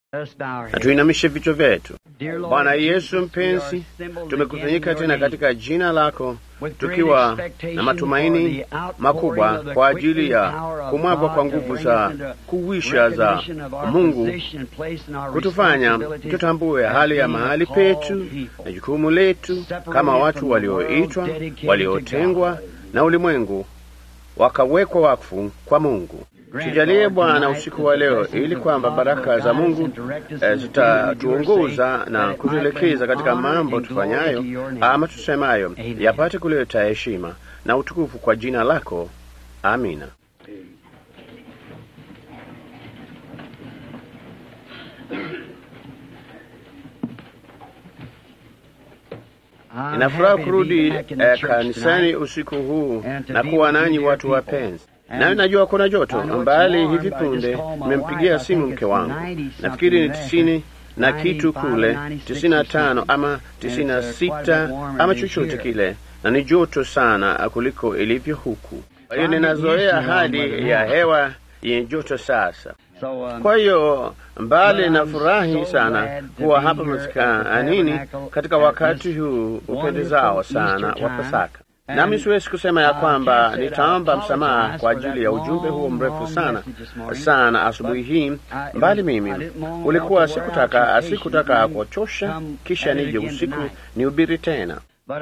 na tuinamishe vichwa vyetu. Bwana Yesu mpenzi, tumekusanyika tena katika jina lako tukiwa na matumaini makubwa kwa ajili ya kumwagwa kwa nguvu za kuwisha za Mungu kutufanya tutambue hali ya mahali petu na jukumu letu kama watu walioitwa, waliotengwa na ulimwengu wakawekwa wakfu kwa Mungu. Tujalie Bwana usiku wa leo, ili kwamba baraka za Mungu zitatuongoza na kutuelekeza katika mambo tufanyayo ama tusemayo, yapate kuleta heshima na utukufu kwa jina lako. Amina. Ninafuraha kurudi eh, kanisani usiku huu na kuwa nanyi watu wapenzi. Nayo najua kuna joto mbali. Hivi punde nimempigia simu mke wangu, nafikiri ni tisini na kitu kule, tisini na tano ama tisini na sita ama chochote kile, na ni joto sana kuliko ilivyo huku. Kwa hiyo ninazoea hali ya hewa yenye joto sasa. Kwa hiyo mbali na furahi sana kuwa hapa maskanini katika wakati huu upendezao sana wa Pasaka. Nami siwezi kusema ya kwamba nitaomba msamaha kwa ajili ya ujumbe huo mrefu sana sana asubuhi hii, mbali mimi ulikuwa sikutaka sikutaka kuchosha, kisha nije usiku nihubiri tena,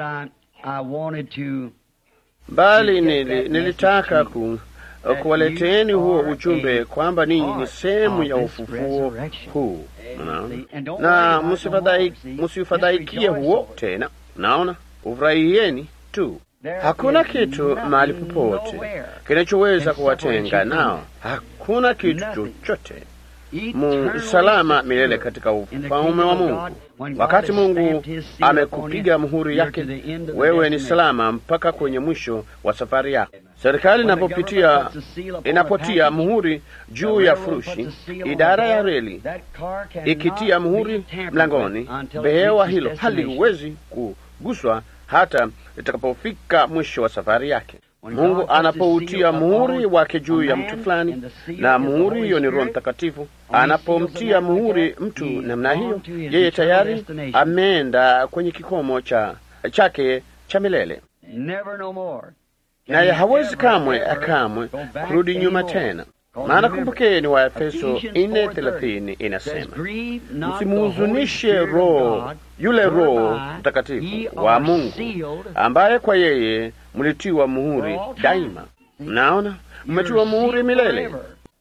bali nili, nilitaka ku kuwaleteeni huo ujumbe kwamba ninyi ni sehemu ya ufufuo huu, na msifadhaikie huo tena. Naona ufurahieni tu. Hakuna kitu mahali popote kinachoweza kuwatenga nao. Hakuna kitu chochote musalama milele katika ufalme wa Mungu. Wakati Mungu amekupiga muhuri yake, wewe ni salama mpaka kwenye mwisho wa safari yako. Serikali inapopitia inapotia muhuri juu ya furushi, idara ya reli ikitia muhuri mlangoni, behewa hilo haliwezi kuguswa hata itakapofika mwisho wa safari yake. Mungu anapoutia muhuri wake juu ya mtu fulani, na muhuri hiyo ni Roho Mtakatifu. Anapomtia muhuri mtu namna hiyo, yeye tayari ameenda kwenye kikomo cha chake cha milele, naye hawezi kamwe kamwe kurudi nyuma tena. Maana kumbukeni, wa Efeso nne thelathini inasema msimuhuzunishe Roho yule Roho Mtakatifu wa Mungu ambaye kwa yeye mlitiwa muhuri daima. Mnaona, mmetiwa muhuri milele,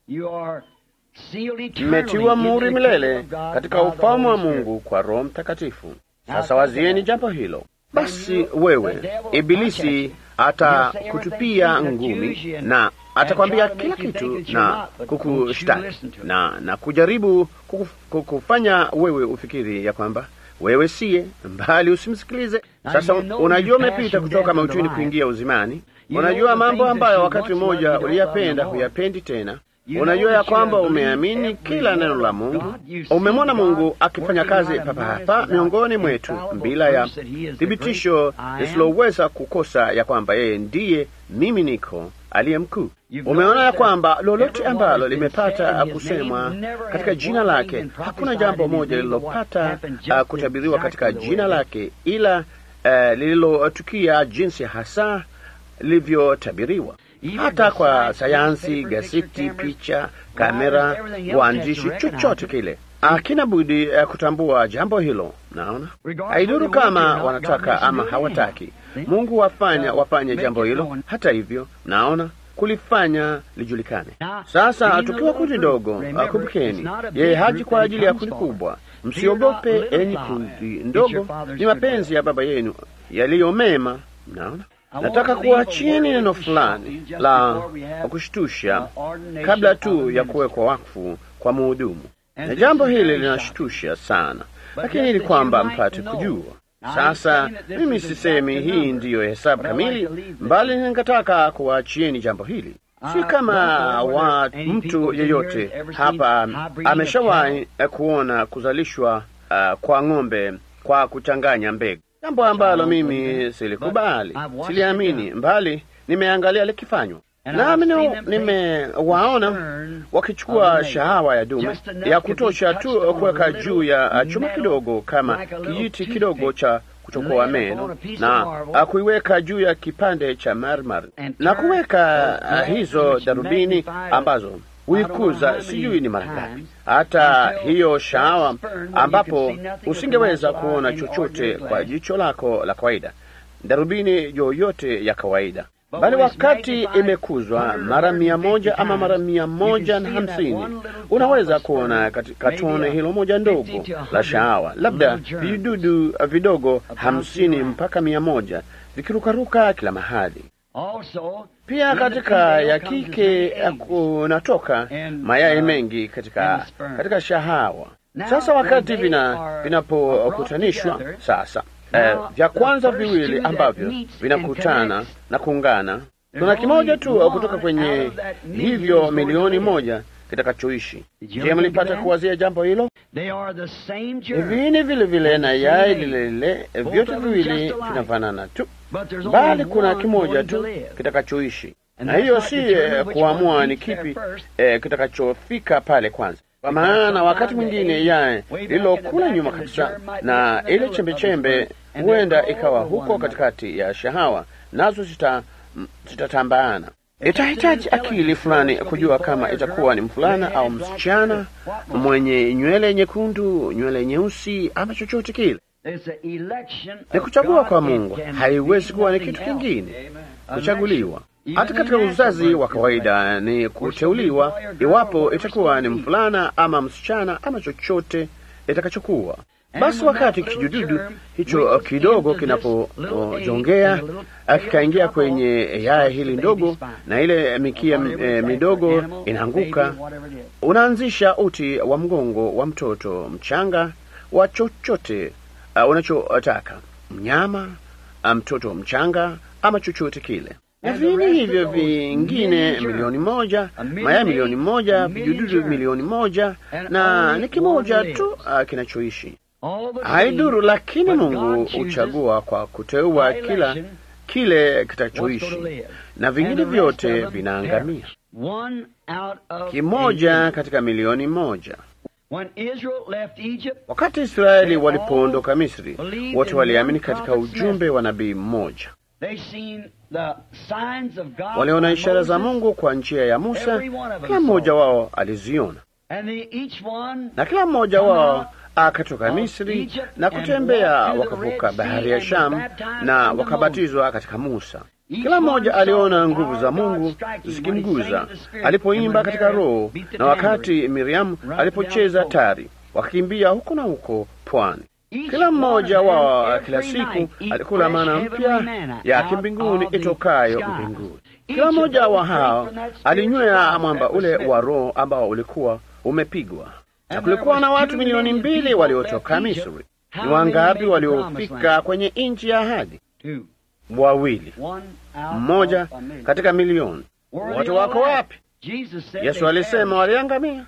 mmetiwa muhuri milele katika ufalme wa Mungu kwa Roho Mtakatifu. Sasa wazieni jambo hilo. Basi wewe Ibilisi atakutupia ngumi na atakwambia kila kitu na kukushtaki na na kujaribu kukufanya wewe ufikiri ya kwamba wewe siye mbali, usimsikilize. Sasa unajua, umepita kutoka mautini kuingia uzimani. Unajua mambo ambayo wakati mmoja uliyapenda huyapendi tena. Unajua ya kwamba umeamini kila neno la Mungu, umemwona Mungu akifanya kazi papa hapa miongoni mwetu bila ya thibitisho lisiloweza kukosa ya kwamba yeye ndiye mimi niko aliye mkuu. Umeona ya kwamba lolote ambalo limepata kusemwa katika jina lake, hakuna jambo moja lililopata uh, kutabiriwa katika jina lake ila uh, lililotukia jinsi hasa lilivyotabiriwa. Hata kwa sayansi, gazeti, picha, kamera, uandishi, chochote kile akina budi uh, kutambua jambo hilo. Naona haiduru kama wanataka ama hawataki, Mungu wafanya wafanye jambo hilo. Hata hivyo, naona kulifanya lijulikane. Sasa tukiwa kundi dogo, kumbukeni, yeye haji kwa ajili ya kundi kubwa. Msiogope enyi kundi ndogo, ni mapenzi ya Baba yenu yaliyo mema. Mnaona, nataka kuachieni neno fulani la kushtusha kabla tu ya kuwekwa wakfu kwa muhudumu, na jambo hili linashtusha sana, lakini ili kwamba mpate kujua sasa mimi sisemi hii ndiyo hesabu kamili, mbali ningetaka kuwaachieni jambo hili. Si kama wa mtu yeyote hapa ameshawahi kuona kuzalishwa uh, kwa ng'ombe kwa kuchanganya mbegu, jambo ambalo mimi silikubali, siliamini, mbali nimeangalia likifanywa. nami nimewaona wakichukua shahawa ya dume ya kutosha tu kuweka juu ya chuma kidogo kama kijiti kidogo cha kuchokoa meno na kuiweka juu ya kipande cha marmar na kuweka uh, hizo darubini ambazo huikuza sijui ni mara ngapi, hata hiyo shahawa ambapo usingeweza kuona chochote kwa jicho lako la kawaida, darubini yoyote ya kawaida bali wakati imekuzwa mara mia moja ama mara mia moja na hamsini unaweza kuona katika tone hilo moja ndogo la shahawa, labda vidudu vidogo hamsini mpaka mia moja vikirukaruka kila mahali. Pia katika ya kike kunatoka mayai mengi katika, katika shahawa. Sasa wakati vinapokutanishwa vina sasa Eh, vya kwanza viwili ambavyo vinakutana na kuungana, kuna kimoja tu kutoka kwenye hivyo milioni moja kitakachoishi. Je, mlipata kuwazia jambo hilo? Hivi vile vile na yai lile lile, vyote viwili vinafanana tu, bali kuna kimoja tu kitakachoishi, na hiyo si eh, kuamua ni kipi eh, kitakachofika pale kwanza kwa maana wakati mwingine yai lililokula nyuma kabisa na ile chembechembe huenda ikawa huko katikati ya shahawa, nazo zitatambaana. Itahitaji akili fulani kujua kama itakuwa ni mvulana au msichana mwenye nywele nyekundu, nywele nyeusi, ama chochote kile. Ni kuchagua kwa Mungu, haiwezi kuwa ni kitu kingine. Kuchaguliwa hata katika uzazi wa kawaida ni kuteuliwa, iwapo itakuwa ni mvulana ama msichana ama chochote itakachokuwa. Basi wakati kijududu hicho kidogo kinapojongea kikaingia kwenye yaya hili ndogo, na ile mikia e, midogo inaanguka, unaanzisha uti wa mgongo wa mtoto mchanga wa chochote uh, unachotaka, mnyama, mtoto mchanga ama chochote kile na vini hivyo vingine milioni moja, mayai milioni moja, vijududu milioni moja, na ni kimoja tu uh, kinachoishi. Haiduru, lakini Mungu huchagua kwa kuteua kila kile kitachoishi, na vingine vyote vinaangamia. Kimoja katika milioni moja. Wakati Israeli walipoondoka Misri, wote waliamini katika ujumbe wa nabii mmoja. Waliona ishara za Mungu kwa njia ya Musa, kila mmoja wao aliziona, na kila mmoja wao akatoka Misri na kutembea, wakavuka bahari ya Shamu na wakabatizwa katika Musa. Kila mmoja aliona nguvu za Mungu zikimguza alipoimba katika Roho, na wakati Miriamu alipocheza tari, wakakimbia huko na huko pwani. Kila mmoja wao kila siku alikula mana mpya ya kimbinguni itokayo mbinguni. Kila mmoja wa hao alinywea mwamba ule wa Roho ambao ulikuwa umepigwa. Na kulikuwa na watu milioni mbili waliotoka Misri. Ni wangapi waliofika kwenye nchi ya ahadi? Wawili, mmoja katika milioni. Wote wako wapi? Yesu alisema waliangamia.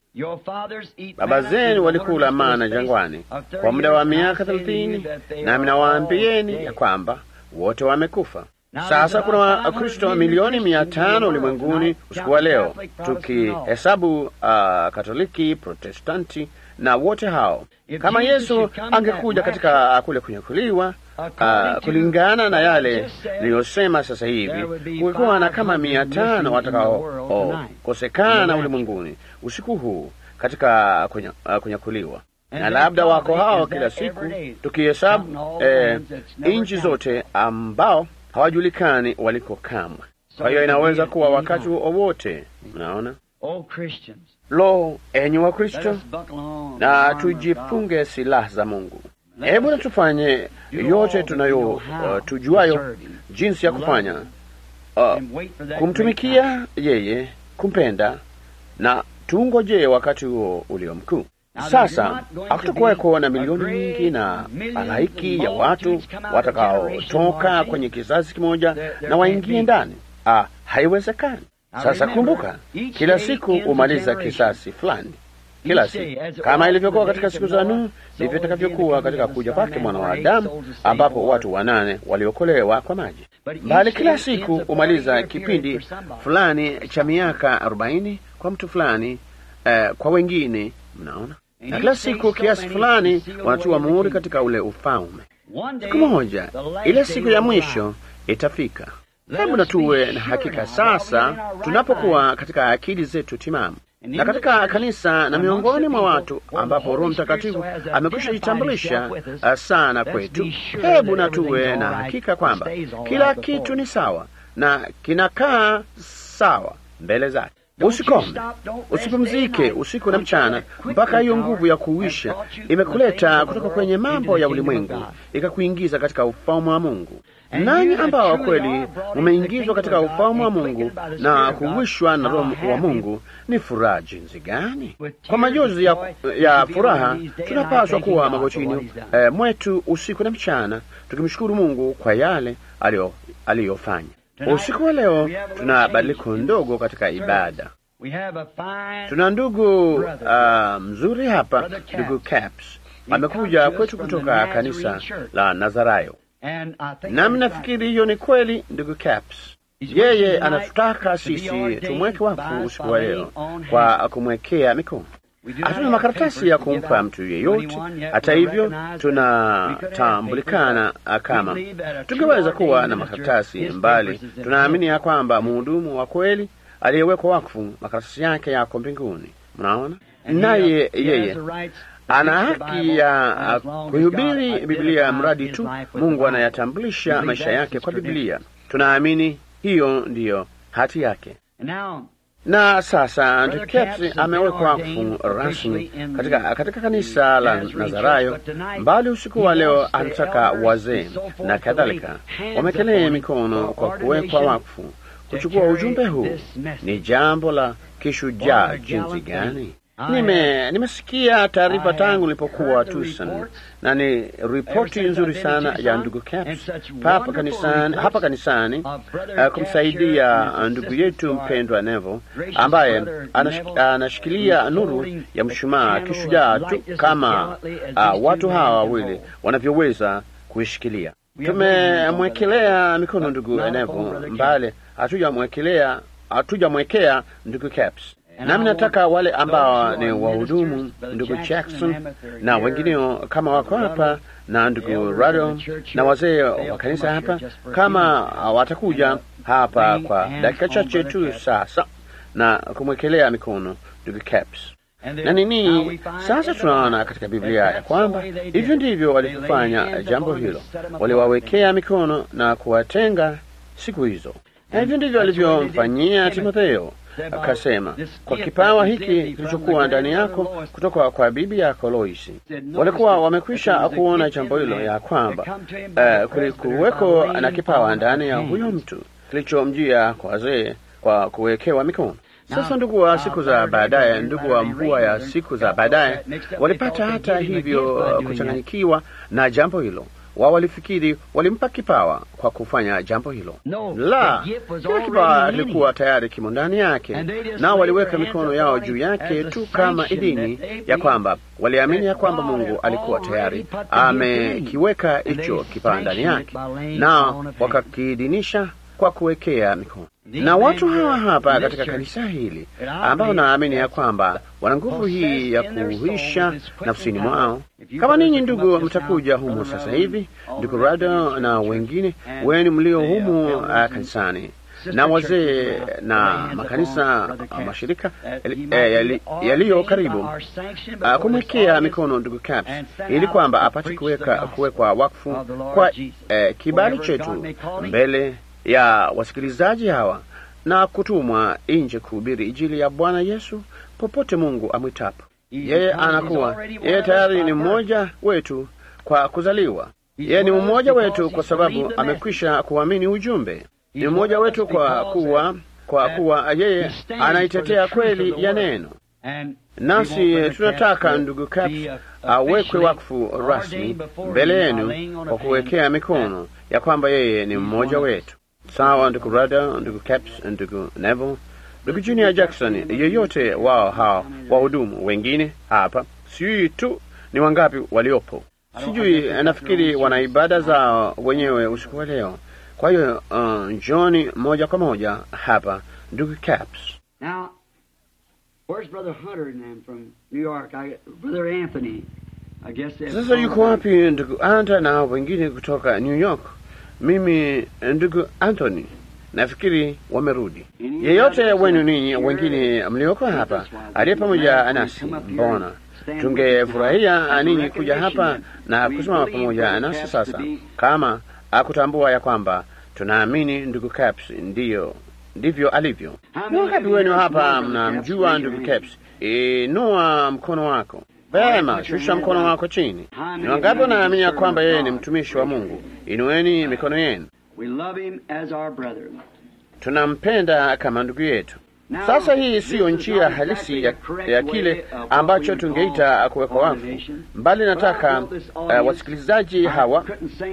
Baba zenu walikula mana jangwani kwa muda wa miaka thelathini, nami nawaambieni ya kwamba wote wamekufa. Sasa kuna Wakristo milioni mia tano ulimwenguni usiku wa leo, tukihesabu uh, Katoliki, Protestanti na wote hao. Kama Yesu angekuja katika kule kunyakuliwa Uh, kulingana na yale niliyosema sasa hivi, kulikuwa na kama mia tano watakaokosekana oh, ulimwenguni usiku huu katika kunyakuliwa, uh, na labda wako hao kila siku, tukihesabu eh, nchi zote ambao hawajulikani waliko kamwe. Kwa hiyo inaweza kuwa wakati wowote. Mnaona? Lo, enyi wa Kristo, na tujifunge silaha za Mungu. Hebu na tufanye yote tunayo uh, tujuayo jinsi ya kufanya uh, kumtumikia yeye, kumpenda na tuungojee wakati huo ulio mkuu. Sasa hakutakuweko na milioni nyingi na halaiki ya watu watakaotoka kwenye kizazi kimoja na waingie ndani. Ah, haiwezekani. Sasa kumbuka, kila siku humaliza kisasi fulani kila siku kama ilivyokuwa katika siku za Nuhu, ndivyo itakavyokuwa katika kuja kwake mwana wa Adamu, ambapo watu wanane waliokolewa kwa maji. bali kila siku humaliza kipindi fulani cha miaka arobaini kwa mtu fulani, uh, kwa wengine, mnaona, na kila siku kiasi fulani wanatiwa muhuri katika ule ufalme. Siku moja ile siku ya mwisho itafika. Hebu na tuwe na hakika sasa, tunapokuwa katika akili zetu timamu na katika kanisa na miongoni mwa watu ambapo Roho Mtakatifu amekwisha jitambulisha sana kwetu, hebu na tuwe na hakika kwamba kila kitu ni sawa na kinakaa sawa mbele zake. Usikome, usipumzike usiku na mchana, mpaka hiyo nguvu ya kuuisha imekuleta kutoka kwenye mambo ya ulimwengu ikakuingiza katika ufalme wa Mungu. Nanyi ambao kweli mumeingizwa katika ufalme wa Mungu na kuwishwa na Roho wa Mungu, ni furaha jinsi gani! Kwa majozi ya, ya furaha tunapaswa kuwa magotini eh, mwetu usiku na mchana, tukimshukuru Mungu kwa yale aliyofanya. Usiku wa leo tuna badiliko ndogo katika ibada. Tuna ndugu uh, mzuri hapa, ndugu Caps amekuja kwetu kutoka kanisa la Nazarayo, nami nafikiri hiyo ni kweli. Ndugu Caps yeye anatutaka sisi tumweke wakfu usiku wa leo kwa kumwekea mikono. Hatuna makaratasi ya kumpa mtu yeyote. Hata hivyo, tunatambulikana kama tungeweza kuwa na makaratasi mbali. Tunaamini ya kwamba mhudumu wa kweli aliyewekwa wakfu, makaratasi yake yako mbinguni. Mnaona, naye yeye ana haki ya kuhubiri Biblia mradi tu Mungu anayatambulisha maisha yake kwa Biblia. Tunaamini hiyo ndiyo hati yake. Na sasa ndugu Caps amewekwa wakfu rasmi katika, katika kanisa la Nazarayo, mbali usiku wa leo anataka wazee na kadhalika wamekelee mikono kwa kuwekwa wakfu kuchukua ujumbe huu. Ni jambo la kishujaa jinsi gani! Nime nimesikia taarifa tangu nilipokuwa Tucson, na ni ripoti nzuri sana ya ndugu Caps hapa kanisani, hapa kanisani uh, kumsaidia ndugu yetu mpendwa Neville ambaye anash, anashikilia nuru ya mshumaa kishujaa tu kama uh, watu hawa wawili wanavyoweza kuishikilia. Tumemwekelea mikono ndugu Neville, mbale hatujamwekelea hatujamwekea ndugu Caps nami nataka wale ambao ni wahudumu ndugu Jackson na wengineo kama wako hapa na ndugu Rado na wazee wa kanisa hapa, kama watakuja hapa kwa dakika chache tu sasa na kumwekelea mikono ndugu Caps na nini. Sasa tunaona katika Biblia ya kwamba hivyo ndivyo walivyofanya jambo hilo, waliwawekea mikono na kuwatenga siku hizo, na hivyo ndivyo walivyomfanyia Timotheo. Akasema, kwa kipawa hiki kilichokuwa ndani yako kutoka kwa bibi yako Loisi. Walikuwa wamekwisha kuona jambo hilo ya kwamba uh, kulikuweko na kipawa ndani ya huyo mtu kilichomjia kwa wazee kwa kuwekewa mikono. Sasa ndugu wa siku za baadaye, ndugu wa mvua ya siku za baadaye walipata hata hivyo kuchanganyikiwa na jambo hilo wao walifikiri walimpa kipawa kwa kufanya jambo hilo. La, kila kipawa kilikuwa tayari kimo ndani yake, nao waliweka mikono yao juu yake tu kama idhini ya kwamba waliamini ya kwamba Mungu alikuwa tayari amekiweka hicho kipawa ndani yake, nao wakakiidhinisha kwa kuwekea mikono na watu hawa hapa katika kanisa hili ambao naamini ya kwamba wana nguvu hii ya kuhuisha nafsini mwao. Kama ninyi ndugu mtakuja humu sasa hivi, ndugu Rado na wengine wenu mlio humu uh, kanisani na wazee na makanisa uh, mashirika yaliyo karibu uh, kumwekea mikono ndugu Caps ili kwamba apate kuweka kuwekwa wakfu kwa uh, kibali chetu mbele ya wasikilizaji hawa na kutumwa nje kuhubiri Injili ya Bwana Yesu popote Mungu amwitapo. Yeye anakuwa yeye tayari ni mmoja wetu kwa kuzaliwa. Yeye ni mmoja wetu kwa sababu amekwisha kuamini ujumbe. Ni mmoja wetu kwa kuwa kwa kuwa yeye anaitetea kweli ya neno. Nasi tunataka ndugu Caps awekwe wakfu rasmi mbele yenu kwa kuwekea mikono ya kwamba yeye ni mmoja wetu. Sawa, ndugu Rada, ndugu Caps, ndugu Neville, ndugu Junior Jackson, yeyote wao hao wahudumu wengine hapa, sijui tu ni wangapi waliopo, sijui. Nafikiri wana ibada zao wenyewe usiku wa leo, Kwa hiyo uh, njoni moja kwa moja hapa, ndugu Caps. Now, where's Brother Hunter and them from New York? I, Brother Anthony. I guess they've Sasa gone yuko back. wapi ndugu Anta na wengine kutoka New York? Mimi ndugu Anthony nafikiri wamerudi. Yeyote wenu ninyi wengine mlioko hapa aliye pamoja nasi, mbona tungefurahia ninyi kuja hapa na kusimama pamoja nasi sasa, kama akutambua ya kwamba tunaamini ndugu Caps ndiyo ndivyo alivyo. Ni wangapi wenu hapa mnamjua ndugu Caps? Inua mkono wako. Vema, shusha mkono wako chini. Ni wangapi wanaamini ya kwamba yeye ni mtumishi wa Mungu? Inueni mikono yenu. We love him as our brother. Tunampenda kama ndugu yetu. Sasa hii siyo njia halisi ya, ya kile ambacho tungeita kuwekwa wafu, mbali nataka uh, wasikilizaji hawa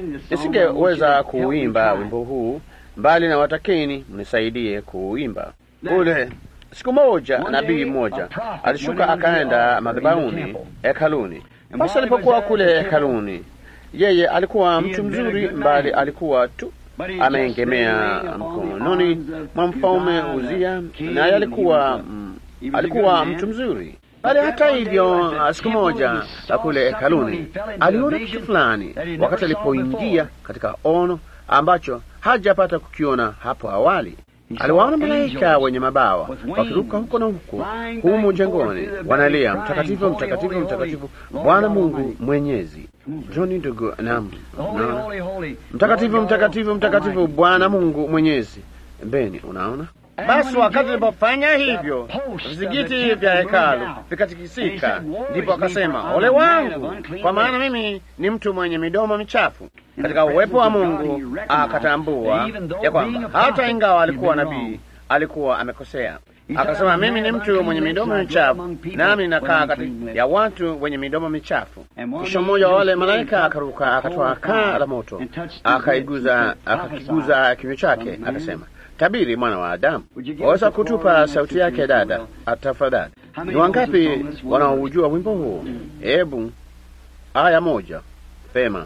nisingeweza kuuimba wimbo huu, mbali na watakeni mnisaidie kuuimba. Kule siku moja nabii mmoja alishuka akaenda madhabahuni hekaluni. Basi alipokuwa kule hekaluni, yeye alikuwa mtu mzuri, mbali alikuwa tu ameengemea mkononi mwa mfalme Uzia, naye alikuwa mm, alikuwa mtu mzuri. Bali hata hivyo, siku moja kule hekaluni aliona kitu fulani wakati alipoingia katika ono ambacho hajapata kukiona hapo awali. Aliwaona malaika wenye mabawa wakiruka huko na huko humu jengoni, wanalia mtakatifu, mtakatifu, mtakatifu, Bwana Mungu Mwenyezi. Joni ndugu, naam, naona mtakatifu, mtakatifu, mtakatifu, Bwana Mungu Mwenyezi. Beni, unaona basi wakati alipofanya hivyo vizingiti vya hekalu vikatikisika, ndipo akasema, ole wangu, kwa maana mimi ni mtu mwenye midomo michafu. Katika uwepo wa Mungu akatambua ya kwamba hata ingawa alikuwa nabii, alikuwa amekosea. Akasema, mimi ni mtu mwenye midomo michafu, nami ninakaa kati ya watu wenye midomo michafu. Kisha mmoja wa wale malaika akaruka, akatoa kaa la moto, akaiguza akakiguza kinywa chake, akasema Tabiri, mwana wa Adamu, waweza kutupa sauti yake dada, tafadhali? Ni wangapi wanaoujua wimbo huu? Hebu aya moja pema.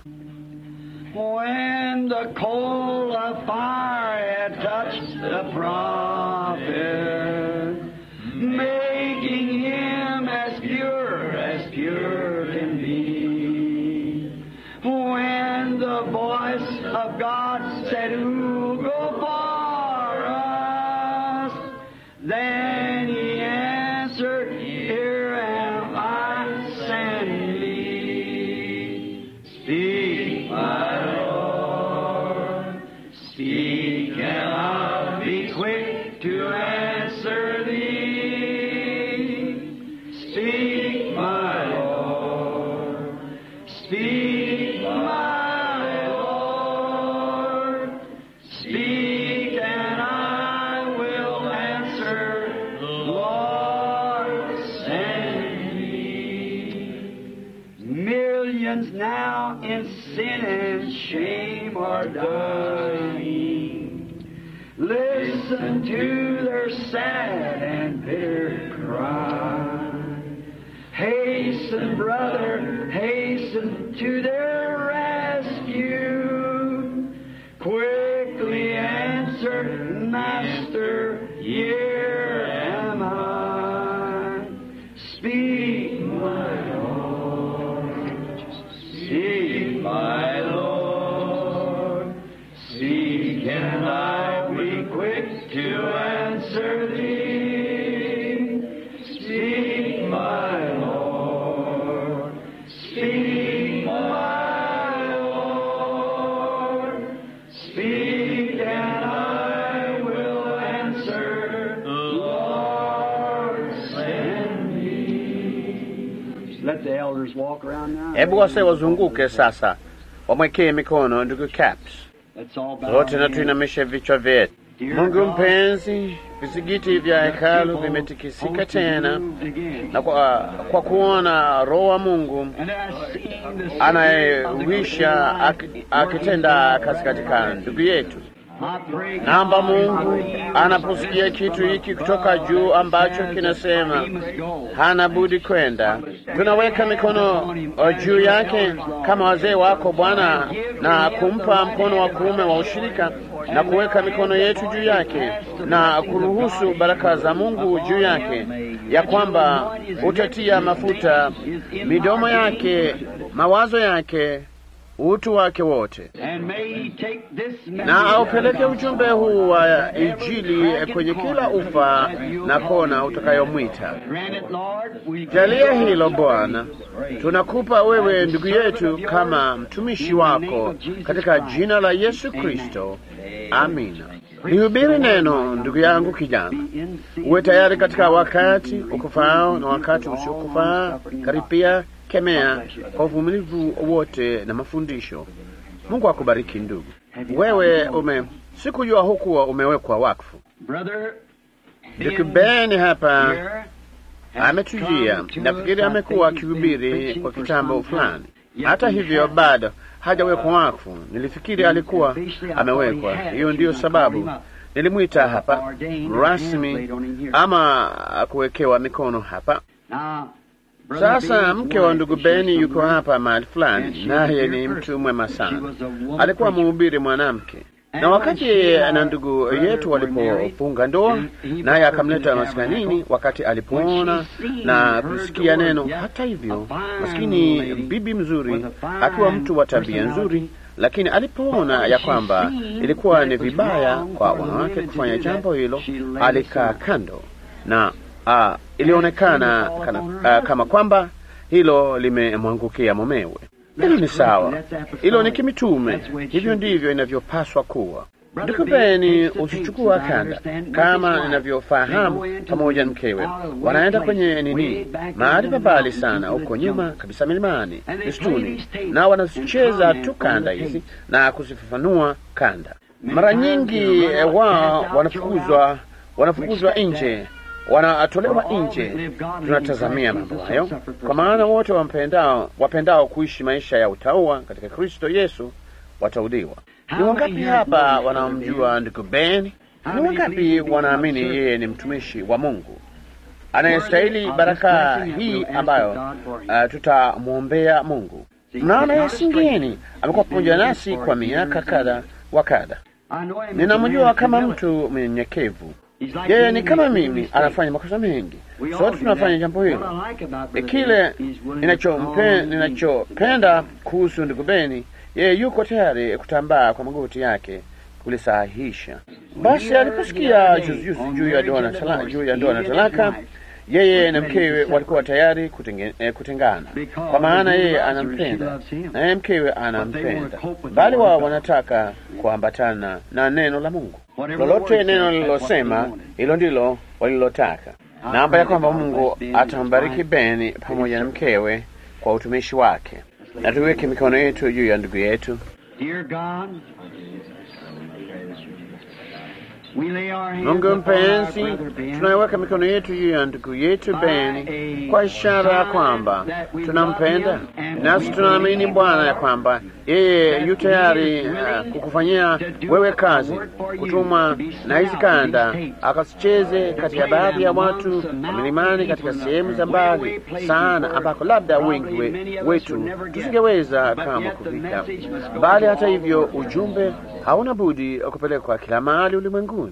When the coal of fire had touched the prophet, making him as pure as pure can be. When the voice of God said, Who go for us? Then he answered, Here am I, send me. Speak, my Lord, speak, and I'll be quick to answer thee. Speak, my Lord, speak, my Lord, speak, and I will answer, Lord, send me. Millions now in sin and shame are dying. Listen to their sad and bitter cry. Hasten, brother, hasten to their rescue. Quickly answer, Master, here am I. Speak, my Lord. Speak, my Lord. Speak, and I will be quick to answer thee. Speak, my Lord. Speak, my Lord. Speak, and I will answer. Lord, send me. Let the elders walk around now. Hebu wase wazunguke sasa, wamwekee mikono ndugu Caps. Let's all bow Zote na our heads. tuinamishe vichwa vyetu. Dear Mungu God, mpenzi, vizigiti vya hekalu vimetikisika tena, na kwa, kwa kuona Roho wa Mungu And I seen the anayewisha ak- akitenda kazi katika ndugu yetu. Naomba Mungu anaposikia kitu hiki kutoka juu ambacho kinasema hana budi kwenda, tunaweka mikono juu yake kama wazee wako Bwana, na kumpa mkono wa kuume wa ushirika na kuweka mikono yetu juu yake na kuruhusu baraka za Mungu juu yake, ya kwamba utatia mafuta midomo yake, mawazo yake utu wake wote, na aupeleke ujumbe huu wa Injili kwenye kila ufa na kona utakayomwita. Jalia hilo Bwana, tunakupa wewe ndugu yetu kama mtumishi wako katika jina la Yesu Kristo, amina. Lihubiri neno, ndugu yangu kijana, uwe tayari katika wakati ukufao na wakati usiokufaa. Karipia kemea kwa uvumilivu wote na mafundisho. Mungu akubariki ndugu. Wewe ume sikujua hukuwa umewekwa wakfu. Ndugu Ben hapa ametujia, nafikiri amekuwa akihubiri kwa kitambo fulani. Hata hivyo bado hajawekwa wakfu. Nilifikiri alikuwa amewekwa. Hiyo ndiyo sababu nilimwita hapa rasmi, ama kuwekewa mikono hapa. Sasa mke wa ndugu Beni yuko hapa mahali fulani, naye ni mtu mwema sana. Alikuwa mhubiri mwanamke, na wakati na ndugu yetu walipofunga ndoa, naye akamleta maskanini wakati alipoona na kusikia neno. Hata hivyo, maskini bibi mzuri, akiwa mtu wa tabia nzuri, lakini alipoona ya kwamba ilikuwa ni vibaya kwa wanawake kufanya jambo hilo, alikaa kando na Uh, ilionekana kana, uh, kama kwamba hilo limemwangukia mumewe. Hilo ni sawa, hilo ni kimitume. Hivyo ndivyo inavyopaswa kuwa. Ndugu Beni, usichukua kanda kama ninavyofahamu, pamoja na mkewe wanaenda kwenye nini, mahali pabali sana huko nyuma kabisa, milimani, msituni, na wanazicheza tu kanda hizi na kuzifafanua kanda. Mara nyingi wao wanafukuzwa, wanafukuzwa nje wanatolewa nje. Tunatazamia mambo hayo, kwa maana wote wapendao wapendao kuishi maisha ya utaua katika Kristo Yesu watauliwa. Ni wangapi hapa wanaomjua ndugu Ben? Ni wangapi wanaamini yeye ni mtumishi wa Mungu anayestahili baraka hii ambayo uh, tutamwombea Mungu? Mnaona, yasingeni amekuwa pamoja nasi kwa miaka kadha wa kadha. Ninamjua kama mtu mnyenyekevu yeye ni kama mimi, anafanya makosa mengi. Sote tunafanya jambo hilo. Kile ninachopenda ninachopenda kuhusu ndugu Beni, yeye yuko tayari kutambaa kwa magoti yake kulisahihisha. Basi aliposikia juzijuzi juu ya ndoa na talaka, juu ya ndoa na talaka, yeye na mkewe walikuwa tayari kutenge, eh, kutengana, kwa maana yeye anampenda naye mkewe anampenda, bali wao wanataka kuambatana na neno la Mungu. Lolote neno lililosema, hilo ndilo walilotaka. Naomba ya kwamba Mungu atambariki Beni pamoja na mkewe kwa utumishi wake, na tuweke mikono yetu juu ya ndugu yetu. Mungu mpenzi, tunaiweka mikono yetu juu ya ndugu yetu Beni kwa ishara ya kwamba tunampenda, nasi tunaamini Bwana ya kwamba yeye yu tayari uh, kukufanyia wewe kazi, kutuma na hizi kanda akasicheze kati ya baadhi ya watu milimani, katika sehemu za mbali sana, ambako labda wengi we, wetu tusingeweza kama kufika, bali hata hivyo ujumbe hauna budi kupelekwa kila mahali ulimwenguni.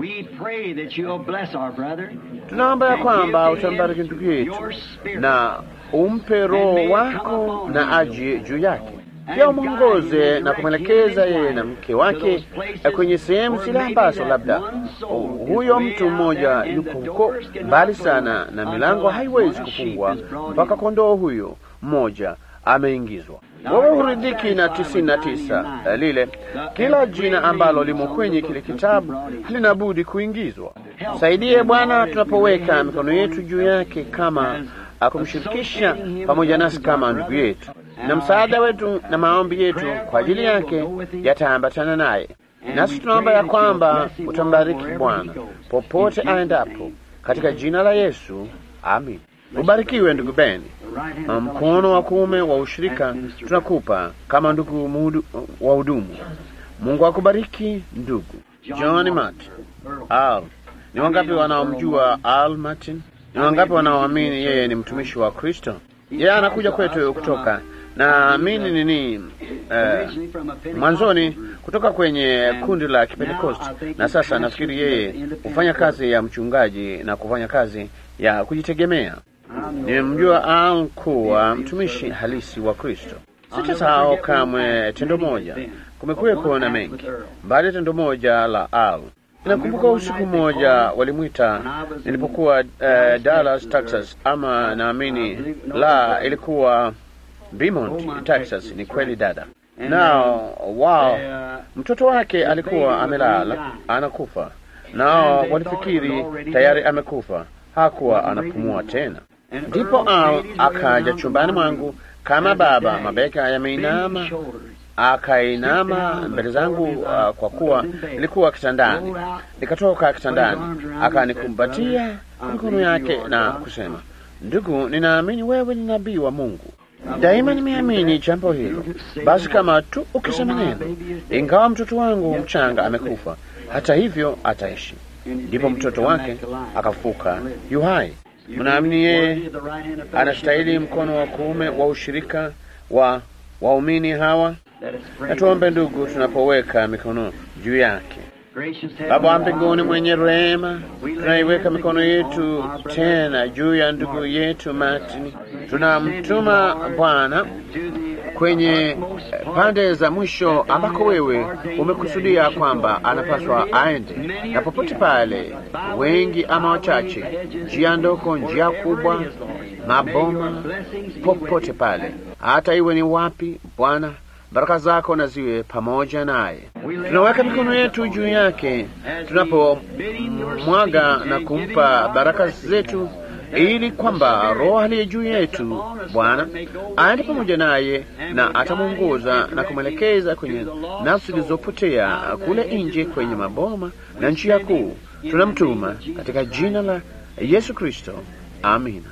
Tunaomba ya kwamba utambariki ndugu yetu na umpe Roho wako na aje juu yake, pia umwongoze na kumwelekeza yeye na mke wake kwenye sehemu zile ambazo labda huyo mtu mmoja yuko huko mbali sana, na milango haiwezi kufungwa mpaka kondoo huyo mmoja ameingizwa. Wewe huridhiki na tisini na tisa lile, kila jina ambalo limo kwenye kile kitabu halina budi kuingizwa. Saidie Bwana tunapoweka mikono yetu juu yake, kama akumshirikisha pamoja nasi kama ndugu yetu, na msaada wetu na maombi yetu kwa ajili yake yataambatana naye. Nasi tunaomba ya kwamba utambariki Bwana popote aendapo, katika jina la Yesu, amin. Ubarikiwe ndugu Beni. Mkono wa kuume wa ushirika tunakupa kama ndugu wa hudumu. Mungu akubariki ndugu John Martin. Al, ni wangapi wanaomjua Al Martin? Ni wangapi wanaoamini yeye ni mtumishi wa Kristo? Yeye anakuja kwetu kutoka naamini nini, eh, mwanzoni kutoka kwenye kundi la Kipentekosti, na sasa nafikiri yeye hufanya kazi ya mchungaji na kufanya kazi ya kujitegemea. Nimemjua Al kuwa mtumishi halisi wa Kristo. Sitasahau kamwe tendo moja. Kumekuwepo na mengi, mbali tendo moja la Al. Nakumbuka usiku mmoja walimwita nilipokuwa uh, Dallas, Texas, ama naamini la ilikuwa Beaumont, Texas. Ni kweli dada. Nao wao mtoto wake alikuwa amelala anakufa, nao walifikiri tayari amekufa, hakuwa anapumua tena. Ndipo Al akaja chumbani mwangu kama baba, mabeka yameinama, akainama mbele zangu, uh, kwa kuwa nilikuwa kitandani. Nikatoka kitandani, akanikumbatia mikono yake na kusema, ndugu, ninaamini wewe ni nabii wa Mungu. Daima nimeamini jambo hilo. Basi kama tu ukisema neno, ingawa mtoto wangu mchanga amekufa, hata hivyo ataishi. Ndipo mtoto wake akafuka yu hai. Mnaamini yeye anastahili mkono wa kuume wa ushirika wa waumini hawa? Na tuombe ndugu, tunapoweka mikono juu yake. Baba wa mbinguni mwenye rehema, tunaiweka mikono yetu tena juu ya ndugu yetu Martin. Tunamtuma Bwana kwenye pande za mwisho ambako wewe umekusudia kwamba anapaswa aende, na popote pale, wengi ama wachache, njia ndogo, njia kubwa, maboma, popote pale, hata iwe ni wapi, Bwana baraka zako na ziwe pamoja naye. Tunaweka mikono yetu juu yake tunapomwaga na kumpa baraka zetu, ili kwamba Roho aliye juu yetu Bwana aende pamoja naye na atamwongoza na kumwelekeza kwenye nafsi zilizopotea kule nje kwenye maboma na njia kuu. Tunamtuma katika jina la Yesu Kristo, amina.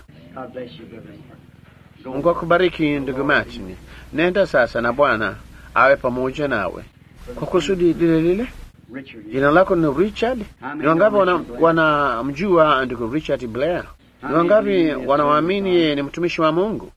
Mungu akubariki ndugu Martin. Nenda sasa na Bwana awe pamoja nawe kwa kusudi lile lile. Jina lako ni Richard. Ni wangapi wanamjua wana ndugu Richard Blair? Ni wangapi wanawaamini yeye ni mtumishi wa Mungu?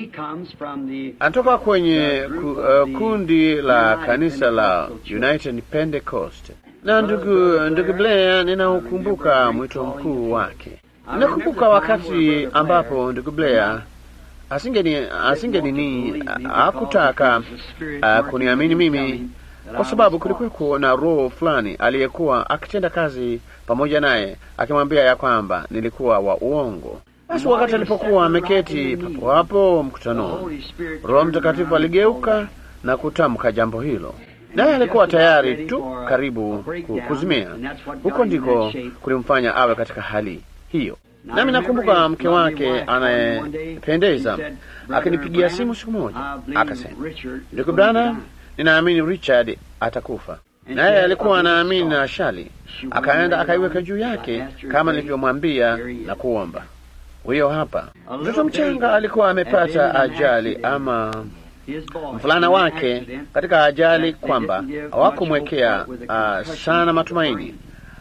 Anatoka kwenye ku, uh, kundi la kanisa la United Pentecost. Na ndugu ndugu Blair, ninaukumbuka mwito mkuu wake. Ninakumbuka wakati ambapo ndugu Blair asingeni asingenini hakutaka uh, kuniamini mimi kwa sababu kulikuwa na roho fulani aliyekuwa akitenda kazi pamoja naye akimwambia ya kwamba nilikuwa wa uongo. Basi wakati alipokuwa ameketi papo hapo mkutanoni, Roho Mtakatifu aligeuka na kutamka jambo hilo, naye alikuwa tayari tu karibu kuzimia. Huko ndiko kulimfanya awe katika hali hiyo. Nami nakumbuka mke wake anayependeza akinipigia simu siku moja, akasema, ndugu Branham, ninaamini Richard atakufa. Naye alikuwa anaamini na shali, akaenda akaiweka juu yake kama nilivyomwambia na kuomba. Huyo hapa mtoto mchanga alikuwa amepata ajali ama mvulana wake katika ajali, kwamba hawakumwekea uh, sana matumaini,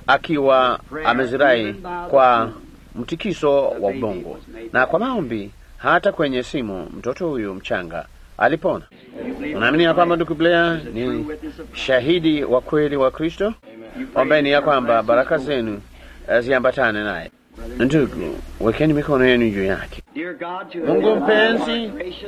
akiwa amezirai kwa mtikiso wa ubongo na kwa maombi, hata kwenye simu, mtoto huyu mchanga alipona. Unaamini ya kwamba ndugu Blair ni shahidi wa kweli wa Kristo? Ombeni ya kwamba baraka zenu ziambatane naye. Ndugu, wekeni mikono yenu juu yake. Mungu mpenzi,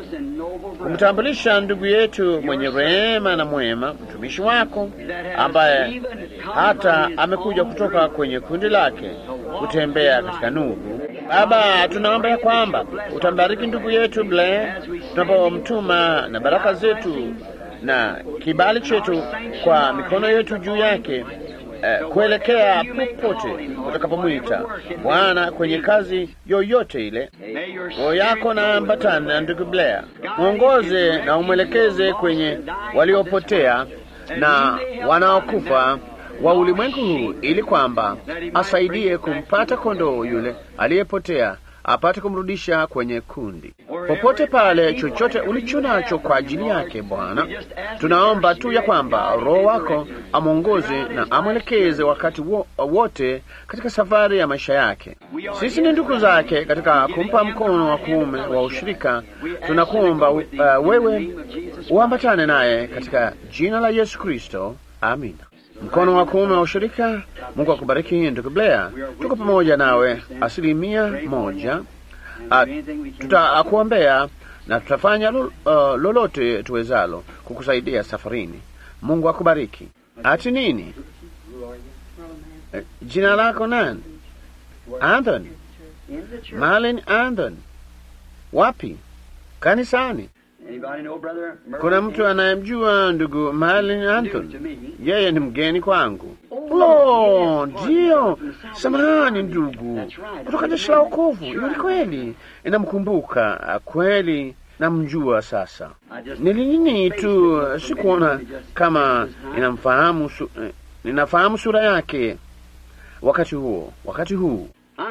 kumtambulisha ndugu yetu mwenye rehema na mwema, mtumishi wako ambaye hata amekuja kutoka kwenye kundi lake kutembea katika nuru. Baba, tunaomba ya kwamba utambariki ndugu yetu Blair tunapomtuma na baraka zetu na kibali chetu kwa mikono yetu juu yake eh, kuelekea popote utakapomwita Bwana kwenye kazi yoyote ile. Roho yako na ambatana na ndugu Blair, mwongoze na umwelekeze kwenye waliopotea na wanaokufa wa ulimwengu huu, ili kwamba asaidie kumpata kondoo yule aliyepotea apate kumrudisha kwenye kundi. Popote pale, chochote ulicho nacho kwa ajili yake Bwana, tunaomba tu ya kwamba Roho wako amwongoze na amwelekeze wakati wo, wote katika safari ya maisha yake. Sisi ni ndugu zake katika kumpa mkono wa kuume wa ushirika. Tunakuomba uh, wewe uambatane naye katika jina la Yesu Kristo, amina. Mkono wa kuume wa ushirika. Mungu akubariki ndugu Blair, tuko pamoja nawe asilimia moja. Tutakuombea na tutafanya lo, uh, lolote tuwezalo kukusaidia safarini. Mungu akubariki. Ati nini? Eh, jina lako nani? Anthony. Marlin Anthony. Wapi? Kanisani. Kuna mtu anayemjua ndugu Marlin Anthony? Yeye ni mgeni kwangu. Lo, ndiyo. Samahani ndugu, kutoka jeshi la wokovu. Hiyo ni kweli, inamkumbuka kweli, namjua sasa. Nilinini tu, sikuona kama inamfahamu su, ninafahamu sura yake wakati huo, wakati huu.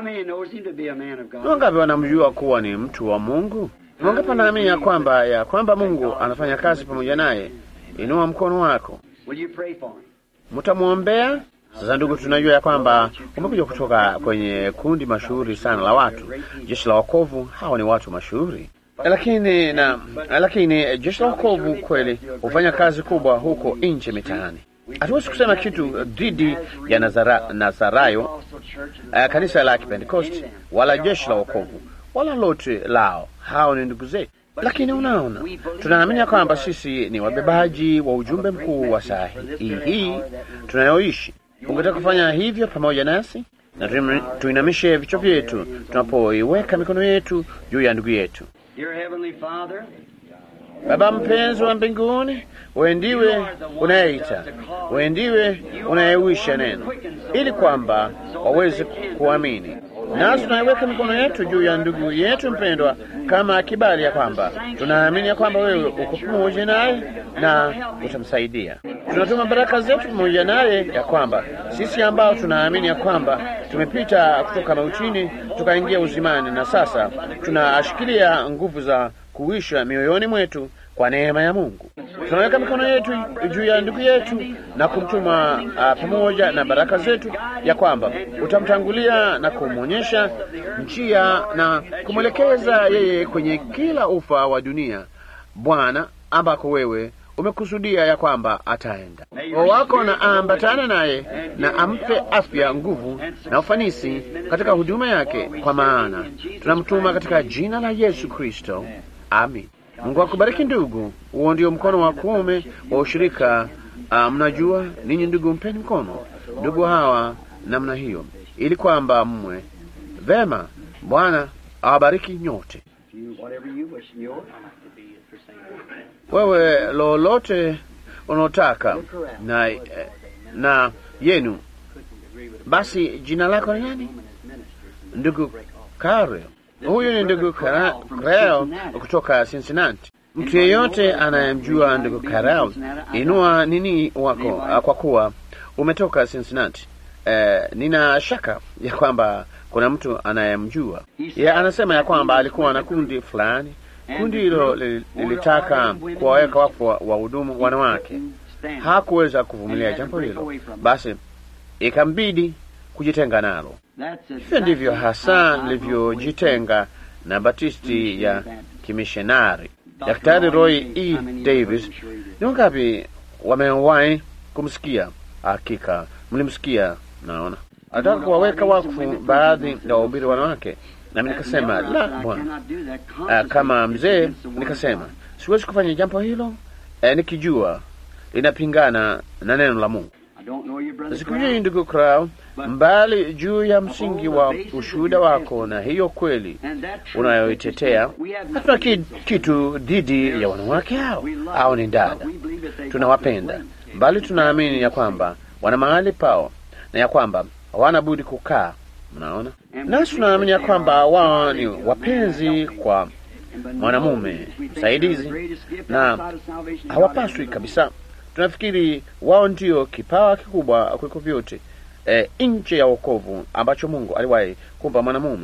Wangapi wanamjua kuwa ni mtu wa Mungu? Wangapi wanaamini ya kwamba ya kwamba Mungu anafanya kazi pamoja naye? Inua mkono wako. Mtamwombea. Sasa ndugu, tunajua ya kwamba umekuja kutoka kwenye kundi mashuhuri sana la watu, jeshi la wokovu. Hawa ni watu mashuhuri, lakini na lakini jeshi la wokovu kweli hufanya kazi kubwa huko nje mitaani. Hatuwezi kusema kitu dhidi ya Nazara, Nazarayo, uh, kanisa la Kipentekosti wala jeshi la wokovu wala lote lao. Hao ni ndugu zetu, lakini unaona, tunaamini ya kwamba sisi ni wabebaji wa ujumbe mkuu wa saa hii hii tunayoishi. Ungetaka kufanya hivyo pamoja nasi, na tuinamishe vichwa vyetu tunapoiweka mikono yetu juu ya ndugu yetu. Baba mpenzi wa mbinguni, wewe ndiwe unayeita, wewe ndiwe unayewisha neno ili kwamba waweze kuamini. Nasi tunaiweka mikono yetu juu ya ndugu yetu mpendwa, kama kibali ya kwamba tunaamini ya kwamba wewe uko pamoja naye na utamsaidia. Tunatuma baraka zetu pamoja naye, ya kwamba sisi ambao tunaamini ya kwamba tumepita kutoka mautini tukaingia uzimani, na sasa tunashikilia nguvu za kuisha mioyoni mwetu kwa neema ya Mungu. Tunaweka mikono yetu juu ya ndugu yetu na kumtuma uh, pamoja na baraka zetu, ya kwamba utamtangulia na kumwonyesha njia na kumwelekeza yeye kwenye kila ufa wa dunia, Bwana, ambako wewe umekusudia ya kwamba ataenda. Roho wako na aambatane naye na ampe afya, nguvu na ufanisi katika huduma yake, kwa maana tunamtuma katika jina la Yesu Kristo, amin. Mungu akubariki ndugu. Huo ndio mkono wa kuume wa ushirika. Uh, mnajua ninyi ndugu, mpeni mkono ndugu hawa namna hiyo, ili kwamba mmwe vema. Bwana awabariki nyote. Wewe lolote unaotaka na, na yenu basi. Jina lako ni nani? Ndugu Karel. Huyu ni ndugu Karel kutoka Cincinnati. Mtu yeyote anayemjua ndugu Karel, inua nini wako kwa kuwa umetoka Cincinnati. Eh, nina shaka ya kwamba kuna mtu anayemjua ye. Anasema ya kwamba alikuwa na kundi fulani, kundi hilo lilitaka kuwaweka wakfu wahudumu wanawake. Hakuweza kuvumilia jambo hilo, basi ikambidi kujitenga nalo. Hivyo ndivyo hasa nilivyojitenga na Batisti ya kimishonari. Daktari Roy E. Davis, ni wangapi wamewahi kumsikia? Hakika mlimsikia. Naona anataka kuwaweka wakfu baadhi ya wahubiri wanawake, nami nikasema la, Bwana. Kama mzee nikasema siwezi kufanya jambo hilo, eh, nikijua linapingana na neno la Mungu. Sikujui ndugu Crow, mbali juu ya msingi wa ushuhuda wako na hiyo kweli unayoitetea. Hatuna kitu dhidi ya wanawake hao au ni dada, tunawapenda, mbali tunaamini ya kwamba wana mahali pao na ya kwamba hawana budi kukaa. Mnaona, nasi tunaamini ya kwamba wao ni wapenzi kwa mwanamume msaidizi na hawapaswi kabisa tunafikiri wao ndio kipawa kikubwa kuliko vyote e, nje ya wokovu ambacho Mungu aliwahi kumpa mwanamume.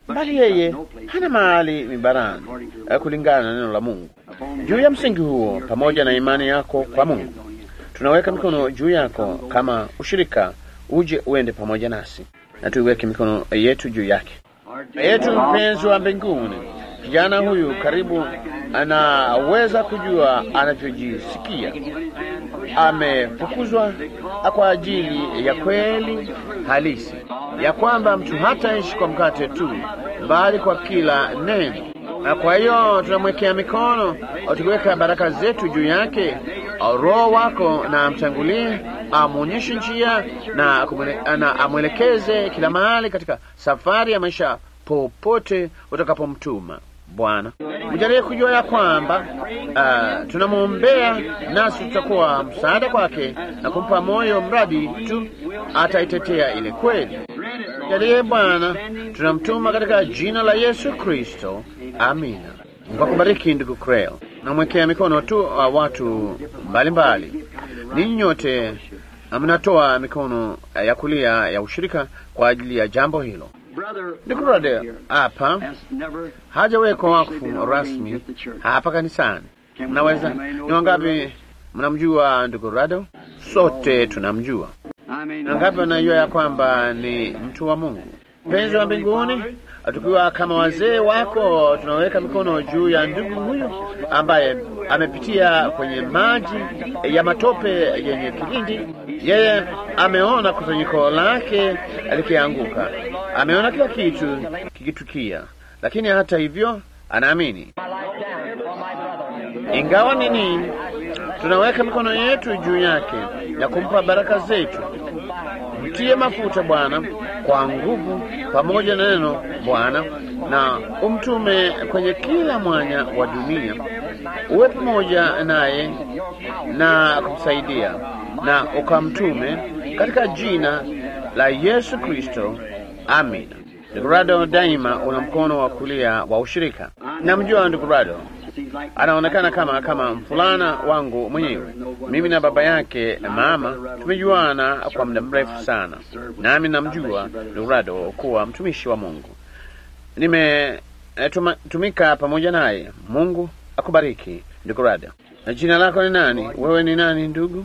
bali yeye hana mahali mibarani eh, kulingana na neno la Mungu. Juu ya msingi huo, pamoja na imani yako kwa Mungu, tunaweka mikono juu yako kama ushirika, uje uende pamoja nasi na tuiweke mikono yetu juu yake. Yetu mpenzi wa mbinguni, kijana huyu karibu anaweza kujua anavyojisikia. Amefukuzwa kwa ajili ya kweli halisi ya kwamba mtu hataishi kwa mkate tu, bali kwa kila neno. Na kwa hiyo tunamwekea mikono, tukiweka baraka zetu juu yake. Roho wako na amtangulie, amwonyeshe njia na, kumwele- na amwelekeze kila mahali katika safari ya maisha popote utakapomtuma. Bwana, mjalie kujua ya kwamba uh, tunamwombea nasi tutakuwa msaada kwake na kumpa moyo, mradi tu ataitetea ile kweli. Jalie Bwana, tunamtuma katika jina la Yesu Kristo, amina. Mungu akubariki ndugu Creel. Namwekea mikono tu uh, watu mbalimbali. Ninyi nyote mnatoa mikono uh, ya kulia ya ushirika kwa ajili ya jambo hilo. Ndugu Rode hapa hajawekwa wakfu rasmi hapa kanisani. Mnaweza ni wangapi mnamjua ndugu Rado? Sote tunamjua. Na ngapi wanajua ya kwamba ni mtu wa Mungu, mpenzi wa mbinguni? Tukiwa kama wazee wako, tunaweka mikono juu ya ndugu huyu ambaye amepitia kwenye maji ya matope yenye kilindi. Yeye ameona kusanyiko lake likianguka, ameona kila kitu kikitukia, lakini hata hivyo anaamini. Ingawa ni nini, tunaweka mikono yetu juu yake na kumpa baraka zetu. Mtie mafuta Bwana kwa nguvu, pamoja na neno Bwana, na umtume kwenye kila mwanya wa dunia. Uwe pamoja naye na kumsaidia, na ukamtume katika jina la Yesu Kristo, amina. Ndugu Rado, daima una mkono wa kulia wa ushirika. Namjua ndugu Rado, anaonekana kama kama mfulana wangu mwenyewe. Mimi na baba yake mama tumejuana kwa muda mrefu sana, nami namjua ndugu Rado kuwa mtumishi wa Mungu. Nimetumika pamoja naye. Mungu akubariki ndugu Rado. Na jina lako ni nani? Wewe ni nani ndugu?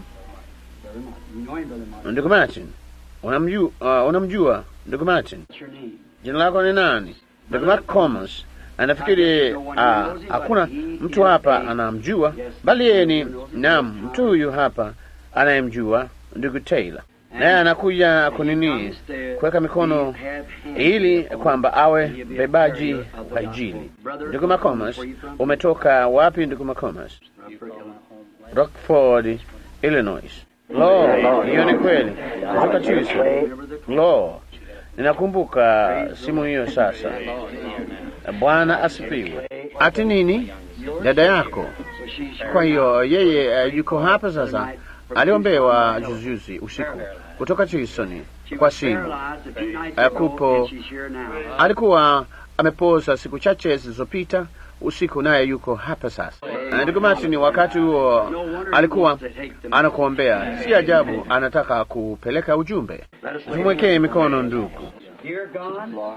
Ndugu Martin. Unamjua, uh, unamjua ndugu Martin? Jina lako ni nani? Ndugu Mark Comas. Anafikiri uh, hakuna mtu hapa anamjua, bali yeye ni naam, mtu huyu hapa anayemjua ndugu Taylor, naye anakuja kunini kuweka mikono ili kwamba awe bebaji wa Injili. Ndugu Macomas, umetoka wapi ndugu Macomas? Rockford, Illinois. Lo, hiyo ni kweli, kutoka Tucson. Lo, ninakumbuka simu hiyo sasa. Bwana asifiwe. Ati nini? Dada yako. Kwa hiyo yeye uh, yuko hapa sasa. Aliombewa juzijuzi usiku kutoka Tucson kwa simu. Uh, kupo alikuwa amepoza siku chache zilizopita usiku, naye yuko hapa sasa. Uh, ndugu Martin, wakati huo alikuwa anakuombea. Si ajabu anataka kupeleka ujumbe. Tumwekee mikono ndugu. Dear God,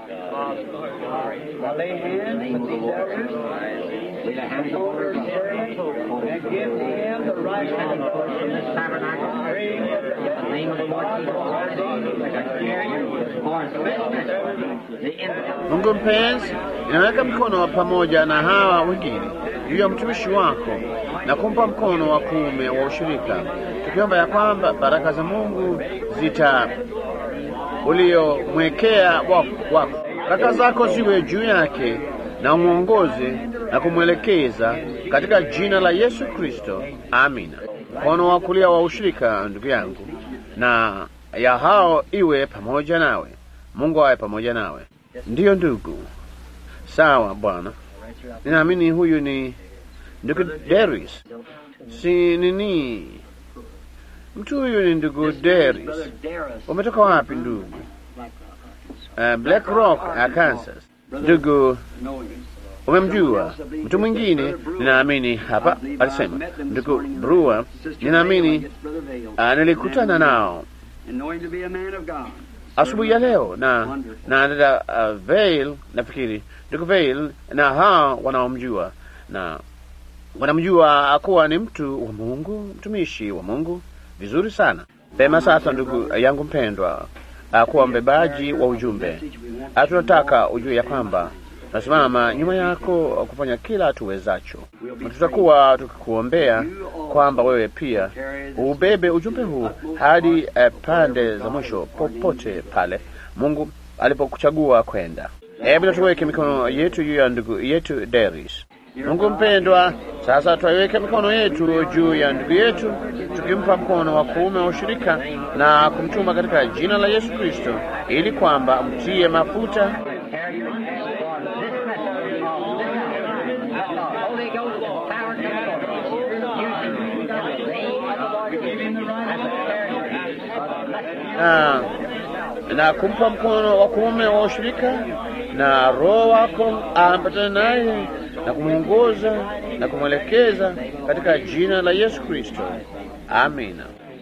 I lay hands with these elders, lay the hands on their servant, and give them the right outlook from this tabernacle. Pray in the name of the Lord Jesus Christ, for especially the infant. Mungu mpenzi, inaweka mkono wa pamoja na hawa wengine juu ya mtumishi wako na kumpa mkono wa kuume wa ushirika, tukiomba ya kwamba baraka za Mungu zita uliomwekea wako, baraka zako ziwe juu yake na umwongoze na kumwelekeza katika jina la Yesu Kristo, amina. Mkono wa kulia wa ushirika, ndugu yangu, na ya hao iwe pamoja nawe. Mungu awe pamoja nawe. Ndiyo ndugu. Sawa Bwana, ninaamini huyu ni ndugu Deris, si nini? Mtu huyu ni ndugu Deris. Umetoka wapi ndugu? Uh, Black Rock, Arkansas. Ndugu, umemjua mtu mwingine? Ninaamini hapa alisema ndugu Brewer, ninaamini uh, nilikutana nao asubuhi ya leo na na dada uh, Vail nafikiri ndugu Vail na hao wanaomjua na wanamjua kuwa ni mtu wa Mungu, mtumishi wa Mungu vizuri sana. Pema sasa, ndugu yangu mpendwa, uh, kuwa mbebaji wa ujumbe, uh, tunataka ujue ya kwamba tunasimama nyuma yako kufanya kila tuwezacho. Tutakuwa tukikuombea kwamba wewe pia ubebe ujumbe huu hadi uh, pande za mwisho, popote pale Mungu alipokuchagua kwenda. Hebu tuweke mikono yetu juu ya ndugu yetu Deris. Mungu mpendwa, sasa twaiweke mikono yetu juu ya ndugu yetu, tukimpa mkono wa kuume wa ushirika na kumtuma katika jina la Yesu Kristo, ili kwamba mtie mafuta Holy Ghost power na, na kumpa mkono wa kuume wa ushirika na Roho wako aambatane naye na kumwongoza na kumwelekeza katika jina la Yesu Kristo, amina.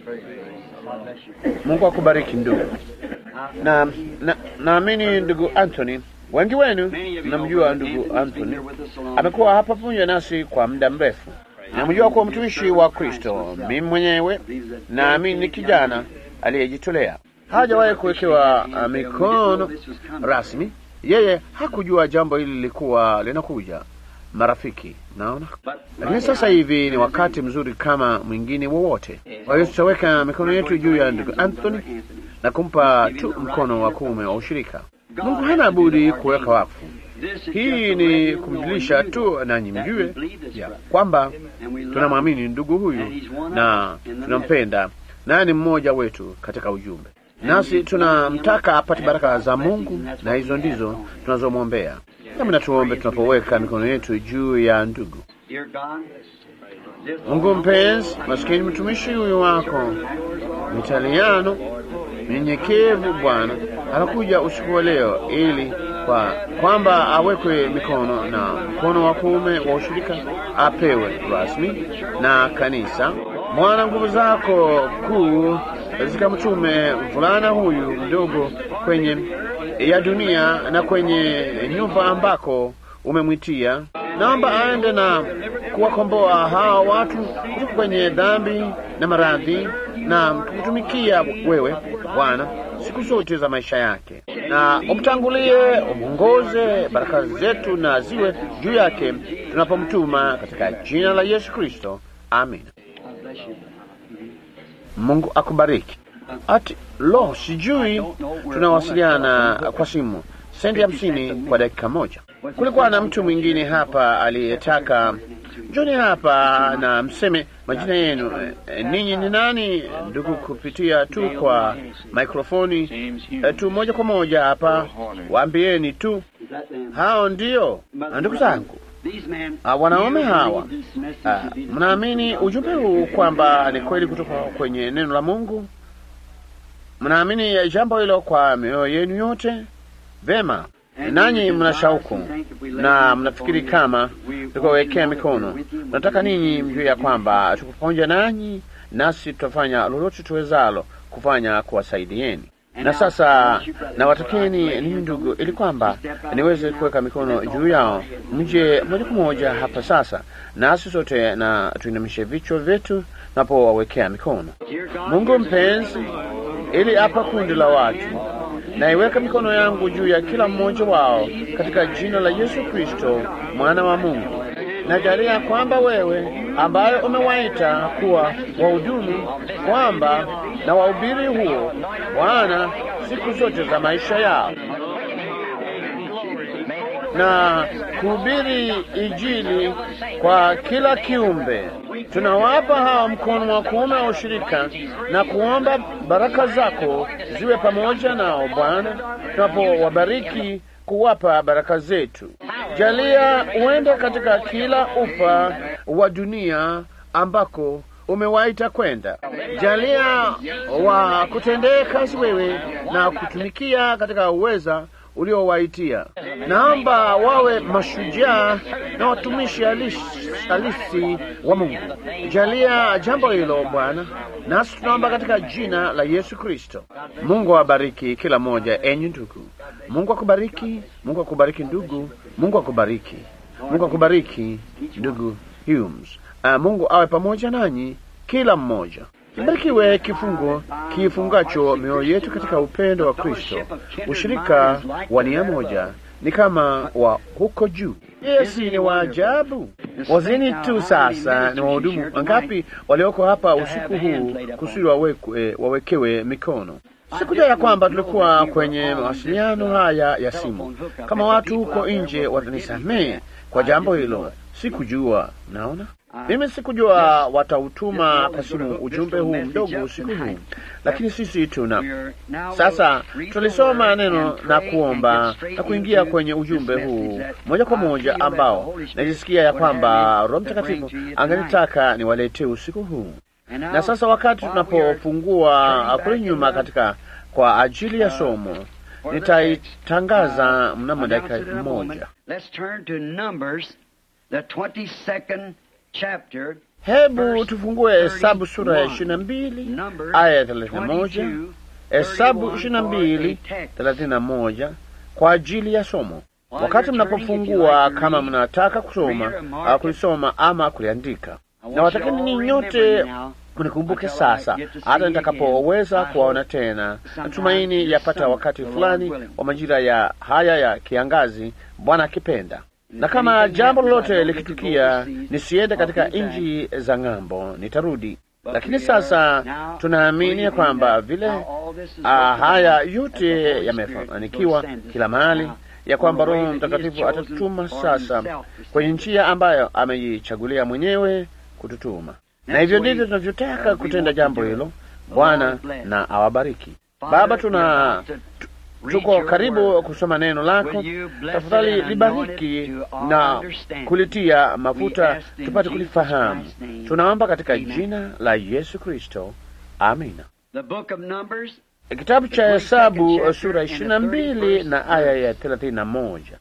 Mungu akubariki ndugu. Na na- naamini ndugu Anthony, wengi wenu mnamjua ndugu Anthony, amekuwa hapa pamoja nasi kwa muda mrefu. Namjua kuwa mtumishi wa Kristo. Mimi mwenyewe naamini ni kijana aliyejitolea, hajawahi kuwekewa uh, mikono rasmi. Yeye hakujua jambo hili lilikuwa linakuja. Marafiki, naona lakini sasa hivi ni wakati mzuri kama mwingine wowote. Kwa hiyo tutaweka mikono yetu juu ya ndugu Anthony na kumpa tu mkono wa kuume wa ushirika. Mungu hana budi kuweka wakfu. Hii ni kumjulisha tu nanyi mjue ya kwamba tunamwamini ndugu huyu na tunampenda, naye ni mmoja wetu katika ujumbe, nasi tunamtaka apate baraka za Mungu, na hizo ndizo tunazomwombea. Hebu na tuombe tunapoweka mikono yetu juu ya ndugu. Dear God, this Mungu mpenzi, maskini mtumishi huyu wako Mitaliano mnyenyekevu, Bwana anakuja usiku wa leo ili kwa kwamba awekwe mikono na mkono wa kuume wa ushirika apewe rasmi na kanisa. Mwana, nguvu zako kuu zikamtume mvulana huyu mdogo kwenye ya dunia na kwenye nyumba ambako umemwitia. Naomba aende na kuwakomboa hawa watu kutoka kwenye dhambi na maradhi na kutumikia wewe Bwana siku zote za maisha yake, na umtangulie, umwongoze. Baraka zetu na ziwe juu yake tunapomtuma katika jina la Yesu Kristo, amina. Mungu akubariki. Ati lo, sijui tunawasiliana kwa simu sendi hamsini kwa dakika moja. Kulikuwa na mtu mwingine hapa aliyetaka njoni hapa na mseme majina yenu. Eh, ninyi ni nani ndugu, kupitia tu kwa mikrofoni eh, tu moja kwa moja hapa, waambieni tu hao ndio Ah, ndugu zangu. these men, Ah, wanaume hawa this message ah, to be mnaamini ujumbe huu kwamba ni kweli kutoka kwenye neno la Mungu? Mnaamini jambo hilo kwa mioyo yenu yote? Vema, nanyi mna shauku na mnafikiri kama tukawekea mikono. Nataka ninyi mjue ya kwamba tuko pamoja nanyi, nasi tutafanya lolote tuwezalo kufanya kuwasaidieni. Na sasa nawatakeni ninyi ndugu, ili kwamba niweze kuweka mikono juu yao, mje moja kwa moja hapa sasa, nasi sote na tuinamishe vichwa vyetu napowawekea mikono. Dear God, Mungu mpenzi, ili hapa kundi la watu naiweka mikono yangu juu ya kila mmoja wao katika jina la Yesu Kristo mwana wa Mungu. Najalia kwamba wewe ambaye umewaita kuwa wahudumu, kwamba na wahubiri huo Bwana siku zote za maisha yao na kuhubiri Injili kwa kila kiumbe. Tunawapa hawa mkono wa kuume wa ushirika na kuomba baraka zako ziwe pamoja nao Bwana, tunapowabariki kuwapa baraka zetu. Jalia uende katika kila ufa wa dunia ambako umewaita kwenda. Jalia wa kutendee kazi wewe na kutumikia katika uweza uliowaitia. Naomba wawe mashujaa na watumishi halisi halisi wa Mungu. Jalia jambo hilo Bwana, nasi tunaomba katika jina la Yesu Kristo. Mungu awabariki kila mmoja, enyi ndugu. Mungu akubariki, Mungu akubariki ndugu, Mungu akubariki, Mungu akubariki ndugu Humes. Uh, Mungu awe pamoja nanyi kila mmoja. Kibarikiwe kifungo kifungacho mioyo yetu katika upendo wa Kristo. Ushirika wa nia moja ni kama wa huko juu. Yesi ni wa ajabu. Wazini tu sasa ni wahudumu wangapi walioko hapa usiku huu kusudi wawekwe, wawekewe mikono. Sikujua ya kwamba tulikuwa kwenye mawasiliano haya ya simu. Kama watu huko nje watanisamehe kwa jambo hilo, sikujua. Mnaona, mimi sikujua watautuma kwa simu ujumbe huu mdogo usiku huu, lakini sisi tuna sasa. Tulisoma neno na kuomba na kuingia kwenye ujumbe huu moja kwa moja, ambao najisikia ya kwamba Roho Mtakatifu angenitaka niwaletee usiku huu na sasa wakati tunapofungua kule nyuma katika kwa ajili ya somo, nitaitangaza mnamo dakika moja. Hebu tufungue Hesabu sura ya ishirini na mbili aya ya thelathini na moja Hesabu ishirini na mbili thelathini na moja kwa ajili ya somo. Wakati mnapofungua, kama mnataka kusoma kulisoma ama kuliandika, na watakini ni nyote mnikumbuke sasa, hata nitakapoweza kuwaona tena. Natumaini yapata wakati fulani wa majira ya haya ya kiangazi, Bwana akipenda. Na kama jambo lolote likitukia nisiende katika nchi za ng'ambo, nitarudi. Lakini sasa tunaamini ya kwamba vile ah, haya yote yamefanikiwa kila mahali, ya kwamba Roho Mtakatifu atatutuma sasa kwenye njia ambayo ameichagulia mwenyewe kututuma na hivyo ndivyo tunavyotaka kutenda jambo hilo. Bwana na awabariki. Baba, tuna tuko karibu kusoma neno lako, tafadhali libariki na kulitia mafuta tupate kulifahamu. Tunaomba katika jina la Yesu Kristo, amina. Kitabu cha Hesabu sura ishirini na mbili na aya ya thelathini na moja.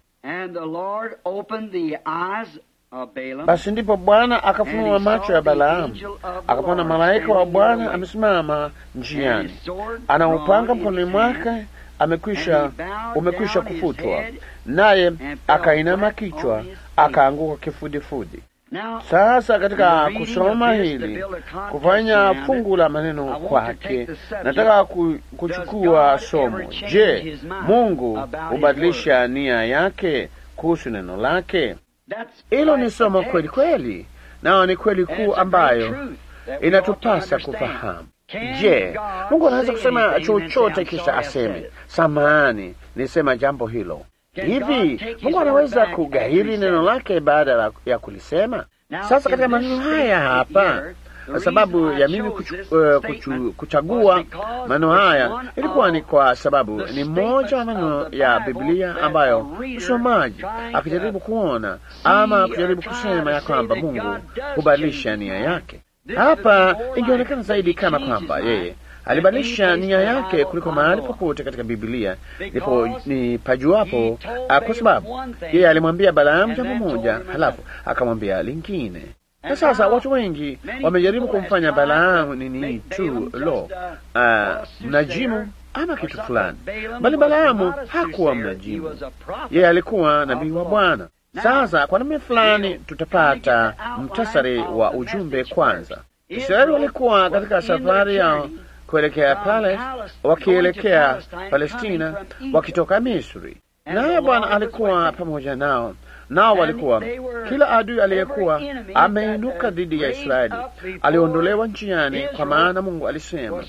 Basi ndipo Bwana akafunua macho ya Balaamu, akapona malaika wa Bwana amesimama njiani, ana upanga mkononi mwake, amekwisha umekwisha kufutwa, naye akainama kichwa, akaanguka kifudifudi. Sasa katika kusoma hili, kufanya fungu la maneno kwake, nataka kuchukua somo. Je, Mungu hubadilisha nia yake kuhusu neno lake? Hilo ni somo kweli kweli, nao ni kweli kuu ambayo inatupasa kufahamu. Je, Mungu anaweza kusema chochote kisha aseme samahani, nilisema jambo hilo? Hivi Mungu anaweza kugairi neno lake baada ya kulisema? Sasa katika maneno haya hapa kwa sababu ya mimi kuchu, uh, kuchu, kuchagua maneno haya ilikuwa ni kwa sababu ni moja wa maneno ya Biblia ambayo msomaji akijaribu kuona ama kujaribu kusema ya kwamba Mungu hubadilisha nia yake. Hapa ingeonekana zaidi kama kwamba yeye alibadilisha nia yake kuliko mahali popote katika Biblia ndipo ni pajuapo, kwa sababu yeye alimwambia Balaamu jambo moja, halafu akamwambia lingine na sasa watu wengi wamejaribu kumfanya Balaamu nini tu lo, uh, mnajimu ama kitu fulani, bali Balaamu hakuwa mnajimu, yeye alikuwa nabii wa Bwana. Sasa kwa namna fulani tutapata mtasari wa ujumbe. Kwanza, Israeli walikuwa katika safari yao kuelekea pale, wakielekea Palestina, wakitoka Misri, naye Bwana alikuwa pamoja nao nao walikuwa kila adui aliyekuwa ameinuka dhidi ya Israeli aliondolewa njiani, kwa maana Mungu alisema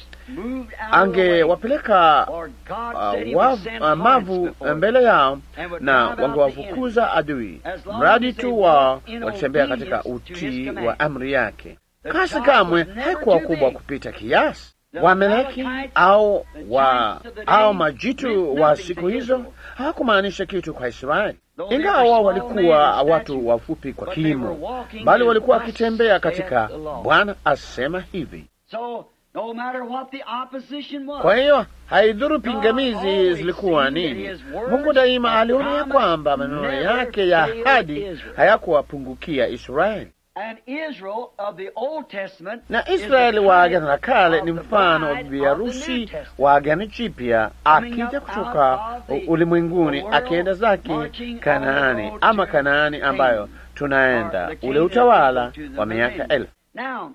angewapeleka uh, uh, mavu mbele yao na wangewafukuza adui, mradi tu wao walitembea katika utii wa amri yake. Kasi kamwe haikuwa kubwa kupita kiasi. Wameleki au wa au majitu wa siku hizo hawakumaanisha kitu kwa Israeli, ingawa wao walikuwa watu wafupi kwa kimo, bali walikuwa wakitembea katika Bwana asema hivi. No matter what the opposition was. Kwa hiyo haidhuru pingamizi zilikuwa nini, Mungu daima aliona ya kwamba maneno yake ya ahadi hayakuwapungukia Israeli. And Israel of the Old Testament Na is Israeli the wa type Agano la Kale ni of the mfano wa bride bibi of the harusi New Testament. wa Agano Jipya akija kutoka ulimwenguni akienda zake Kanaani ama Kanaani ambayo tunaenda ule utawala wa miaka elfu. Now,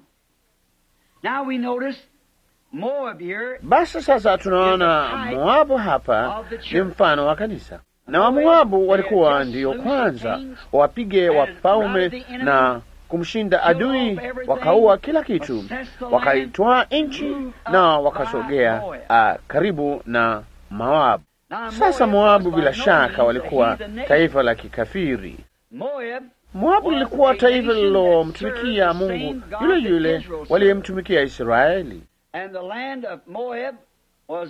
now we notice Moab here Basi sasa tunaona Moabu hapa ni mfano wa kanisa, na Wamoabu walikuwa ndiyo kwanza wapige wafalme na kumshinda adui, wakaua kila kitu, wakaitwaa nchi na wakasogea ah, karibu na Moabu. Now, Sasa Moab Moabu was bila by no shaka means walikuwa a heathen nation. taifa la kikafiri. Moab Moabu lilikuwa taifa lililomtumikia Mungu yule yule waliyemtumikia Israeli. and the land of Moab was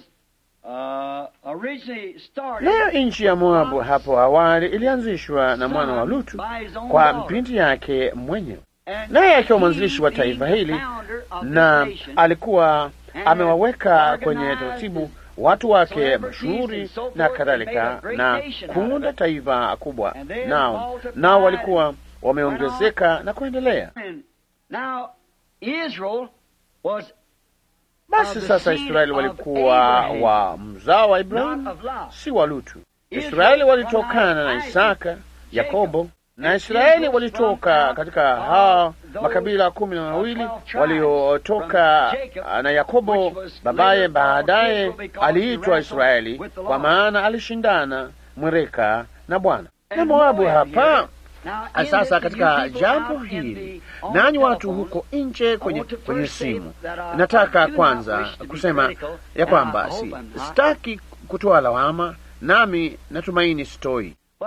uh, originally started Nayo nchi ya Moabu hapo awali ilianzishwa na mwana wa Lutu by his own kwa daughter. binti yake mwenyewe, And naye akiwa he mwanzilishi wa being taifa the hili founder of na this nation, alikuwa and amewaweka organized kwenye taratibu watu wake celebrities mashuhuri and so forth na and kadhalika, made a great na nation out of kuunda it. taifa kubwa, And they nao multiplied nao walikuwa wameongezeka na kuendelea. And now Israel was Basi of the sasa seed Israeli of walikuwa Abraham, wa mzao wa not Ibrahimu, of Lot. si wa Lutu. Israel Israeli walitokana na from Isaac, Isaka, Yakobo, na and Israeli Israel walitoka from out katika of hao those makabila kumi na mawili twelve tribes waliotoka from Jacob, na Yakobo. which was Babaye later called baadaye Israel because he aliitwa wrestled Israeli with the kwa Lord. maana alishindana mwereka na Bwana. Na And Moabu Moab hapa here, now in sasa this, katika you people jambo out in hili, the- on nanyi the watu telephones, huko nje kwenye, I want to kwenye first say simu, that I- I nataka do not kwanza wish to be kusema critical, ya and kwamba I si, hope I'm not. sitaki kutoa lawama, nami natumaini sitoi But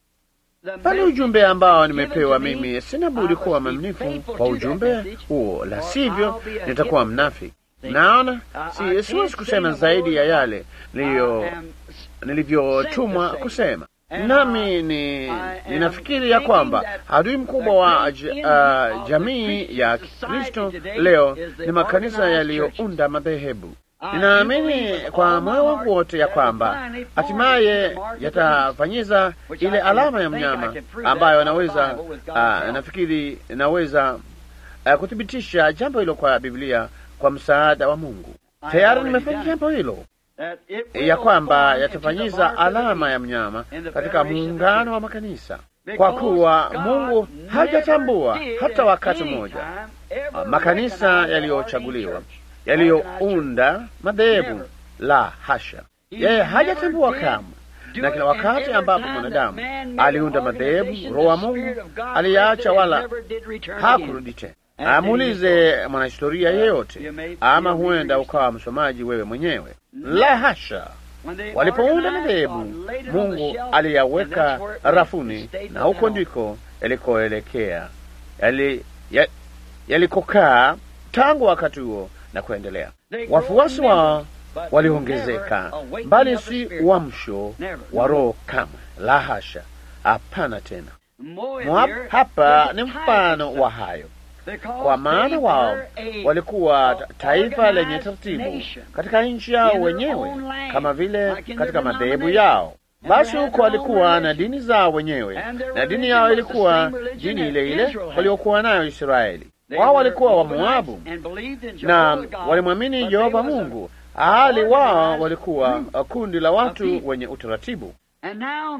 the pale message ujumbe ambao given nimepewa to me, mimi, sina I budi must kuwa be mwaminifu faithful kwa to that ujumbe message, huo, la or sivyo I'll be a nitakuwa hypocrite. mnafiki. See? Naona I- I si can't siwezi say kusema the zaidi ya word yale niliyo I am nilivyotumwa sent to say. kusema. And Nami I- ni I am ninafikiri ya thinking kwamba that adui mkubwa wa great j- enemy uh, of the jamii Christian ya society Kristo today leo is the ni makanisa organized yaliyounda madhehebu. I do Ninaamini believe with kwa all my moyo wangu heart wote ya that kwamba finally hatimaye forms the mark of the yatafanyiza which I ile can alama ya think I mnyama can prove ambayo that from the naweza Bible with God's ah, help. nafikiri naweza ah, kuthibitisha jambo hilo kwa Biblia kwa msaada wa Mungu. I Tayari already nimefanya done. jambo hilo that it will ya kwamba form into yatafanyiza the mark of the alama ya beast. mnyama in the katika federation of the muungano church. wa makanisa, Because kwa kuwa God Mungu never hajatambua did hata at wakati any mmoja time ever ah, makanisa recognize the yaliyochaguliwa ordained church. yaliyounda madhehebu. Never. La hasha, He yeye never hajatambua did kamwe. do Na it, kila and wakati every ambapo time mwanadamu that man made aliunda an madhehebu, organization, Roho wa the Mungu Spirit of God aliyaacha left it and wala never did return hakurudi again. tena. And then Amuulize you mwanahistoria Uh, yeyote, you may- ama you may huenda read- ukawa msomaji wewe mwenyewe. No. La hasha, When they walipounda organized, madhehebu, God laid it on the Mungu shelf, and aliyaweka that's where it went. rafuni, It stayed na there huko now. ndiko yalikoelekea yali, ya, yalikokaa tangu wakati huo na kuendelea. They grow Wafuasi in wao members, but waliongezeka, never awakening bali of the si Spirit. uamsho Never. wa Roho kamwe. La hasha, hapana tena. Moab Moab here hapa is ni a type mfano of wa such. hayo, Because kwa maana they wao were a walikuwa a taifa lenye organized taratibu nation katika nchi yao in their wenyewe, own land, kama vile like in katika their madhehebu denomination. yao. And Basi they had huko their own walikuwa na religion. dini zao wenyewe, And their na dini religion yao was the ilikuwa same religion dini that ile ile Israel had. waliokuwa nayo Israeli. They Wao were walikuwa wa Moabites Moabu and believed in na Jehovah God, walimwamini but Yehova they was a- Mungu, hali wao organized walikuwa group uh, kundi la watu people. wenye utaratibu. And now,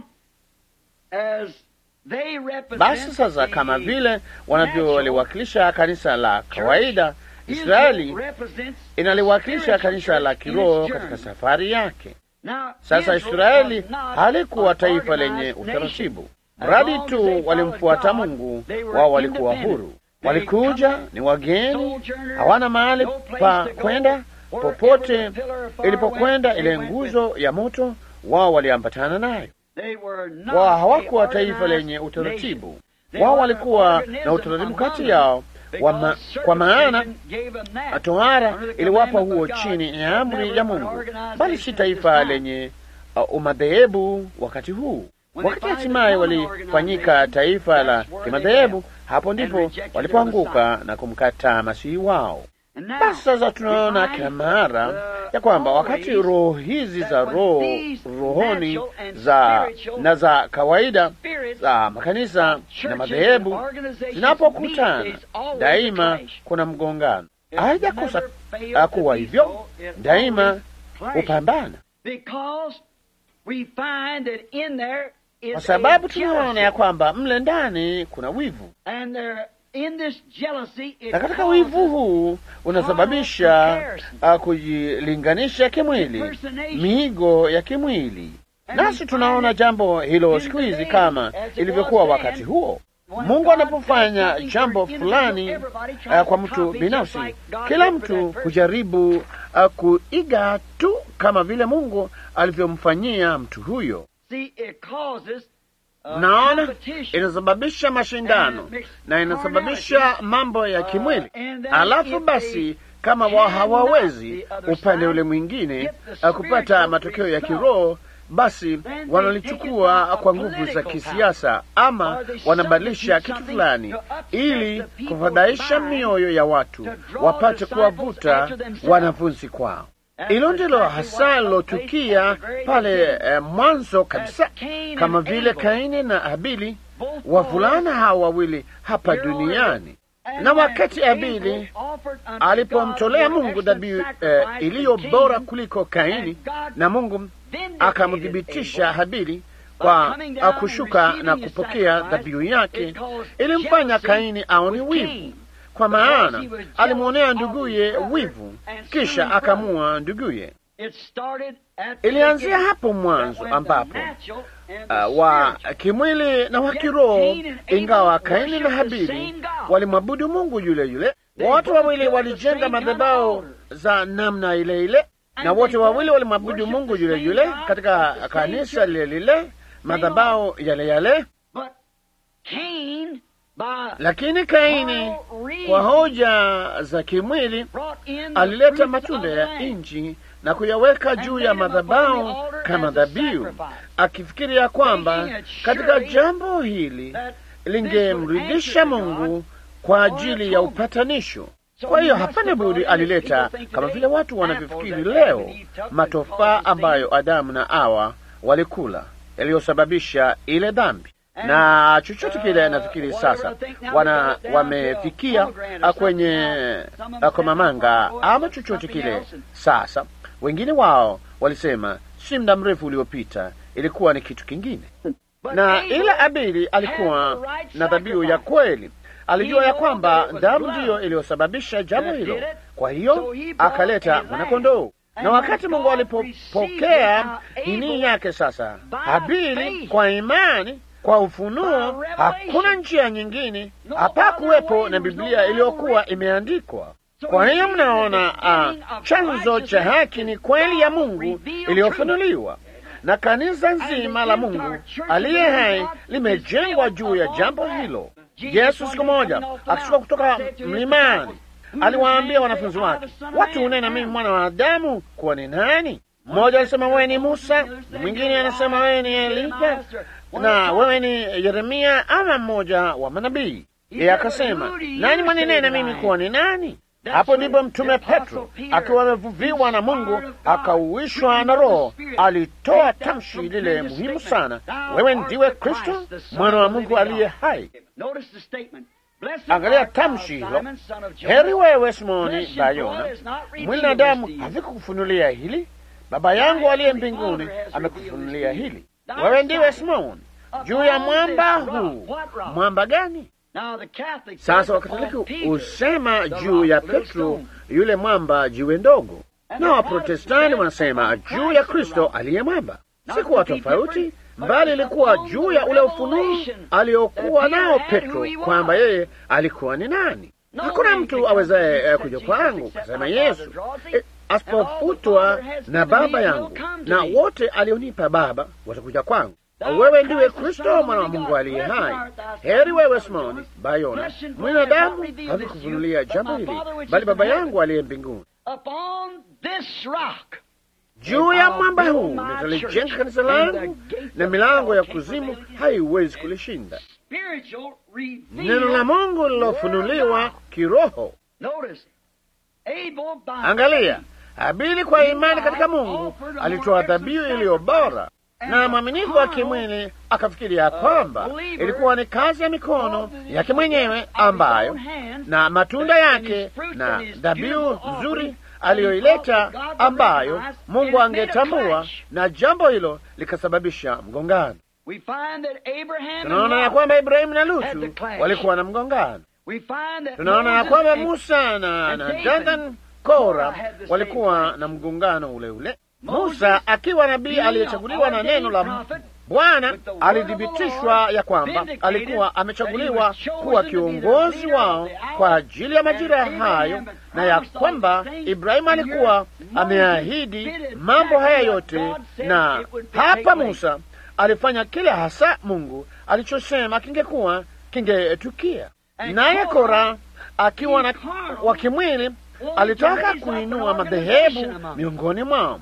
as they represent Basi sasa, the kama vile wanavyoliwakilisha kanisa la kawaida, Israeli Israel represents inaliwakilisha spiritual kanisa la church in kiroho its katika journey. safari yake. Now, Sasa Israel Israeli was not halikuwa an taifa organized lenye nation. utaratibu, As mradi long as they tu followed walimfuata God, Mungu, they were wao walikuwa independent. huru. They Walikuja come ni wageni, sojourners, hawana mahali no place pa to go. kwenda. Wherever Popote the pillar of fire ilipokwenda went, ile they went with nguzo ya moto, wao waliambatana nayo. They were not Wao a hawakuwa taifa organized lenye utaratibu, nation. They wao were walikuwa an na organism utaratibu among kati them, yao wa ma, because kwa maana circumcision gave them that. tohara Under the iliwapa commandment huo of God, chini ya but amri never ya an Mungu, organization bali si at taifa this time. lenye uh, umadhehebu wakati huu. When Wakati they finally hatimaye become an walifanyika organization, taifa la that's where they kimadhehebu, fell hapo and ndipo rejected their walipoanguka na kumkataa masihi wao. Basi sasa tunaona kila mara ya kwamba wakati roho hizi za roho rohoni za na za kawaida za makanisa na madhehebu zinapokutana, daima kuna mgongano. Haijakosa kuwa hivyo, daima hupambana, kwa sababu tunaona ya kwamba mle ndani kuna wivu na katika wivu huu unasababisha uh, kujilinganisha kimwili, miigo ya kimwili. Nasi tunaona jambo hilo siku hizi kama ilivyokuwa wakati huo. Mungu anapofanya jambo fulani uh, kwa mtu binafsi, kila mtu hujaribu uh, kuiga tu kama vile Mungu alivyomfanyia mtu huyo. Naona inasababisha mashindano na inasababisha mambo ya kimwili. Alafu basi, kama wa hawawezi upande ule mwingine kupata matokeo ya kiroho, basi wanalichukua kwa nguvu za kisiasa, ama wanabadilisha kitu fulani ili kufadhaisha mioyo ya watu, wapate kuwavuta wanafunzi kwao. Hilo ndilo hasa lilotukia pale eh, mwanzo kabisa, kama vile Kaini na Habili, wavulana hawa wawili hapa duniani. Na wakati Habili alipomtolea Mungu dhabihu eh, iliyo bora kuliko Kaini, na Mungu akamthibitisha Habili kwa kushuka na kupokea dhabihu yake, ilimfanya Kaini aone wivu kwa maana alimwonea nduguye wivu, kisha akamua nduguye. Ilianzia hapo mwanzo, ambapo uh, wa kimwili na wa kiroho, ingawa Kaini na Habili walimwabudu Mungu yule yule, wote wawili walijenga madhabahu za namna ile ile, na wote wawili walimwabudu Mungu yule yule katika kanisa lile lile, madhabahu yale yale lakini Kaini kwa hoja za kimwili alileta matunda ya nchi na kuyaweka juu ya madhabahu kama dhabihu, akifikiria kwamba katika jambo hili lingemridhisha Mungu kwa ajili ya upatanisho. Kwa hiyo hapana budi alileta, kama vile watu wanavyofikiri leo, matofaa ambayo Adamu na Hawa walikula yaliyosababisha ile dhambi na chochote kile nafikiri sasa wana wamefikia kwenye komamanga ama chochote kile sasa. Wengine wao walisema si muda mrefu uliopita ilikuwa ni kitu kingine, na ile Abili alikuwa na dhabihu ya kweli. Alijua ya kwamba damu ndiyo iliyosababisha jambo hilo, kwa hiyo akaleta mwanakondoo na wakati Mungu alipopokea nini yake sasa, Habili kwa imani kwa ufunuo, hakuna njia nyingine, hapakuwepo na Biblia iliyokuwa imeandikwa. Kwa hiyo mnaona, uh, chanzo cha haki ni kweli ya Mungu iliyofunuliwa, na kanisa nzima la Mungu aliye hai limejengwa juu ya jambo hilo. Yesu siku moja akishuka kutoka mlimani aliwaambia wanafunzi wake, watu hunena mimi mwana wa Adamu kuwa ni nani? Mmoja alisema wewe ni Musa, na mwingine anasema wewe ni Elija na wewe ni Yeremia ama mmoja wa manabii. Yeye akasema nani mwaninena mimi kuwa ni nani? Hapo ndipo mtume Petro akiwa amevuviwa na Mungu akauishwa na Roho alitoa tamshi lile muhimu sana, wewe ndiwe Kristo mwana wa Mungu aliye hai. Angalia tamshi hilo, heri wewe Simoni Bayona, mwili na damu havikukufunulia hili, Baba yangu aliye mbinguni amekufunulia hili. Wewe ndiwe Simoni juu ya mwamba huu. Mwamba gani? Sasa Wakatoliki husema juu ya Petro yule mwamba, jiwe ndogo, na Waprotestanti wanasema juu ya Kristo aliye mwamba. Sikuwa tofauti, mbali ilikuwa juu ya ule ufunuo aliokuwa nao Petro kwamba yeye alikuwa ni nani. Hakuna mtu awezaye kuja kwangu, kasema Yesu, e, asipofutwa na Baba yangu, na wote alionipa Baba watakuja kwangu. Wewe ndiwe Kristo mwana wa Mungu aliye hai. Heri wewe Simoni Bayona, mwili na damu havikufunulia jambo hili, bali Baba yangu aliye mbinguni. Juu ya mwamba huu nitalijenga kanisa langu, na milango ya kuzimu haiwezi kulishinda. Neno la Mungu lilofunuliwa kiroho. Angalia, Habili kwa imani katika Mungu alitoa dhabihu iliyo bora, na mwaminifu wa kimwili akafikiri ya kwamba ilikuwa ni kazi ya mikono yake mwenyewe ambayo na matunda yake na dhabihu nzuri aliyoileta ambayo Mungu angetambua, na jambo hilo likasababisha mgongano. Tunaona ya kwamba Ibrahimu na Lutu walikuwa na mgongano. Tunaona ya kwamba Musa na, na Dathan Kora walikuwa na mgongano ule ule. Musa akiwa nabii aliyechaguliwa na neno la Bwana alithibitishwa ya kwamba alikuwa amechaguliwa kuwa kiongozi wao kwa ajili ya majira hayo, na ya kwamba Ibrahimu alikuwa ameahidi mambo haya yote, na hapa Musa alifanya kile hasa Mungu alichosema kingekuwa kingetukia. Naye Kora akiwa na wa kimwili alitaka kuinua madhehebu miongoni mwao,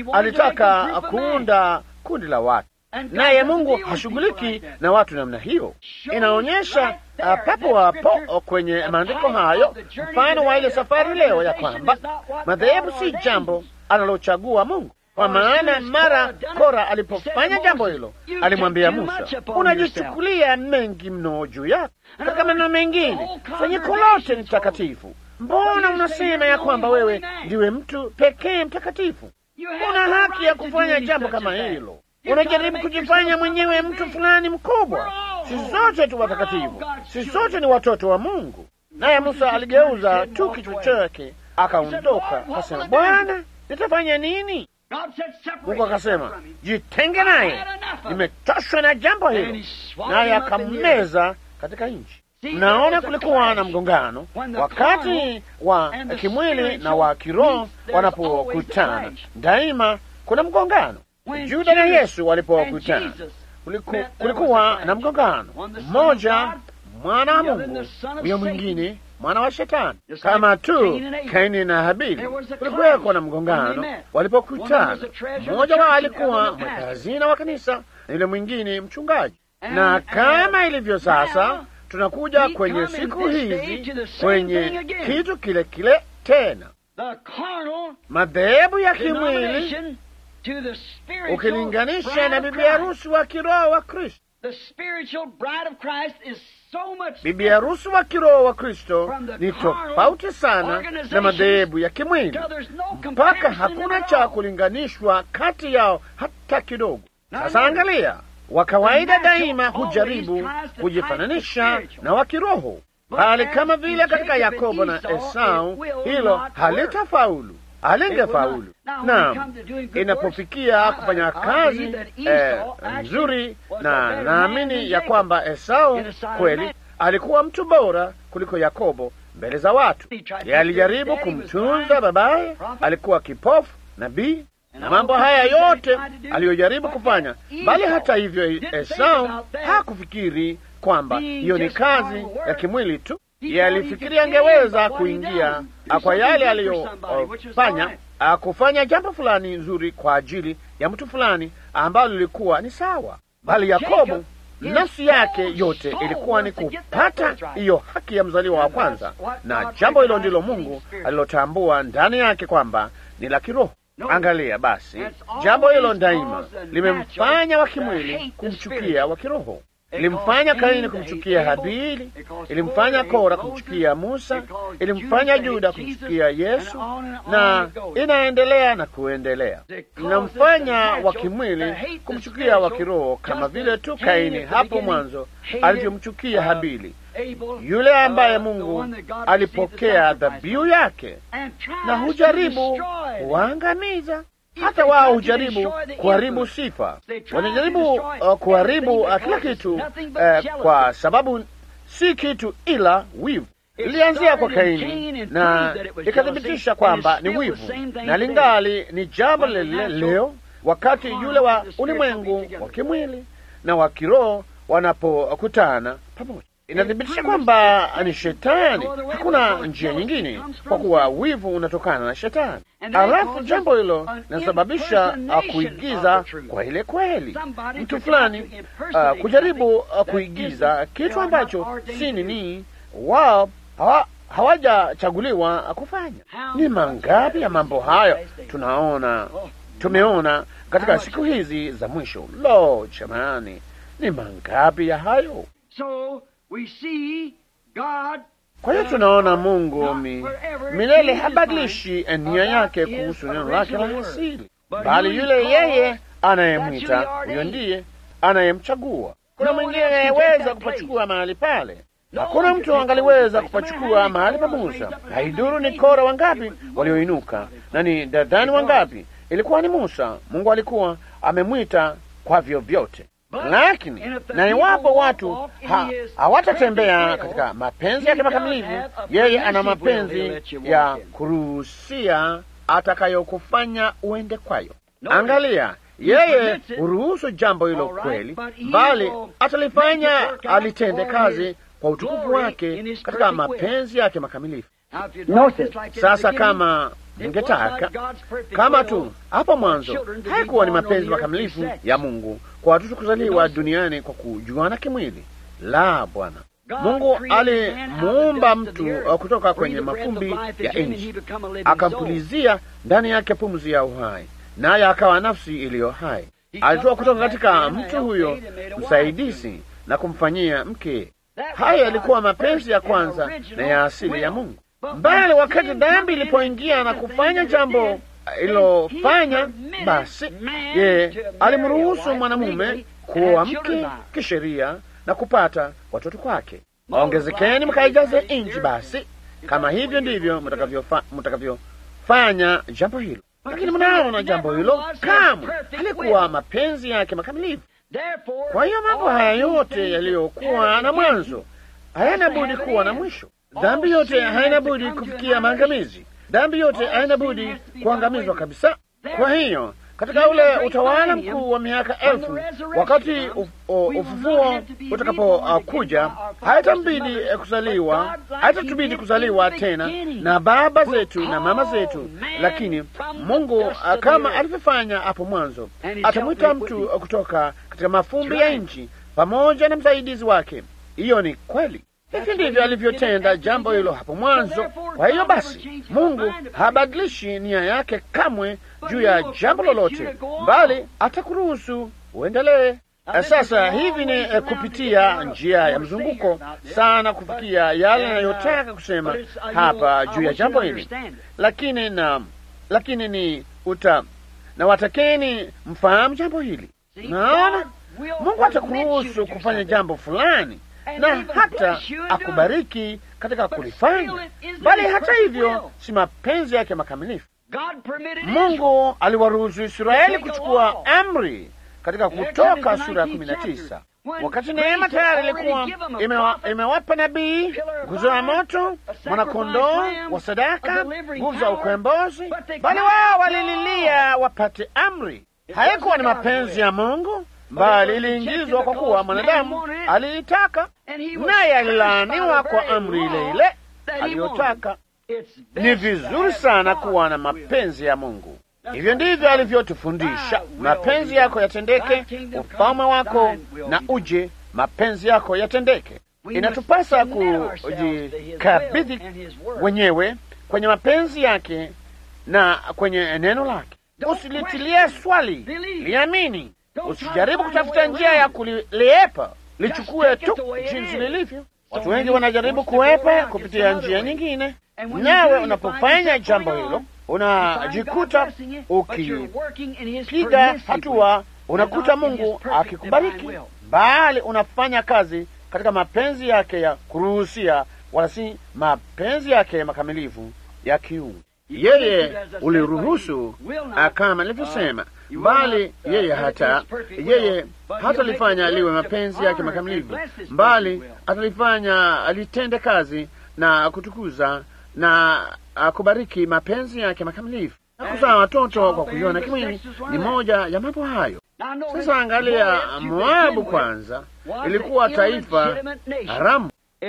alitaka kuunda kundi la watu, naye Mungu hashughuliki na watu namna hiyo. Inaonyesha uh, papo hapo kwenye maandiko hayo mfano wa ile safari leo ya kwamba madhehebu si jambo analochagua Mungu. Kwa maana mara Kora alipofanya jambo hilo, alimwambia Musa, unajichukulia mengi mno juu yako. Katika maneno mengine, kusanyiko lote ni takatifu. Mbona unasema ya kwamba wewe ndiwe mtu pekee mtakatifu? Una haki ya kufanya jambo kama hilo. Unajaribu kujifanya mwenyewe mtu fulani mkubwa. Sisi sote tu watakatifu, sisi sote ni watoto wa Mungu. Naye Musa aligeuza tu kichwa chake akaondoka, akasema, Bwana, nitafanya nini? Mungu akasema, jitenge naye, nimechoshwa na jambo hilo, naye akammeza katika nchi. Mnaona, kulikuwa na mgongano wakati wa kimwili na wa kiroho wanapokutana, daima kuna mgongano. Juda na Yesu walipokutana, kuliku, kulikuwa na mgongano, mmoja mwana wa Mungu, huyo mwingine mwana wa Shetani, kama tu Kaini na Habili. Kulikuweko na mgongano walipokutana. Mmoja wao alikuwa mweka hazina wa kanisa na yule mwingine mchungaji, na kama ilivyo sasa tunakuja kwenye siku hizi kwenye kitu kile kile tena, madhehebu ya kimwili ukilinganisha na bibi harusi wa kiroho wa Kristo. Bibi harusi wa kiroho wa Kristo ni tofauti sana na madhehebu ya kimwili, mpaka hakuna cha kulinganishwa kati yao hata kidogo. Sasa angalia, wa kawaida daima hujaribu kujifananisha na wa kiroho, bali kama vile katika Yakobo na Esau, hilo halitafaulu, halingefaulu. Naam, inapofikia kufanya kazi eh, nzuri, na naamini ya kwamba Esau kweli alikuwa mtu bora kuliko Yakobo mbele za watu. Yeye alijaribu kumtunza babaye, alikuwa kipofu, nabii na mambo haya yote aliyojaribu kufanya, bali hata hivyo Esau hakufikiri kwamba hiyo ni kazi ya kimwili tu. Yeye alifikiri angeweza kuingia kwa yale aliyofanya, kufanya jambo fulani nzuri kwa ajili ya mtu fulani ambalo lilikuwa ni sawa, bali Yakobo nafsi yake yote ilikuwa ni kupata hiyo haki ya mzaliwa wa kwanza, na jambo hilo ndilo Mungu alilotambua ndani yake kwamba ni la kiroho. Angalia basi, jambo hilo daima limemfanya wa kimwili kumchukia wa kiroho. Ilimfanya Kaini kumchukia Habili, ilimfanya Kora kumchukia Musa, ilimfanya Yuda kumchukia Yesu, na inaendelea na kuendelea. Inamfanya wa kimwili kumchukia wa kiroho, kama vile tu Kaini hapo mwanzo alivyomchukia Habili, yule ambaye Mungu alipokea dhabihu yake, na hujaribu kuangamiza hata wao hujaribu kuharibu sifa, wanajaribu uh, kuharibu uh, kila kitu uh, kwa sababu si kitu ila wivu. Ilianzia kwa Kaini na ikathibitisha kwamba ni wivu, na lingali ni jambo lile leo, wakati yule wa ulimwengu wa kimwili na wa kiroho wanapokutana pamoja inathibitisha kwamba ni shetani. Hakuna njia nyingine, kwa kuwa wivu unatokana na shetani. Alafu jambo hilo linasababisha uh, kuigiza kwa ile kweli, mtu fulani uh, kujaribu uh, kuigiza kitu ambacho si nini. Wao hawajachaguliwa kufanya. Ni mangapi ya mambo hayo tunaona, tumeona katika siku hizi za mwisho? Lo, jamani, ni mangapi ya hayo! So we see God Kwa hiyo tunaona Mungu mi, milele habadilishi nia yake kuhusu neno lake la asili, bali yule yeye anayemwita huyo ndiye anayemchagua. Kuna mwingine anayeweza kupachukua mahali pale. Hakuna mtu angaliweza kupachukua mahali pa Musa. Haiduru ni Kora wangapi walioinuka na ni dadani wangapi, ilikuwa ni Musa. Mungu alikuwa amemwita kwa vyovyote. Lakini na iwapo watu ha, hawatatembea katika mapenzi yake makamilifu, yeye ana mapenzi ya kuruhusia atakayokufanya uende kwayo. Angalia, yeye huruhusu jambo hilo kweli, bali atalifanya alitende kazi kwa utukufu wake katika mapenzi yake makamilifu. Sasa kama ningetaka kama tu hapo mwanzo haikuwa ni mapenzi makamilifu ya Mungu kwa watoto kuzaliwa duniani kwa kujuana kimwili. La, Bwana Mungu alimuumba mtu kutoka kwenye mafumbi ya nchi, akampulizia ndani yake pumzi ya uhai, naye akawa nafsi iliyo hai. Alitoa kutoka katika mtu huyo msaidizi na kumfanyia mke. Hayo yalikuwa mapenzi ya kwanza na ya asili ya Mungu. Mbali wakati dhambi ilipoingia na kufanya jambo ililofanya, basi ye alimruhusu mwanamume kuoa mke kisheria na kupata watoto kwake. Ongezekeni mkaijaze nchi. Basi kama hivyo ndivyo mtakavyofanya jambo hilo, lakini mnaona jambo hilo kamwe halikuwa mapenzi yake makamilifu. Kwa hiyo mambo haya yote yaliyokuwa na mwanzo hayana budi kuwa na mwisho. Dhambi yote haina budi kufikia maangamizi. Dhambi yote haina budi kuangamizwa kabisa. Kwa hiyo katika ule utawala mkuu wa miaka elfu, wakati ufufuo utakapokuja, haitambidi kuzaliwa, haitatubidi kuzaliwa tena na baba zetu na mama zetu, lakini Mungu kama alivyofanya hapo mwanzo, atamwita mtu kutoka katika mafumbi ya nchi pamoja na msaidizi wake. Hiyo ni kweli. Hivi ndivyo alivyotenda jambo hilo hapo mwanzo. Kwa hiyo basi, Mungu habadilishi nia yake kamwe juu ya jambo lolote, bali atakuruhusu uendelee. Sasa hivi ni eh, kupitia njia ya mzunguko sana kufikia yale anayotaka kusema hapa juu ya jambo hili, lakini na lakini ni uta na watakeni mfahamu jambo hili. Naona Mungu atakuruhusu kufanya jambo fulani na hata akubariki katika kulifanya, bali hata hivyo si mapenzi yake makamilifu. Mungu aliwaruhusu Israeli kuchukua amri katika Kutoka sura ya kumi na tisa wakati neema tayari ilikuwa imewa, imewapa nabii nguzo ya moto, mwanakondoo wa sadaka, nguvu za ukombozi, bali wao walililia wapate amri. Haikuwa ni mapenzi ya Mungu bali iliingizwa kwa kuwa mwanadamu aliitaka, naye alilaaniwa kwa amri ile ile aliyotaka. Ni vizuri sana kuwa na mapenzi ya Mungu. Hivyo ndivyo alivyotufundisha: mapenzi yako yatendeke, ufalme wako na uje, mapenzi yako yatendeke. Inatupasa kujikabidhi wenyewe kwenye mapenzi yake na kwenye neno lake. Usilitilie swali, liamini. Usijaribu kutafuta njia ya kuliepa, lichukue tu jinsi lilivyo. Watu wengi wanajaribu kuepa kupitia njia nyingine, nawe unapofanya jambo hilo unajikuta ukipiga hatua, unakuta Mungu akikubariki, bali unafanya kazi katika mapenzi yake ya kuruhusia, wala si mapenzi yake makamilifu ya kiungu. Yeye uliruhusu kama nilivyosema, bali yeye hata yeye hatalifanya liwe mapenzi yake makamilifu, bali atalifanya alitende kazi na kutukuza na kubariki mapenzi yake makamilifu. Na kuzaa watoto kwa kuiona kimwili ni moja ya mambo hayo. Sasa angalia, Moabu kwanza ilikuwa taifa haramu,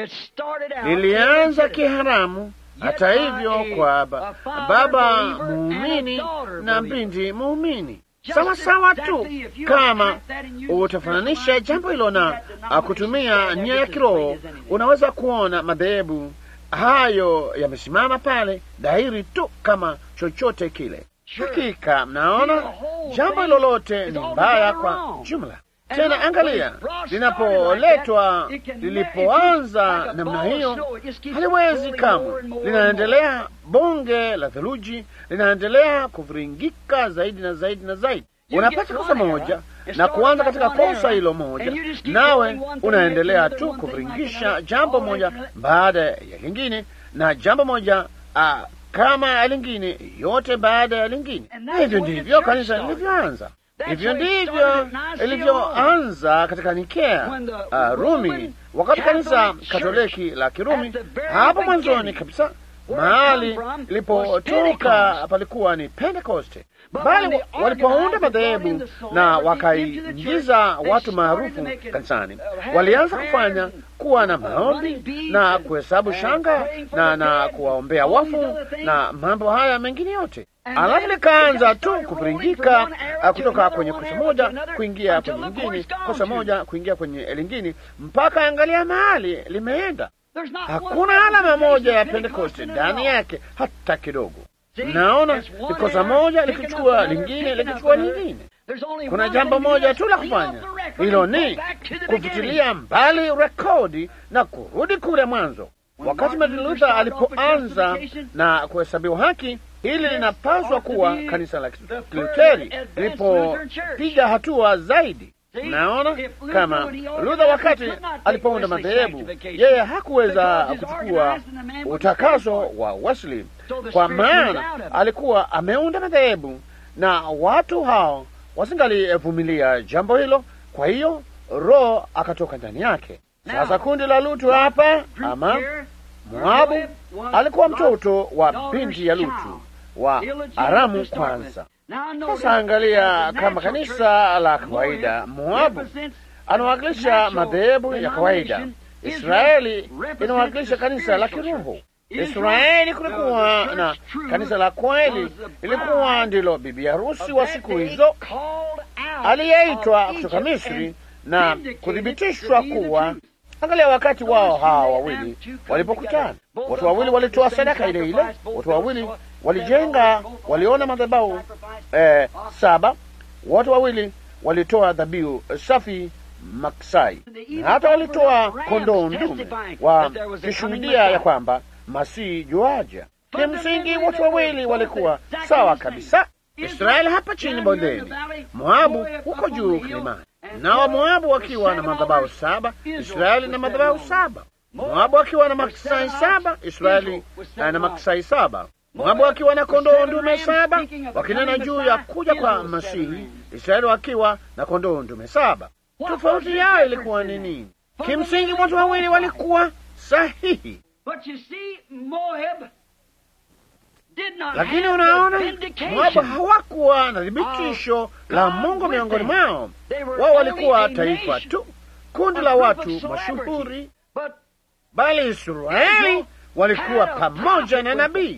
lilianza kiharamu hata hivyo kwa ba, baba muumini na binti muumini sawa sawa tu. Kama utafananisha jambo hilo na kutumia nia ya kiroho, unaweza kuona madhehebu hayo yamesimama pale dhahiri tu kama chochote kile. Hakika mnaona, jambo lolote ni mbaya kwa jumla. Tena angalia, linapoletwa lilipoanza namna hiyo, haliwezi kamwe, linaendelea. Bonge la theluji linaendelea kuviringika zaidi na zaidi na zaidi. Unapata kosa moja na kuanza katika kosa hilo moja, nawe unaendelea tu kuviringisha jambo moja baada ya lingine na jambo moja uh, kama lingine yote baada ya lingine. Hivyo ndivyo kanisa lilivyoanza. Hivyo ndivyo ilivyoanza katika Nikea, uh, Rumi, wakati kanisa Katoliki la Kirumi hapo mwanzoni kabisa mahali ilipotoka palikuwa ni Pentekoste, bali walipounda madhehebu na wakaingiza watu maarufu kanisani, walianza kufanya kuwa na maombi na kuhesabu shanga na na kuwaombea wafu na mambo haya mengine yote, alafu likaanza tu kuviringika kutoka kwenye kosa moja kuingia kwenye lingine, kosa moja kuingia kwenye lingine, mpaka angalia mahali limeenda. Hakuna alama moja ya Pentekoste ndani yake hata kidogo. Naona ni kosa moja likichukua lingine likichukua lingine. Kuna jambo moja tu la kufanya, hilo ni kufutilia mbali rekodi na kurudi kule mwanzo. Wakati Martin Luther alipoanza na kuhesabiwa haki, hili linapaswa kuwa kanisa la Kiluteri lilipopiga hatua zaidi. Naona kama Luther wakati alipounda madhehebu, yeye hakuweza kuchukua utakaso wa Wesley, kwa maana alikuwa ameunda madhehebu na watu hao wasingalivumilia jambo hilo. Kwa hiyo Roho akatoka ndani yake. Sasa kundi la Lutu hapa, ama Moabu alikuwa mtoto wa binti ya Lutu wa Aramu kwanza. Sasa angalia, kama kanisa la kawaida, Moabu anawakilisha madhehebu ya kawaida. Israeli inawakilisha kanisa la kiroho. Israeli kulikuwa na kanisa la kweli, ilikuwa ndilo bibi harusi wa siku hizo, aliyeitwa kutoka Misri na kuthibitishwa kuwa Angalia wakati wao hawa wawili walipokutana, watu wawili walitoa sadaka ile ile, watu wawili walijenga, waliona madhabahu eh, saba, watu wawili walitoa dhabihu safi maksai, na hata walitoa kondoo ndume, wakishuhudia ya kwamba Masihi juaja. Kimsingi watu wawili walikuwa sawa kabisa. Israeli hapa chini bondeni, Moabu huko juu kilimani na Wamoabu wakiwa na madhabahu saba, Israeli na madhabahu saba. Moabu akiwa na maksai saba, Israeli na maksai saba. Moabu akiwa na kondoo ndume saba, wakinena juu ya kuja kwa Masihi, Israeli wakiwa na kondoo ndume saba. Tofauti yao ilikuwa ni nini? Kimsingi watu wawili walikuwa sahihi, lakini unaona, Moabu hawakuwa na thibitisho la Mungu miongoni mwao. Wao walikuwa taifa tu, kundi la watu mashuhuri, bali Israeli walikuwa pamoja na nabii.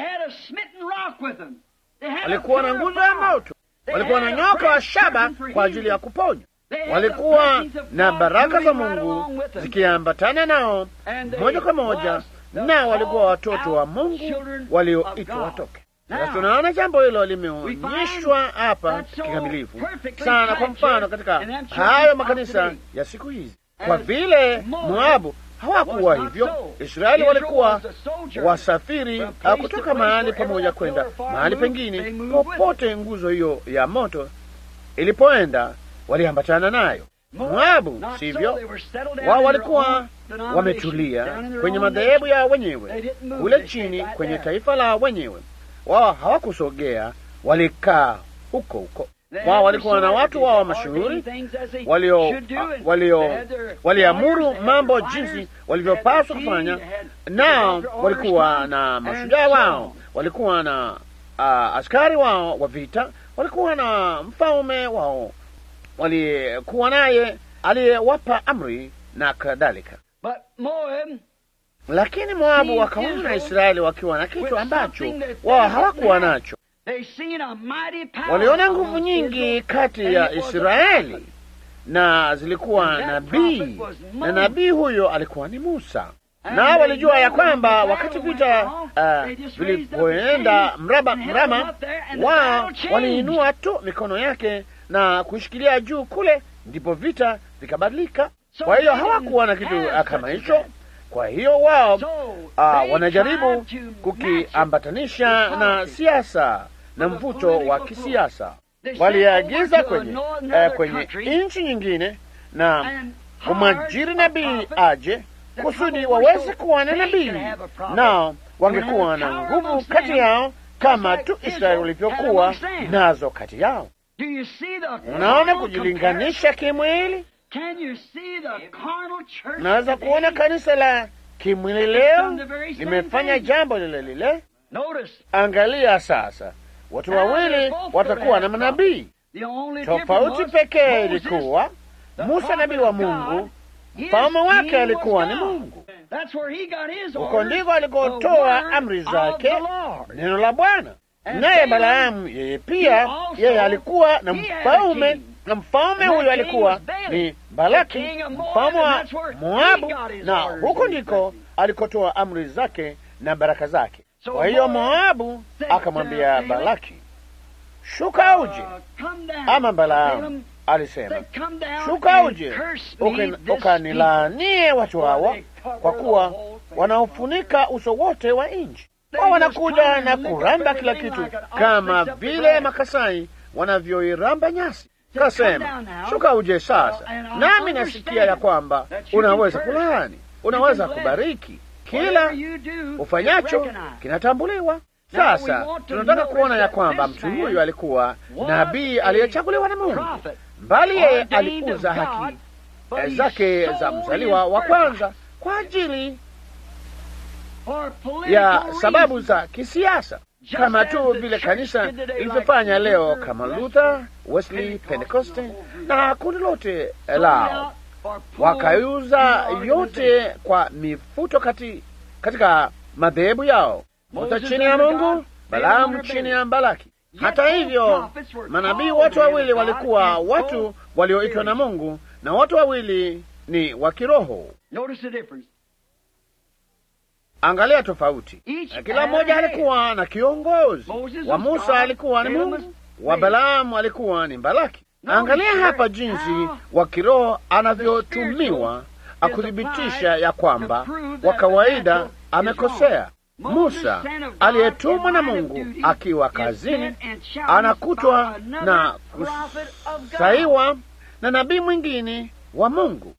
Walikuwa na nguzo ya moto, walikuwa na nyoka wa shaba kwa ajili ya kuponya, walikuwa na baraka za Mungu zikiambatana nao moja kwa moja na walikuwa watoto wa Mungu walioitwa watoke. Sasa tunaona jambo hilo limeonyeshwa hapa kikamilifu sana, kwa mfano katika hayo makanisa ya siku hizi. Kwa vile Moabu hawakuwa hivyo, Israeli walikuwa wasafiri kutoka mahali pamoja kwenda mahali pengine. Popote nguzo hiyo ya moto ilipoenda, waliambatana nayo. Moabu sivyo, wao walikuwa wametulia kwenye madhehebu ya wenyewe kule chini kwenye taifa la wenyewe. Wao hawakusogea, walikaa huko huko. Wao walikuwa na watu wao mashuhuri walio walio waliamuru mambo jinsi walivyopaswa kufanya, nao walikuwa na mashujaa wao, walikuwa na uh, askari wao wa vita, walikuwa na mfalme wao walikuwa naye aliyewapa amri na kadhalika. Lakini Moabu wakaona Israeli wakiwa na kitu ambacho wao hawakuwa nacho. Waliona nguvu nyingi kati ya Israeli na zilikuwa nabii, na nabii huyo alikuwa ni Musa. na walijua ya kwamba wakati vita uh, vilipoenda mraba mrama, wao waliinua tu mikono yake na kushikilia juu kule, ndipo vita vikabadilika. Kwa hiyo hawakuwa na kitu uh, kama hicho. Kwa hiyo wao uh, wanajaribu kukiambatanisha na siasa na mvuto wa kisiasa. Waliagiza kwenye uh, kwenye nchi nyingine na kumwajiri nabii aje kusudi waweze kuwa na nabii, nao wangekuwa na nguvu kati yao kama tu Israeli walivyokuwa nazo kati yao. Unaona kujilinganisha kimwili. Unaweza kuona kanisa la kimwili leo limefanya jambo lile lile. Angalia sasa, watu wawili watakuwa na manabii. Tofauti pekee ilikuwa Musa nabii wa Mungu, mfalme wake alikuwa ni Mungu. Huko ndiko alikotoa amri zake, neno la Bwana. Naye Balaamu yeye pia, yeye alikuwa na mfalme, na mfalme huyo alikuwa ni Balaki, mfalme wa Moabu, na huko ndiko alikotoa amri zake na baraka zake. Kwa hiyo Moabu akamwambia Balaki, shuka uje. Ama Balaamu alisema shuka uje ukanilaanie watu hawa, kwa kuwa wanaofunika uso wote wa nchi. Wao wanakuja na kuramba kila kitu kama vile Makasai wanavyoiramba nyasi. Kasema shuka uje sasa, nami nasikia ya kwamba unaweza kulaani, unaweza kubariki. Kila ufanyacho kinatambuliwa. Sasa tunataka kuona ya kwamba mtu huyu alikuwa nabii aliyechaguliwa na Mungu, mbali yeye alikuza haki zake za mzaliwa wa kwanza kwa ajili ya sababu za kisiasa, kama tu vile kanisa lilivyofanya leo, kama Luther, Wesley, Pentecoste na kundi lote lao, wakaiuza yote kwa mifuto kati, katika madhehebu yao. Musa chini ya Mungu, Balaamu chini ya Balaki. Hata hivyo, manabii wote wawili walikuwa watu walioitwa na Mungu, na wote wawili ni wa kiroho. Angalia tofauti, na kila mmoja alikuwa na kiongozi. Wa Musa alikuwa ni Mungu, wa Balaamu alikuwa ni Balaki. Angalia hapa jinsi wa kiroho anavyotumiwa akuthibitisha ya kwamba wa kawaida amekosea. Musa aliyetumwa na Mungu akiwa kazini anakutwa na kusaiwa na nabii mwingine wa Mungu.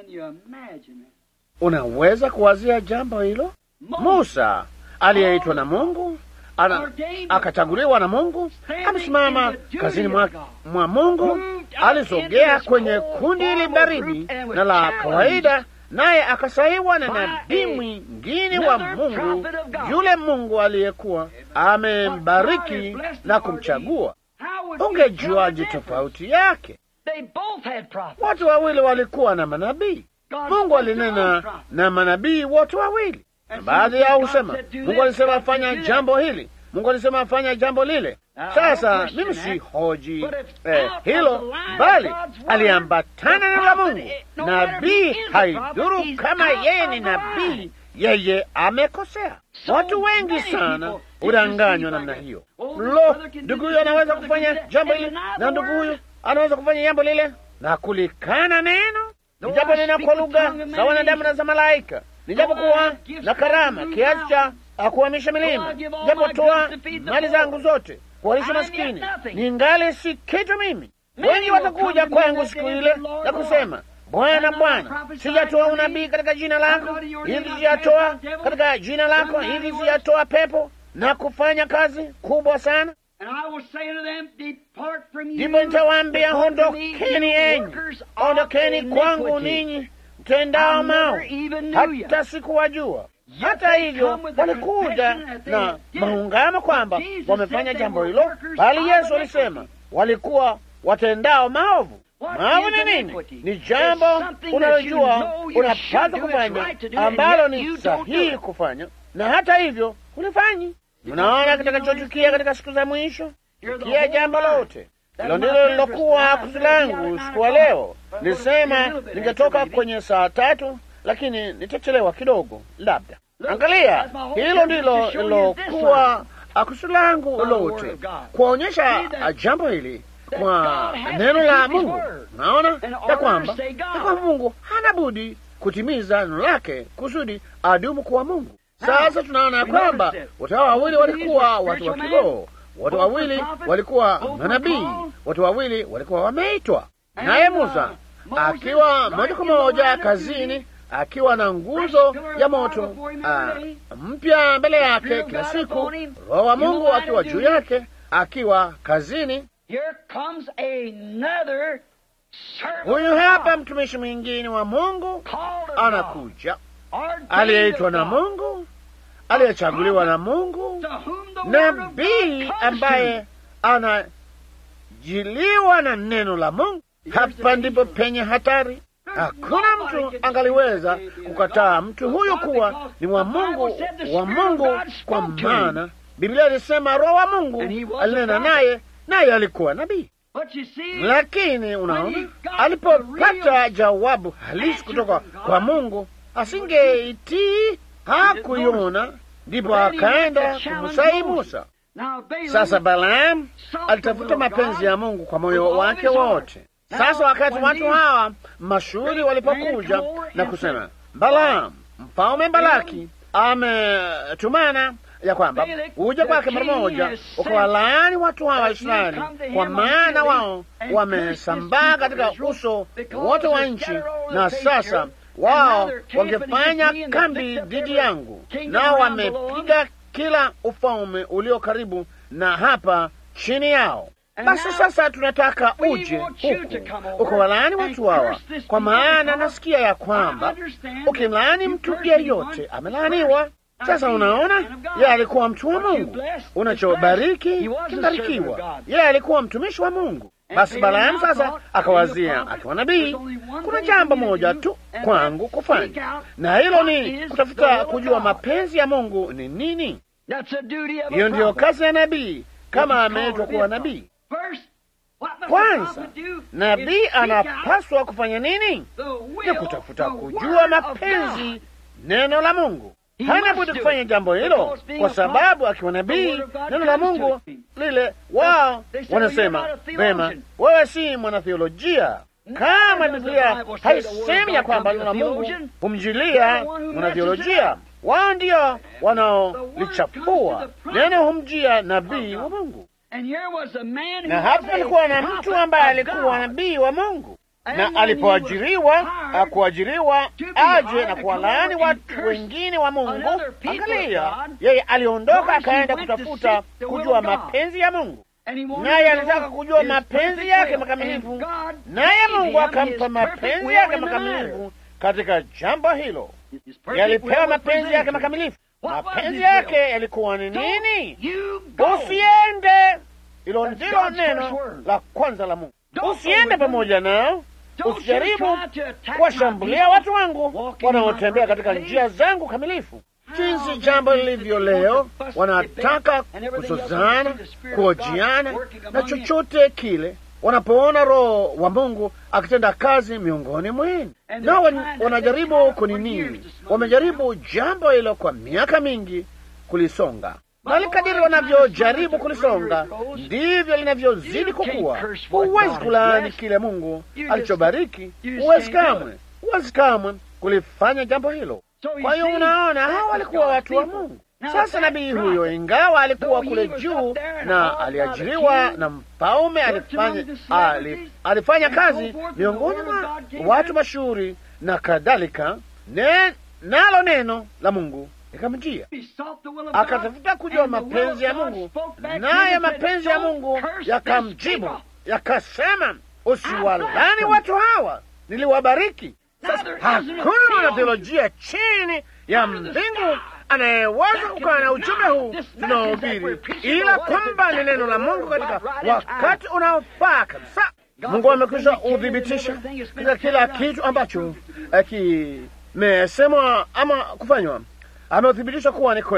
Unaweza kuwazia jambo hilo? Musa aliyeitwa na Mungu ana, akachaguliwa na Mungu, amesimama kazini mwa, mwa Mungu, alisogea kwenye kundi hili baridi na la kawaida naye akasaiwa na nabii mwingine wa Mungu, yule Mungu aliyekuwa amembariki na kumchagua. Ungejuaje tofauti yake? Watu wawili walikuwa na manabii. Mungu alinena na manabii wote wawili, na baadhi yao husema Mungu alisema fanya jambo hili, Mungu alisema afanya jambo lile. Sasa mimi si hoji eh, hilo, bali aliambatana na la Mungu. Nabii haidhuru kama yeye ni nabii, yeye amekosea. Watu wengi sana udanganywa namna hiyo. Lo, ndugu huyo anaweza kufanya jambo hili na ndugu huyu anaweza kufanya jambo lile na kulikana neno. Nijapo nena kwa lugha za wanadamu na za malaika, nijapo kuwa na karama kiasi cha akuhamisha milima, japo toa mali zangu zote kuwalisha maskini, ningali si kitu mimi. Wengi watakuja kwangu siku ile na kusema, Bwana, Bwana, sijatoa unabii katika jina lako, hivi sijatoa katika jina lako, hivi sijatoa pepo na kufanya kazi kubwa sana? Ndipo nitawaambia, ondokeni enyi, ondokeni kwangu ninyi mtendao mao, hata sikuwajua. Hata hivyo walikuja na maungamo kwamba wamefanya jambo hilo, bali Yesu alisema walikuwa watendao maovu. Maovu ni nini? Ni jambo unalojua unapaswa kufanya, ambalo ni sahihi kufanya, na hata hivyo hulifanyi. Mnaona kitakachotukia katika siku za mwisho? Tukia jambo lote hilo ndilo lilokuwa kusudi langu usiku wa leo. Nilisema ningetoka kwenye saa tatu lakini nitachelewa kidogo, labda. Angalia, hilo ndilo lilokuwa kusudi langu lote, kuonyesha jambo hili kwa neno la Mungu. Naona ya kwamba ya kwamba Mungu hana budi kutimiza neno lake kusudi adumu kuwa Mungu. Sasa tunaona ya kwamba watu hao wawili walikuwa watu wa kiroho, watu wawili walikuwa manabii, watu wawili walikuwa wameitwa, naye Musa akiwa moja kwa moja kazini, akiwa na nguzo ya moto mpya mbele yake kila siku, Roho wa Mungu akiwa juu yake, akiwa kazini. Huyu hapa mtumishi mwingine wa Mungu anakuja, aliyeitwa na Mungu, aliyechaguliwa na Mungu, nabii ambaye anajiliwa na neno la Mungu. Hapa ndipo penye hatari. Hakuna mtu angaliweza kukataa mtu huyu kuwa ni wa Mungu wa Mungu, kwa maana Biblia ilisema Roho wa Mungu alinena naye, naye alikuwa nabii. Lakini unaona, alipopata jawabu halisi kutoka kwa Mungu asingeitii, hakuiona, ndipo akaenda kumsai Musa. Sasa Balaam alitafuta mapenzi ya Mungu kwa moyo wake wote. Sasa wakati watu hawa mashuhuri walipokuja na kusema, Balaam mfalme Balaki ametumana ya kwamba uje kwake mara moja ukawalaani watu hawa Israeli, kwa maana wao wamesambaa katika uso wote wa nchi, na sasa wao wangefanya kambi dhidi yangu, nao wamepiga kila ufalme ulio karibu na hapa chini yao. Basi sasa tunataka uje huku ukawalaani watu hawa, kwa maana nasikia ya kwamba ukimlaani mtu yeyote amelaaniwa. Sasa unaona, yeye alikuwa mtu wa Mungu, unachobariki kimbarikiwa. Yeye alikuwa mtumishi wa Mungu. Basi Balaamu sasa akawazia, akiwa nabii, kuna jambo moja tu kwangu kufanya, na hilo ni kutafuta kujua mapenzi ya Mungu ni nini. Hiyo ndiyo kazi ya nabii, kama ameitwa kuwa nabii. Kwanza nabii anapaswa kufanya nini? Ni kutafuta kujua mapenzi, neno la Mungu. Hana budi kufanya jambo hilo, kwa sababu akiwa nabii, neno la Mungu lile, wao wanasema vema, wewe si mwanatheolojia. Kama Biblia haisemi ya kwamba neno la Mungu humjilia mwanatheolojia, wao ndio wanaolichafua neno, humjia nabii wa Mungu. Na hapa alikuwa na mtu ambaye alikuwa nabii wa Mungu na alipoajiriwa akuajiriwa aje na kuwalaani watu wengine wa Mungu. Angalia, yeye aliondoka akaenda kutafuta kujua mapenzi ya Mungu, naye alitaka kujua mapenzi yake makamilifu, naye Mungu akampa mapenzi yake makamilifu katika jambo hilo. Yalipewa mapenzi yake makamilifu. Mapenzi yake yalikuwa ni nini? Usiende. Hilo ndilo neno la kwanza la Mungu. Usiende pamoja nao usijaribu kuwashambulia watu wangu wanaotembea katika njia zangu kamilifu. Jinsi jambo lilivyo leo, wanataka kuzozana, kuojiana na chochote kile wanapoona Roho wa Mungu akitenda kazi miongoni mwenu, nao wanajaribu kunini. Wamejaribu jambo hilo kwa miaka mingi kulisonga bali kadiri wanavyojaribu kulisonga ndivyo linavyozidi kukua. Huwezi kulaani kile Mungu alichobariki, huwezi kamwe, huwezi kamwe kulifanya jambo hilo. Kwa hiyo unaona, hawa walikuwa watu wa Mungu. Sasa nabii huyo, ingawa alikuwa kule juu na aliajiriwa na mfalme, alifanya, alif, alifanya kazi miongoni mwa watu mashuhuri na kadhalika, ne, nalo neno la Mungu ikamjia akatafuta kujua mapenzi ya Mungu, naye mapenzi ya Mungu yakamjibu yakasema, usiwalani watu hawa, niliwabariki. Sasa hakuna mwanatheolojia chini ya mbingu anayeweza kukaa na ujumbe huu tunaohubiri, ila kwamba ni neno la Mungu katika wakati unaofaa kabisa. Mungu amekwisha uthibitisha katika kila kitu ambacho kimesemwa ama kufanywa ameuthibitisha kuwa ni kweli.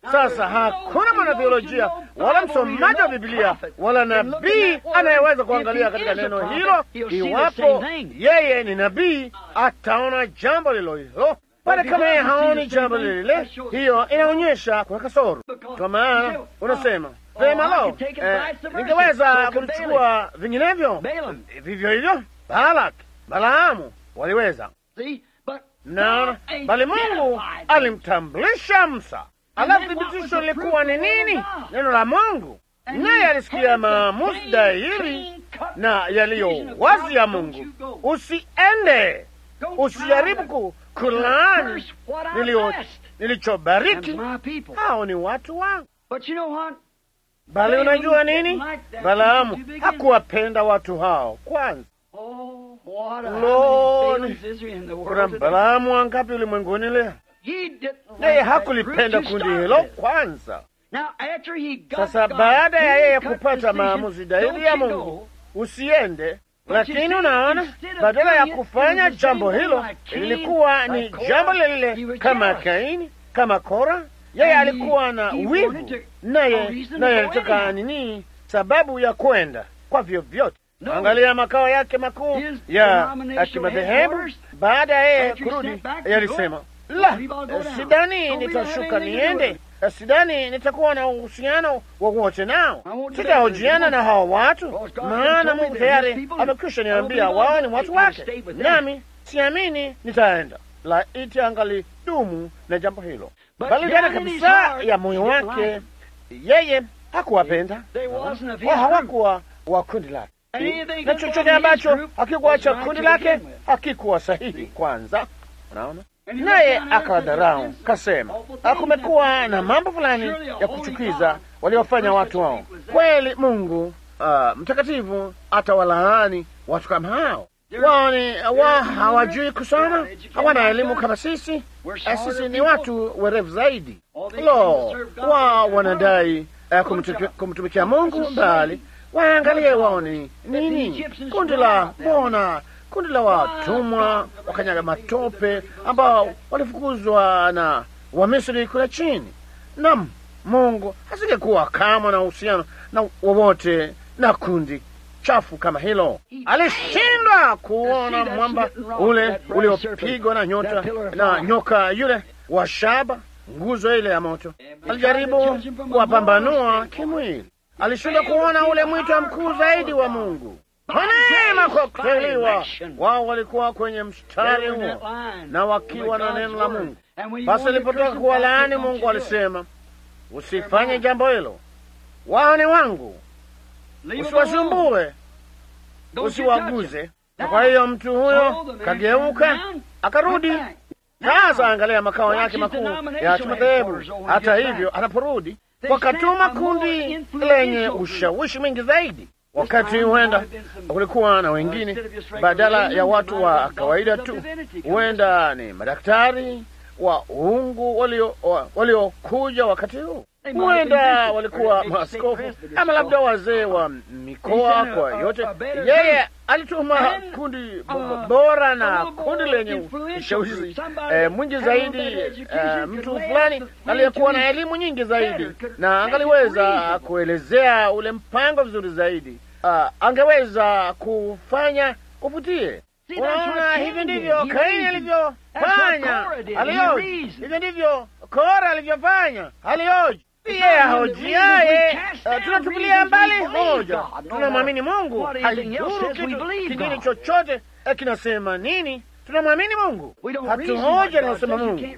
Sasa hakuna mwanatheolojia wala msomaji wa Biblia wala nabii anayeweza kuangalia katika neno hilo, iwapo yeye ni nabii, ataona jambo lilo hilo bali kama yeye haoni jambo lile, hiyo inaonyesha kuna kasoro. Kwa maana unasema vema, lo, eh, ningeweza kulichukua vinginevyo. Vivyo hivyo Balak, Balaamu waliweza na bali Mungu alimtambulisha Musa. Alafu thibitisho lilikuwa ni nini? Neno la Mungu, naye alisikia maamuzi dhahiri na yaliyo wazi ya Mungu. Usiende, usijaribu kulaani nilichobariki. Hao ni watu wangu. Bali unajua nini? Balaamu hakuwapenda watu hao kwanza. Loni, kuna Balaamu wangapi ulimwenguni leo? Yeye hakulipenda kundi hilo kwanza. Sasa baada ya yeye kupata maamuzi dhahiri ya Mungu, usiende lakini unaona, badala ya kufanya jambo hilo, lilikuwa ni jambo lile kama Kaini, kama Kora. Yeye alikuwa na wivu, naye naye alitaka nini? Sababu ya kwenda kwa vyovyote. Angalia makao yake makuu ya kimadhehebu. Baada ya yeye kurudi, yalisema la, sidani nitashuka niende sidani nitakuwa na uhusiano wowote nao, sitahojiana na hawa watu, maana Mungu tayari amekwisha niambia wao ni watu wake, nami siamini nitaenda. Laiti angali dumu na jambo hilo, bali ndani kabisa ya moyo wake yeye hakuwapenda wao, hawakuwa wa kundi lake, na chochote ambacho hakikuwa cha kundi lake hakikuwa sahihi. Kwanza unaona naye akawadharau, kasema kumekuwa na mambo fulani ya kuchukiza waliofanya watu wao. Kweli Mungu uh, mtakatifu atawalaani watu kama hao. Wao ni wa hawajui kusoma, hawana elimu kama sisi. Sisi ni watu werevu zaidi. Lo, wao wanadai uh, kumtumikia Mungu, bali waangalie wao ni nini kundi la mbona kundi la watumwa wakanyaga matope ambao walifukuzwa na Wamisri kule chini. Nam, Mungu asingekuwa kama na uhusiano na wowote na kundi chafu kama hilo. Alishindwa kuona mwamba ule uliopigwa na nyota na nyoka yule wa shaba, nguzo ile ya moto. Alijaribu kuwapambanua kimwili, alishindwa kuona ule mwito mkuu zaidi wa Mungu kwa neema kwa kuteuliwa. Wao walikuwa kwenye mstari huo na wakiwa na neno la Mungu. Basi alipotoka kuwalaani, Mungu alisema, usifanye jambo hilo, wao ni wangu, usiwasumbue, usiwaguze. Na kwa hiyo mtu huyo kageuka akarudi. Sasa angalia makao yake makuu ya kimadhehebu. Hata hivyo, anaporudi wakatuma kundi lenye ushawishi mwingi zaidi wakati huenda kulikuwa na wengine badala ya watu wa kawaida tu, huenda ni madaktari wa uungu waliokuja wakati huu, huenda walikuwa maaskofu ama labda wazee wa mikoa. Kwa yote, yeye alituma kundi bora na kundi lenye ushawishi eh, mwingi zaidi eh, mtu fulani aliyekuwa na elimu nyingi zaidi na angaliweza kuelezea ule mpango vizuri zaidi. Uh, angeweza kufanya uvutie. Unaona, hivi ndivyo Kaini alivyofanya, alioji. Hivyo ndivyo Kora alivyofanya, alioji. Yeye ahojiaye, uh, tunatupilia mbali hoja, tunamwamini Mungu. Haidhuru kitu kingine chochote kinasema nini, tunamwamini Mungu, hatuhoji anasema Mungu.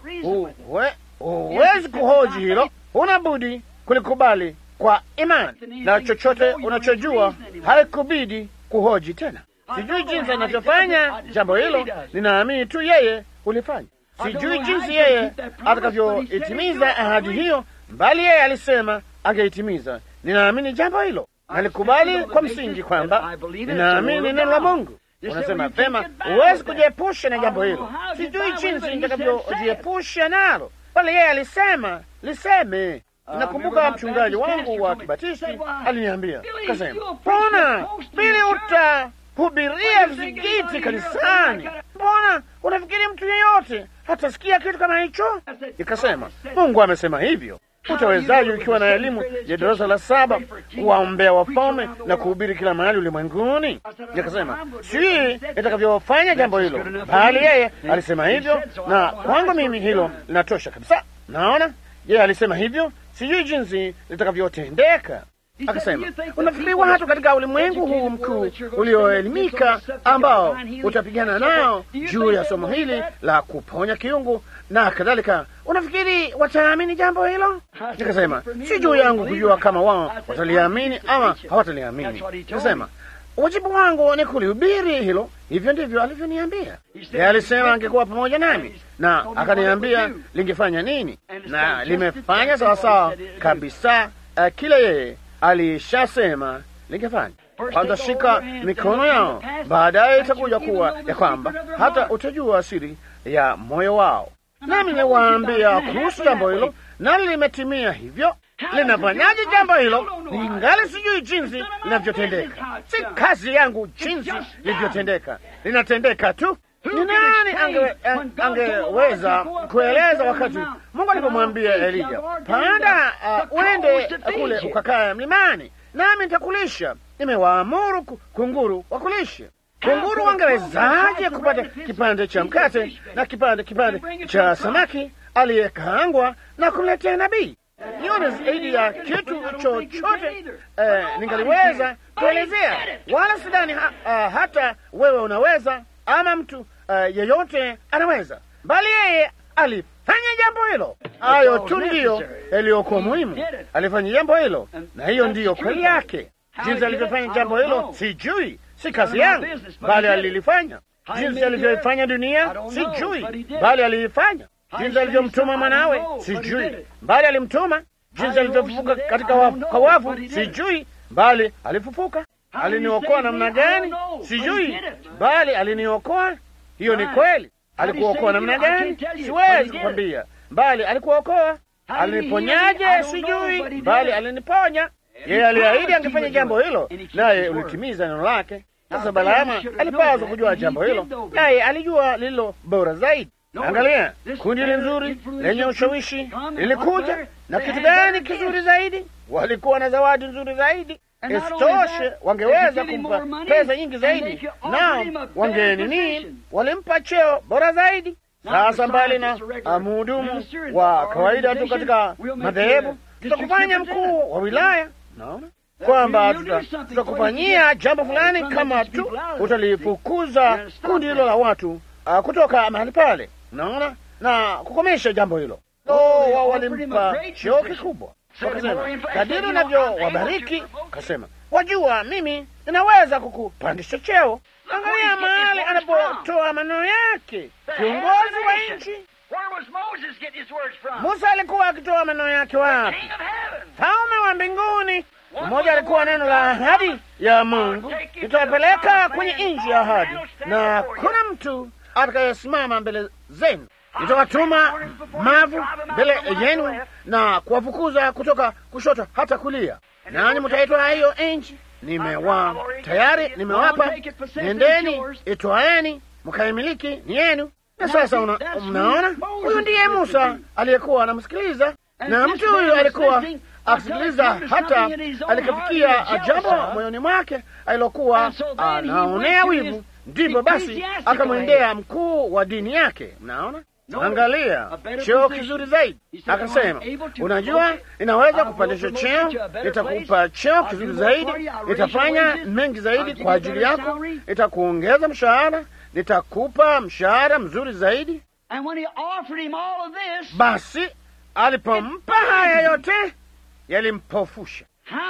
Huwezi kuhoji hilo, huna budi kulikubali kwa imani, na chochote unachojua haikubidi kuhoji tena. Sijui jinsi anavyofanya jambo hilo, ninaamini tu yeye hulifanya. Sijui jinsi yeye atakavyoitimiza ahadi hiyo, bali yeye alisema angeitimiza. Ninaamini jambo hilo, nalikubali kwa msingi kwamba ninaamini neno la Mungu. Unasema vema, huwezi kujiepusha na jambo hilo. Sijui jinsi nitakavyojiepusha nalo, bali yeye alisema liseme. Nakumbuka mchungaji wangu wa Kibatisti aliniambia, kasema, mbona pili utahubiria vizingiti kanisani? Mbona unafikiri mtu yeyote hatasikia kitu kama hicho? Ikasema, Mungu amesema hivyo. Utawezaje ukiwa na elimu ya darasa la saba kuwaombea wafalme na kuhubiri kila mahali ulimwenguni? Nikasema si itakavyofanya jambo hilo, bali yeye alisema hivyo, na kwangu mimi hilo linatosha kabisa. Naona yeye alisema hivyo, sijui jinsi litakavyotendeka. Akasema, unafikiri watu katika ulimwengu huu mkuu ulioelimika ambao utapigana nao juu ya somo hili la kuponya kiungu na kadhalika, unafikiri wataamini jambo hilo? Nikasema, si juu yangu kujua kama wao wataliamini ama hawataliamini. Nikasema, wajibu wangu ni kulihubiri hilo. Hivyo ndivyo alivyoniambia. Yeye alisema angekuwa pamoja nami na akaniambia lingefanya nini, na limefanya sawasawa kabisa uh, kile yeye alishasema lingefanya. Watashika mikono yao, baadaye itakuja kuwa ya kwamba hata utajua siri ya moyo wao. Nami niliwaambia kuhusu jambo hilo, nali limetimia hivyo. Linafanyaje jambo hilo? Ningali sijui jinsi linavyotendeka. Si kazi yangu jinsi lilivyotendeka, linatendeka tu. Ni nani ange, angeweza kueleza wakati Mungu alipomwambia Elija, panda uh, uende kule ukakae mlimani, nami nitakulisha. Nimewaamuru kunguru wakulishe. Kunguru wangewezaje kupata kipande cha mkate na kipande kipande cha samaki aliyekaangwa na kumletea nabii? Nione zaidi ya kitu chochote eh, ningaliweza kuelezea, wala sidhani ha, uh, hata wewe unaweza ama mtu uh, yeyote anaweza, bali yeye alifanya jambo hilo. Hayo tu ndiyo yaliyokuwa muhimu. Alifanya jambo hilo, na hiyo ndiyo kweli yake. Jinsi alivyofanya jambo hilo sijui, si kazi yangu, bali alilifanya. Jinsi alivyofanya dunia sijui, bali aliifanya. Jinsi alivyomtuma mwanawe sijui, bali alimtuma. Jinsi alivyofufuka katika wafu, kwa wafu sijui, bali alifufuka. Aliniokoa namna gani sijui, bali aliniokoa. Hiyo ni kweli. Alikuokoa namna gani siwezi kukwambia, bali alikuokoa. Aliniponyaje sijui, bali aliniponya. Yeye aliahidi angefanya jambo hilo, naye ulitimiza neno lake. Sasa Balaamu alipaswa kujua jambo hilo, naye alijua lililo bora zaidi. Angalia, kundi hili nzuri lenye ushawishi lilikuja na kitu gani kizuri zaidi? Walikuwa na zawadi nzuri zaidi. Isitoshe, wangeweza kumpa pesa nyingi zaidi, nao wangenini, walimpa cheo bora zaidi. Sasa mbali na mhudumu wa kawaida tu katika madhehebu, tutakufanya mkuu wa wilaya. Naona kwamba tutakufanyia jambo fulani kama tu utalifukuza kundi hilo la watu uh, kutoka mahali pale, naona na kukomesha jambo hilo. Oh, wao walimpa cheo kikubwa, wakasema kadiri unavyowabariki, kasema wajua, mimi ninaweza kukupandisha cheo. Angalia mahali anapotoa maneno yake, kiongozi wa nchi. Musa alikuwa akitoa maneno yake wapi? Falme wa mbinguni. Mmoja alikuwa neno la ahadi ya Mungu, nitawapeleka kwenye nchi ya ahadi, na kuna mtu atakayesimama mbele zenu, nitawatuma mavu mbele yenu na kuwafukuza kutoka kushoto hata kulia, nanyi mtaitwa hiyo nchi. Nimewa tayari nimewapa, nendeni, itwaeni, mkaimiliki, ni yenu. Na sasa una, mnaona, huyu ndiye Musa aliyekuwa anamsikiliza, na mtu huyu alikuwa akisikiliza hata alikafikia jambo moyoni mwake alilokuwa anaonea wivu. Ndipo basi akamwendea mkuu wa dini yake. Mnaona, angalia cheo kizuri zaidi. Akasema, unajua, inaweza kupandisha cheo, nitakupa cheo kizuri zaidi, nitafanya mengi zaidi kwa ajili yako, nitakuongeza mshahara, nitakupa mshahara mzuri zaidi. Basi alipompa haya yote yalimpofusha.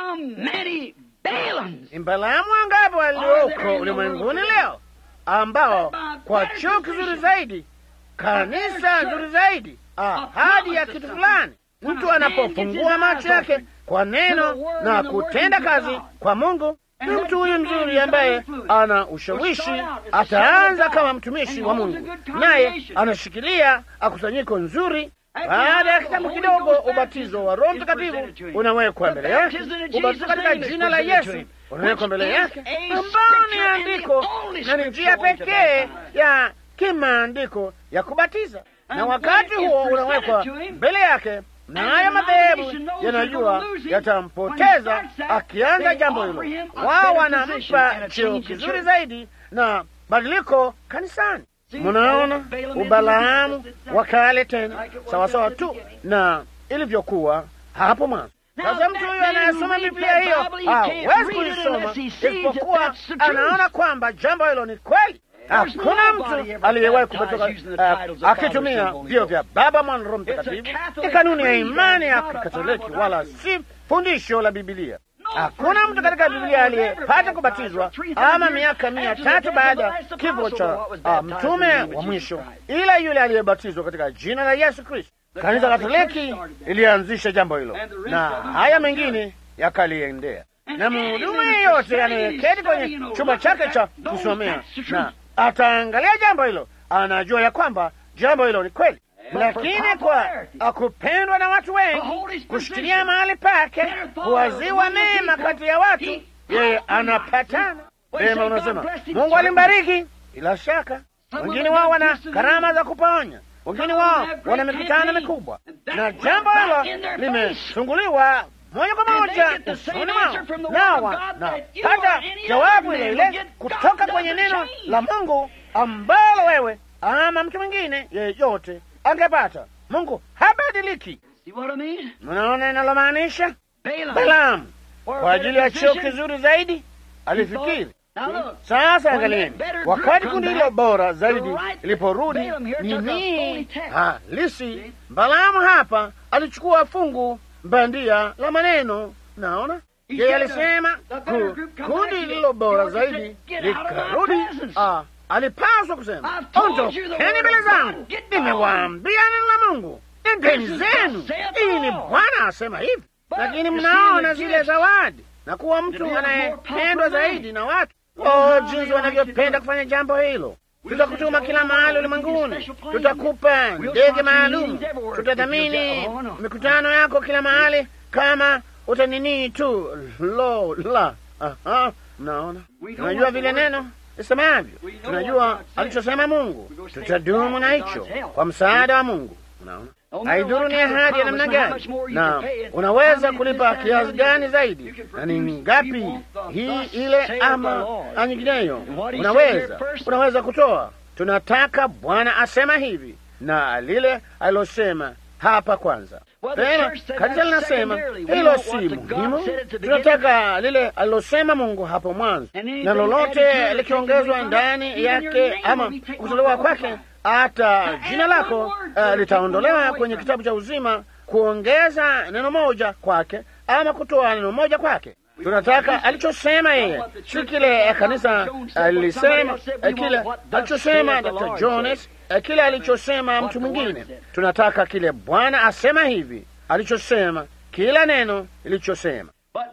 Balaamu wangapi walioko ulimwenguni leo ambao kwa cheo kizuri zaidi, kanisa nzuri zaidi, ahadi ya kitu fulani, mtu anapofungua macho yake kwa neno na kutenda kazi kwa Mungu, na mtu huyu mzuri ambaye ana ushawishi ataanza kama mtumishi wa Mungu, naye anashikilia akusanyiko nzuri baada ya kitambo kidogo, ubatizo wa Roho Mtakatifu unawekwa mbele yake, ubatizo katika jina la Yesu unawekwa mbele yake, ambao ni andiko na ni njia pekee ya kimaandiko ya kubatiza. Na wakati huo unawekwa mbele yake, na haya madhehebu yanajua yatampoteza akianza jambo hilo. Wao wanampa cheo kizuri zaidi na badiliko kanisani. Munaona ubalaamu wa kale tena, sawasawa tu na ilivyokuwa hapo mwanzo. Sasa mtu huyu anayesoma Biblia hiyo hawezi kuisoma isipokuwa anaona kwamba jambo hilo ni kweli. Hakuna mtu aliyewahi kupotoka uh, akitumia vio vya Baba, Mwana, Roho Mtakatifu. Ni kanuni ya imani ya Kikatoliki, wala si fundisho la Bibilia. Hakuna mtu katika Biblia aliyepata kubatizwa ama miaka mia tatu baada ya kifo cha uh, mtume wa mwisho, ila yule aliyebatizwa katika jina la Yesu Kristo. Kanisa Katoliki ilianzisha jambo hilo na haya mengine yakaliendea, na mhudumu yeyote anayeketi kwenye chumba chake cha kusomea na ataangalia jambo hilo, anajua ya kwamba jambo hilo ni kweli. Lakini kwa kupendwa na watu wengi, kushikilia mahali pake, kuwaziwa mema kati ya watu, yeye anapatana vema. Unasema Mungu alimbariki, bila shaka. Wengine wao wana karama za kuponya wengine wao wana mikutano mikubwa, na jambo hilo limefunguliwa moja kwa moja usoni mwao, nawa napata jawabu ile ile kutoka kwenye neno la Mungu ambalo wewe ama mtu mwingine yeyote angepata. Mungu habadiliki. Mnaona inalomaanisha? Balaamu kwa ajili ya cheo kizuri zaidi alifikiri sasa angalieni, wakati kundi hilo bora zaidi iliporudi nini halisi, Balaamu hapa alichukua fungu bandia la maneno. Naona yeye alisema kundi lililo bora zaidi likarudi. Alipaswa kusema ondokeni mbele zangu, nimewaambia neno la Mungu, nendeni zenu. Hii ni Bwana asema hivi. Lakini mnaona zile zawadi na kuwa mtu anayependwa zaidi na watu Oh, jinsi wanavyopenda kufanya jambo hilo! Tutakutuma kila mahali ulimwenguni, tutakupa ndege maalum, tutadhamini mikutano yako kila mahali kama utaninii tu. Lo la, aha, mnaona, tunajua vile neno isemavyo, tunajua alichosema Mungu, tutadumu na hicho kwa msaada wa Mungu. Unaona, haidhuru ni ahadi ya namna gani, na unaweza kulipa kiasi gani zaidi, na ni ngapi hii ile ama nyingineyo, unaweza unaweza kutoa. Tunataka Bwana asema hivi na lile alilosema hapa kwanza. Tena kanisa linasema hilo si muhimu, tunataka lile alilosema Mungu hapo mwanzo, na lolote likiongezwa ndani yake ama kutolewa kwake hata jina lako uh, litaondolewa kwenye kitabu cha uzima, kuongeza neno moja kwake ama kutoa neno moja kwake. Tunataka alichosema yeye, si kile kanisa lilisema, kile alichosema Dr. Jones, kile alichosema mtu mwingine. Tunataka kile Bwana asema hivi, alichosema, kila neno ilichosema.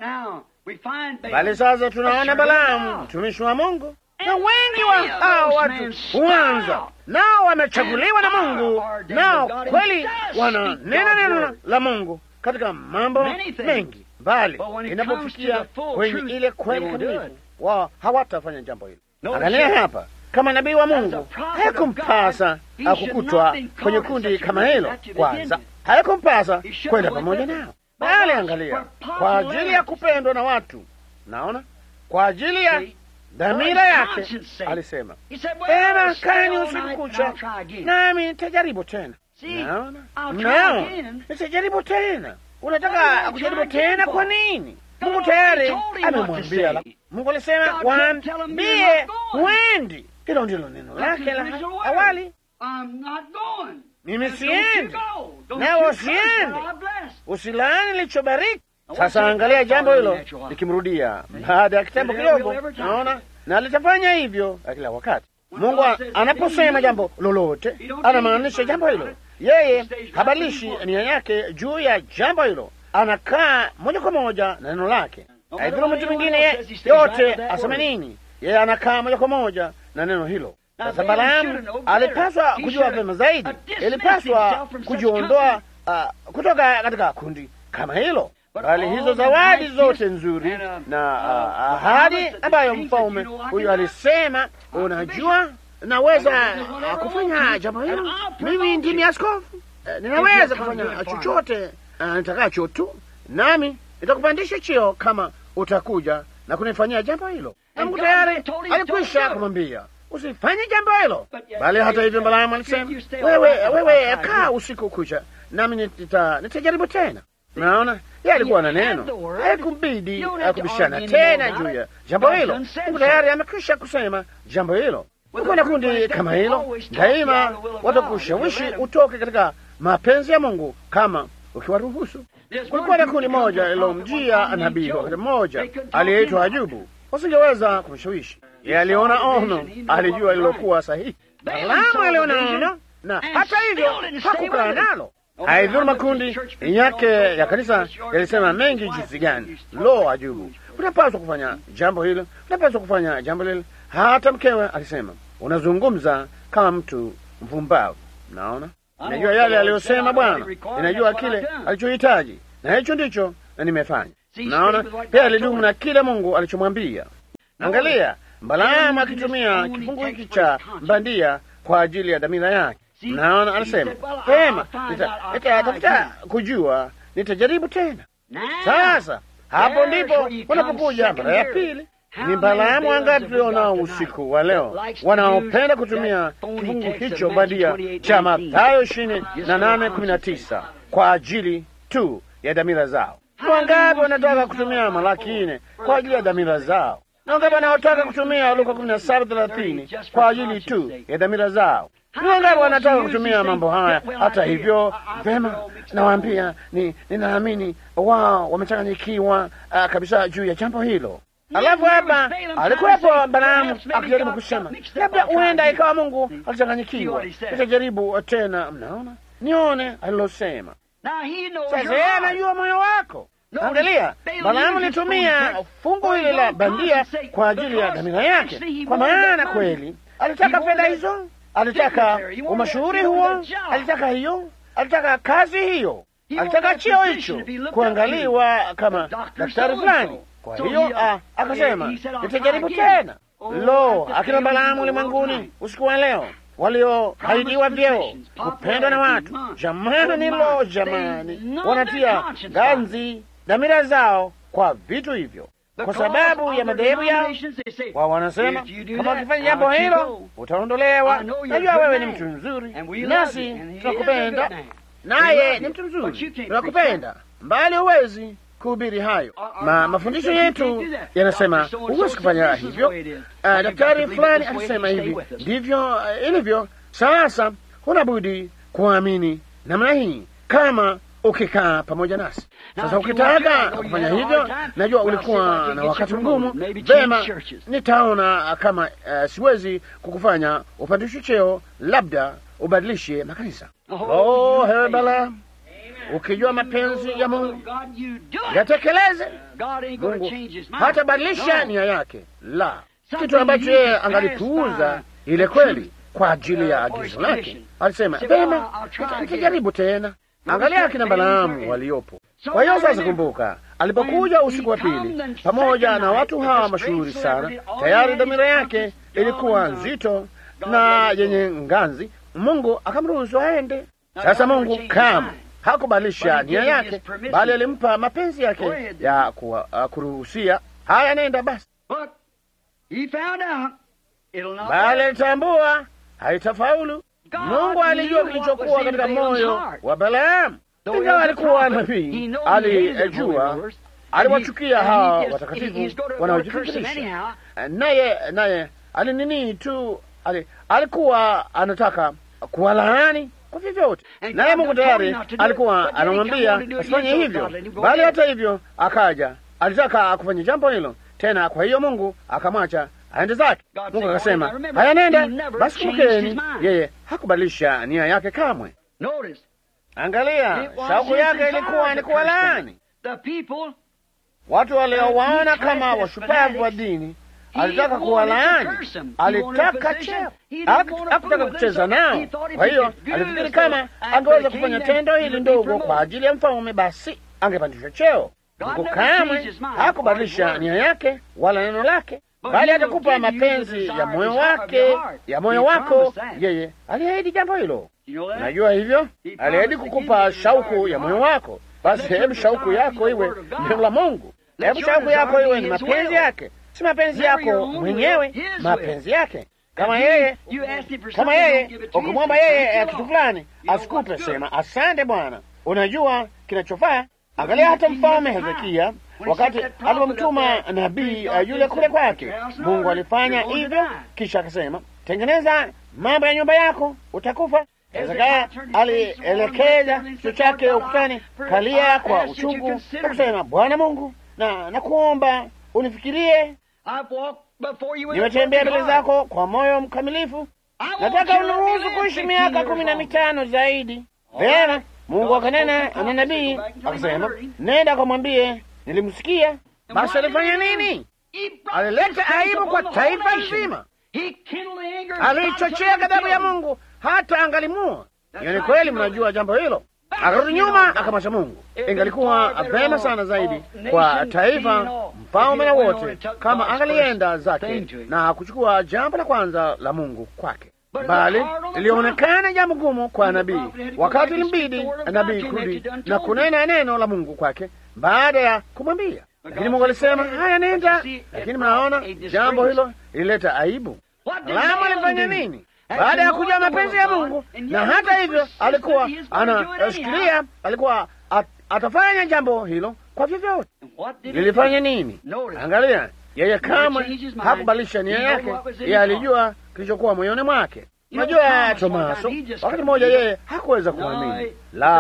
Bali sasa tunaona Balaamu mtumishi wa Mungu na wengi wa hao watu huanza nao wamechaguliwa na Mungu, nao kweli wananena neno la Mungu katika mambo mengi, bali inapofikia kwenye ile kweli kamilifu, wao hawatafanya jambo hilo. Angalia hapa, kama nabii wa Mungu haikumpasa akukutwa kwenye kundi kama hilo. Kwanza haikumpasa kwenda pamoja nao, bali angalia, kwa ajili ya kupendwa na watu, naona kwa ajili ya dhamira yake alisema, ema kani usiku kucha, nami nitajaribu tena. Naona, naona, nitajaribu tena. Unataka kujaribu tena? Kwa nini? Mungu tayari amemwambia. Mungu alisema waambie huendi. Hilo ndilo neno lake la awali. Mimi siendi, nawe usiende, usilaani lichobariki. Sasa angalia jambo hilo likimrudia baada ya kitambo kidogo, naona na litafanya hivyo kila wakati. Mungu anaposema jambo lolote, anamaanisha jambo hilo. Yeye habadilishi nia yake juu ya jambo hilo, anakaa moja kwa moja na neno lake. Haidhuru mtu mwingine yote aseme nini, yeye anakaa moja kwa moja na neno hilo. Sasa Balaamu alipaswa kujua vyema zaidi, ilipaswa kujiondoa uh, kutoka katika kundi kama hilo bali hizo zawadi zote nzuri na uh, ahadi ambayo mfalme huyu alisema, unajua, naweza uh, kufanya jambo hilo, mimi ndimi askofu, eh, ninaweza kufanya chochote uh, nitakacho tu, nami nitakupandisha cheo kama utakuja na kunifanyia jambo hilo. Na Mungu tayari alikwisha kumwambia usifanye jambo hilo, bali hata hivyo Balaamu alisema wewe, wewe kaa usiku kucha, nami nita, nitajaribu tena. Naona yeye alikuwa na neno, haikumbidi kubishana tena juu ya jambo hilo. Mungu tayari amekwisha kusema jambo hilo. Ukiwa na kundi kama hilo, daima watakushawishi utoke katika mapenzi ya Mungu kama ukiwaruhusu. Kulikuwa na kundi moja lilomjia nabii wakati mmoja aliyeitwa Ajubu, wasingeweza kumshawishi yeye. Aliona ono, alijua lilokuwa sahihi. Balaamu aliona ono na hata hivyo hakukaa nalo. Haidhuru makundi yake ya kanisa yalisema mengi jinsi gani. Lo, Ajubu, unapaswa kufanya jambo hilo, unapaswa kufanya jambo lile. Hata mkewe alisema, unazungumza kama mtu mpumbavu. Naona, inajua yale aliyosema Bwana, inajua kile alichohitaji, na hicho ndicho na nimefanya. Naona pia alidumu na kile Mungu alichomwambia. Angalia Balaamu akitumia kifungu hiki cha bandia kwa ajili ya dhamira yake. Naona anasema pema, nitatafuta kujua, nitajaribu tena. Sasa hapo ndipo unapokuja mara ya pili. Ni Balaamu wangapi tulionao usiku wa leo wanaopenda kutumia kifungu hicho bandia cha Mathayo ishirini na nane kumi na tisa kwa ajili tu ya dhamira zao? Wangapi wanataka kutumia Malaki nne kwa ajili ya dhamira zao? Na wangapi wanaotaka kutumia Luka kumi na saba thelathini kwa ajili tu ya dhamira zao? Ni wangapi wanataka kutumia mambo haya? Hata hivyo, vema, nawaambia ni ninaamini wao wamechanganyikiwa uh, kabisa juu ya jambo hilo. Alafu hapa alikuwepo Balaamu akijaribu kusema, labda huenda ikawa Mungu alichanganyikiwa, nitajaribu tena. Mnaona, nione alilosema. Sasa yeye anajua moyo wako. Angalia, Balaamu alitumia fungu hili la bandia kwa ajili ya dhamira yake, kwa maana kweli alitaka fedha hizo, alitaka umashuhuri huo, alitaka hiyo, alitaka kazi hiyo, alitaka cheo hicho, kuangaliwa kama daktari fulani. Kwa hiyo akasema nitajaribu tena. Lo, akina Balaamu ulimwenguni usiku wa leo walioahidiwa vyeo, kupendwa na watu, jamani, lo, jamani, wanatia ganzi dhamira zao kwa vitu hivyo kwa sababu ya madhehebu yao. Wao wanasema kama ukifanya jambo hilo utaondolewa. Najua wewe ni mtu mzuri, nasi tunakupenda, naye ni mtu mzuri, tunakupenda, mbali huwezi kuhubiri hayo. Ma, mafundisho yetu yanasema huwezi kufanya hivyo. Uh, daktari fulani alisema hivi, ndivyo uh, ilivyo. Sasa huna budi kuamini namna hii kama ukikaa pamoja nasi. Sasa ukitaka kufanya hivyo, najua ulikuwa na wakati mgumu. Vema, nitaona kama uh, siwezi kukufanya upandishe cheo, labda ubadilishe makanisa. Oh, hewe Balaamu, ukijua mapenzi ya Mungu yatekeleze. Mungu hatabadilisha nia yake, la kitu ambacho yeye angalipuuza ile kweli kwa ajili ya agizo lake. Alisema vema, nitajaribu tena. Angalia akina Balaamu waliopo. Kwa hiyo sasa, kumbuka, alipokuja usiku wa pili pamoja na watu hawa mashuhuri sana, tayari dhamira yake ilikuwa nzito na yenye nganzi. Mungu akamruhusu aende. Sasa Mungu kama hakubadilisha nia yake, bali alimpa mapenzi yake ya uh, kuruhusia haya, nenda basi, bali alitambua haitafaulu. Mungu alijua kilichokuwa katika moyo wa Balaamu. Ingawa alikuwa nabii, alijua, aliwachukia hawa watakatifu wanaojifikirisha, naye naye alinini tu, alikuwa anataka kuwalaani kwa vyovyote, naye Mungu tayari alikuwa anamwambia asifanye hivyo, bali hata hivyo akaja, alitaka kufanya jambo hilo tena. Kwa hiyo Mungu akamwacha aende zake. Mungu akasema haya, nenda basi. Kumbukeni, yeye hakubadilisha nia yake kamwe. Angalia, shauku yake ilikuwa ni kuwalaani watu waliowaona kama washupavu wa dini. Alitaka kuwalaani, alitaka cheo, hakutaka kucheza nao. Kwa hiyo alifikiri kama angeweza kufanya tendo hili ndogo kwa ajili ya mfalme, basi angepandishwa cheo. Mungu kamwe hakubadilisha nia yake wala neno lake. bali atakupa mapenzi ya moyo wake, ya moyo wako. Yeye aliahidi jambo hilo, najua hivyo. Aliahidi kukupa shauku ya moyo wako. Basi hebu shauku yako iwe neno la Mungu, hebu shauku yako iwe ni mapenzi yake, si mapenzi yako mwenyewe, mapenzi yake. Kama yeye kama yeye ukimwomba yeye kitu fulani asikupe, sema asante Bwana, unajua kinachofaa. Angalia hata mfalme Hezekia wakati alipomtuma nabii uh, yule kule kwake, Mungu alifanya hivyo, kisha akasema, tengeneza mambo ya nyumba yako, utakufa. Hezekia alielekeza kichwa chake ukutani, kalia kwa uchungu na kusema, Bwana Mungu, na nakuomba unifikirie, nimetembea mbele zako kwa moyo mkamilifu, nataka uniruhusu kuishi miaka kumi na mitano zaidi. Vema, Mungu akanena na nabii akasema, nenda kamwambie nilimsikia. Basi alifanya nini? Alileta aibu kwa taifa nzima, alichochea ghadhabu ya Mungu hata angalimua. Hiyo ni kweli, mnajua jambo hilo. Akarudi nyuma akamwacha Mungu. Ingalikuwa vema sana zaidi kwa taifa, mfalme na wote, kama angalienda zake na kuchukua jambo la kwanza la Mungu kwake bali ilionekana jambo gumu kwa nabii, wakati limbidi nabii kurudi na kunena neno la Mungu kwake baada ya kumwambia. Lakini Mungu alisema haya, nenda. Lakini mnaona jambo hilo lilileta aibu. Balaamu alifanya nini baada ya kujua mapenzi ya Mungu? Na hata hivyo alikuwa anashikilia, alikuwa at, atafanya jambo hilo kwa vyovyote. Lilifanya nini? Angalia, yeye kamwe hakubadilisha nia yake. Yeye alijua kilichokuwa moyoni mwake. Unajua, Tomaso wakati mmoja yeye hakuweza kuamini.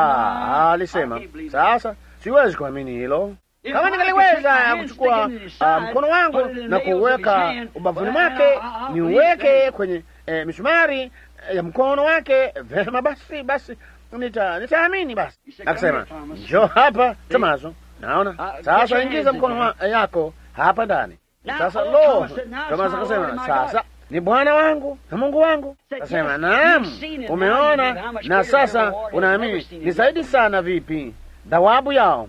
La, alisema sasa, siwezi kuamini hilo. Kama ningaliweza kuchukua uh, mkono wangu na kuweka ubavuni mwake, niuweke kwenye eh, misumari ya mkono wake, vema basi, basi nita nitaamini. Basi akasema, njoo hapa Tomaso, naona sasa, ingiza mkono yako hapa ndani. Sasa lo, Tomaso akasema sasa ni Bwana wangu na Mungu wangu. Kasema naam, umeona na sasa unaamini. Ni zaidi sana vipi thawabu yao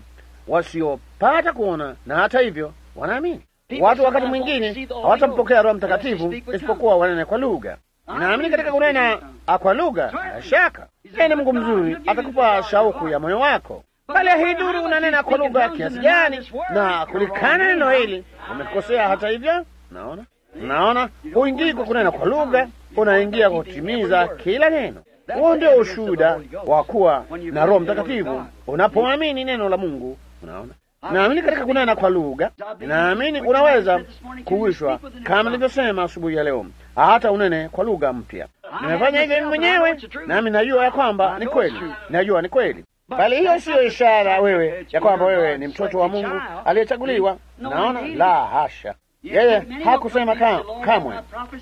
wasiopata kuona na hata hivyo wanaamini. Watu wakati mwingine hawatampokea Roho Mtakatifu isipokuwa wanene kwa lugha. Naamini katika kunena kwa lugha, bila shaka yeye ni Mungu mzuri, atakupa shauku ya moyo wako bali haidhuru unanena kwa lugha kiasi gani na kulikana neno hili, umekosea hata hivyo. Naona Unaona, huingii kwa kunena kwa lugha, unaingia kwa kutimiza kila neno. Huo ndio ushuhuda wa kuwa na Roho Mtakatifu unapoamini neno la Mungu. Unaona, naamini katika kunena kwa lugha, naamini unaweza kuwishwa kama nilivyosema asubuhi ya leo, hata unene kwa lugha mpya. Nimefanya hivyo mimi mwenyewe, nami najua ya kwamba ni kweli, najua ni kweli bali hiyo siyo ishara wewe ya kwamba wewe ni mtoto wa Mungu aliyechaguliwa. Naona la hasha. Yeye hakusema kamwe.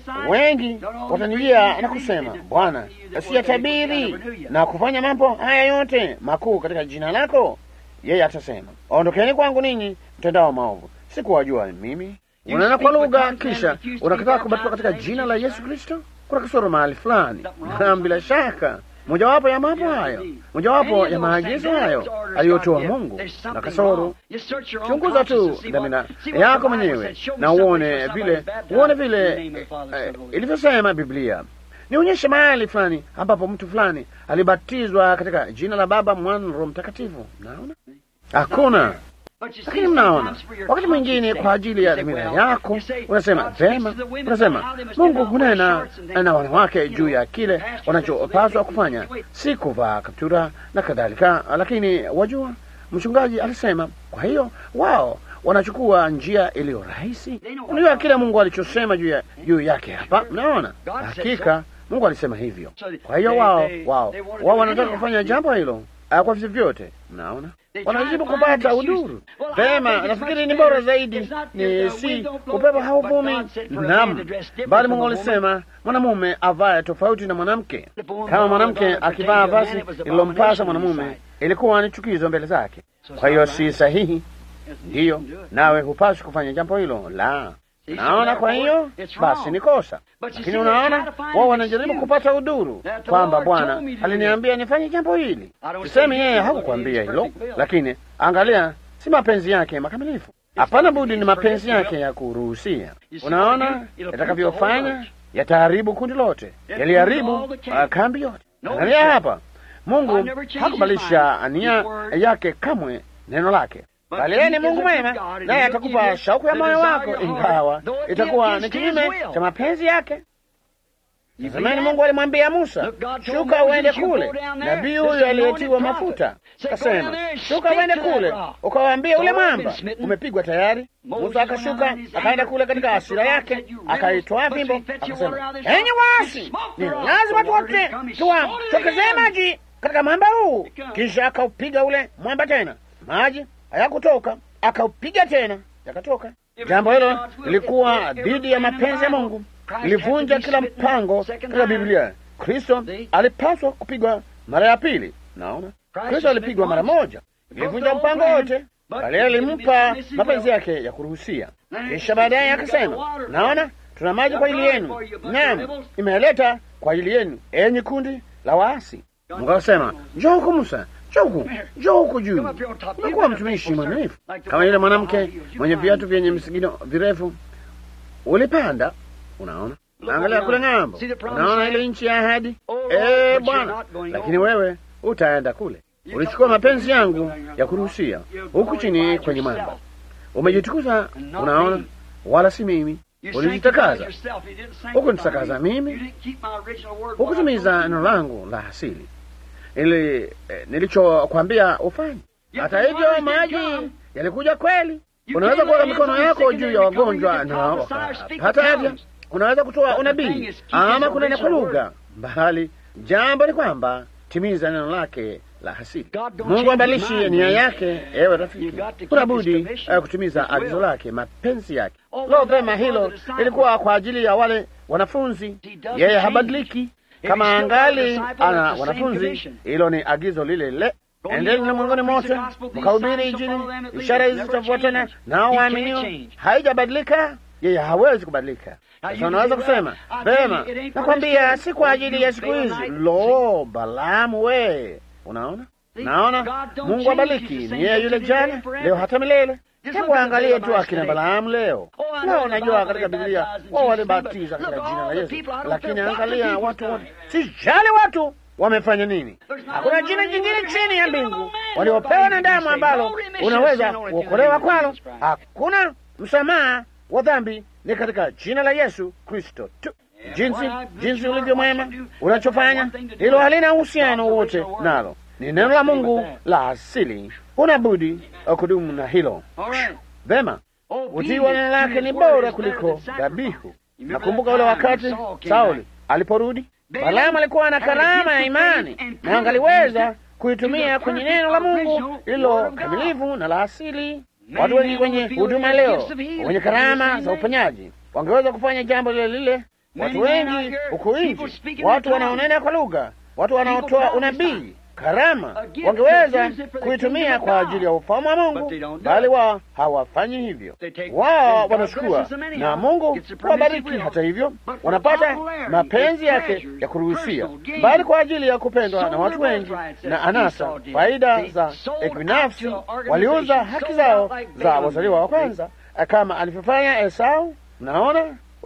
Wengi watanijia na kusema, Bwana, siyatabiri na kufanya mambo haya yote makuu katika jina lako. Yeye atasema, ondokeni kwangu ninyi mtendao maovu, sikuwajua mimi. Unanena kwa lugha kisha unakataa kubatizwa katika jina la Yesu Kristo. Kuna kasoro mahali fulani, na bila shaka mojawapo ya mambo hayo, mojawapo ya maagizo hayo aliyotoa Mungu na kasoro. Chunguza tu dhamira yako mwenyewe na uone vile, uone vile eh, ilivyosema Biblia. Nionyeshe mahali fulani ambapo mtu fulani alibatizwa katika jina la Baba, Mwana na Roho Mtakatifu. Naona hakuna. Lakini mnaona, wakati mwingine kwa ajili ya dhamira yako unasema vema, unasema Mungu hunena na wanawake juu ya kile wanachopaswa kufanya, si kuvaa kaptura na kadhalika. Lakini wajua, mchungaji alisema, kwa hiyo wao wanachukua njia iliyo rahisi. Unajua kile Mungu alichosema juu ya juu yake hapa. Mnaona, hakika Mungu alisema hivyo. Kwa hiyo wao wao wao wanataka kufanya jambo hilo kwa vyovyote. Mnaona, wanajibu kupata udhuru. Vema, nafikiri ni bora zaidi ni si upepo hauvumi. Naam, bali Mungu alisema mwanamume avae tofauti na mwanamke. Kama mwanamke akivaa vazi lililompasa mwanamume, ilikuwa ni chukizo mbele zake. Kwa hiyo si sahihi, ndiyo, nawe hupaswi kufanya jambo hilo la Naona, kwa hiyo basi ni kosa. Lakini unaona, wao wanajaribu kupata udhuru kwamba Bwana aliniambia nifanye jambo hili. Sisemi yeye hakukwambia hilo, lakini angalia, si mapenzi yake makamilifu. Hapana budi, ni mapenzi yake ya kuruhusia. Unaona yatakavyofanya, yataharibu kundi lote, yaliharibu uh, kambi yote. Angalia hapa, Mungu hakubadilisha nia yake kamwe, neno lake bali yeye ni Mungu mwema, naye atakupa shauku ya moyo wako, ingawa itakuwa ni kinyume cha mapenzi yake. Tazamani, Mungu alimwambia Musa, shuka uende kule. Nabii huyo aliyetiwa mafuta kasema, shuka uende kule ukawaambia ule mwamba umepigwa tayari. Musa akashuka akaenda kule katika hasira yake, akaitwaa fimbo akasema, enyi waasi, ni lazima tuwote tuwatokezee maji katika mwamba huu. Kisha akaupiga ule mwamba tena, maji hayakutoka, akaupiga tena, yakatoka. Jambo hilo lilikuwa dhidi ya mapenzi ya Mungu, lilivunja kila mpango katika Biblia. Kristo alipaswa kupigwa mara ya pili. Naona Kristo alipigwa mara moja, ilivunja mpango wote, bali alimpa mapenzi yake ya kuruhusia. Kisha baadaye akasema, naona tuna maji kwa ajili yenu, naam, imeleta kwa ajili yenu, enyi kundi la waasi. Mungu akasema, njoo huku Musa, njoo huku, njoo huku juu. Umekuwa mtumishi mwaminifu kama yule mwanamke mwenye viatu vyenye misigino virefu. Ulipanda, unaona, angalia kule ng'ambo, unaona ile nchi ya ahadi. Eh Bwana, lakini wewe utaenda kule. Ulichukua mapenzi yangu ya kuruhusia huku chini kwenye mwamba, umejitukuza, unaona, wala si mimi. Ulijitakaza huku nitakaza mimi, hukutimiza neno langu la asili ili eh, nilichokwambia ufanye. Hata hivyo maji yalikuja kweli. Unaweza kuweka mikono yako juu ya wagonjwa na wakapata afya. Unaweza kutoa unabii ama kunena kwa lugha, bali jambo ni kwamba timiza neno lake la asili. Mungu abadilishi nia yake. Ewe rafiki, kuna budi uh, kutimiza agizo lake, mapenzi yake. Lo, vema, hilo ilikuwa kwa ajili ya wale wanafunzi. Yeye habadiliki kama angali ana wanafunzi, hilo ni agizo lile lile. Endeni ulimwenguni mote mkahubiri Injili, ishara hizi zitafuatana nao waaminio. Haijabadilika, yeye hawezi kubadilika. Sasa unaweza kusema vema, nakwambia si kwa ajili ya siku hizi. Lo, Balaamu we, unaona, naona Mungu abaliki, ni yeye yule jana, leo, hata milele. Hebu angalie tu akina Balaamu leo. Leo unajua katika Biblia wao walibatiza katika jina la Yesu, lakini angalia watu wote, sijali watu wamefanya nini. Hakuna jina jingine chini ya mbingu waliopewa na damu ambalo unaweza kuokolewa kwalo. Hakuna msamaha wa dhambi, ni katika jina la Yesu Kristo tu. Jinsi jinsi ulivyo mwema, unachofanya hilo halina uhusiano wote nalo, ni neno la Mungu la asili. Una budi kudumu na hilo. Vema, utii wa neno lake ni bora kuliko dhabihu. Nakumbuka ule wakati Sauli aliporudi Balaamu alikuwa na karama ya imani na angaliweza kuitumia kwenye neno la Mungu lililo kamilifu na la asili. Watu wengi kwenye huduma leo wenye karama za uponyaji wangeweza kufanya jambo lile lile. Watu wengi huku nje, watu wanaonena kwa lugha, watu wanaotoa unabii, karama, wangeweza kuitumia kwa ajili ya ufalme wa Mungu, bali wao hawafanyi hivyo. Wao wanachukua na Mungu wabariki. Hata hivyo, wanapata mapenzi yake ya kuruhusia, bali kwa ajili ya kupendwa na watu wengi na anasa, faida za kibinafsi, waliuza haki zao za wazaliwa wa kwanza, kama alivyofanya Esau. Mnaona,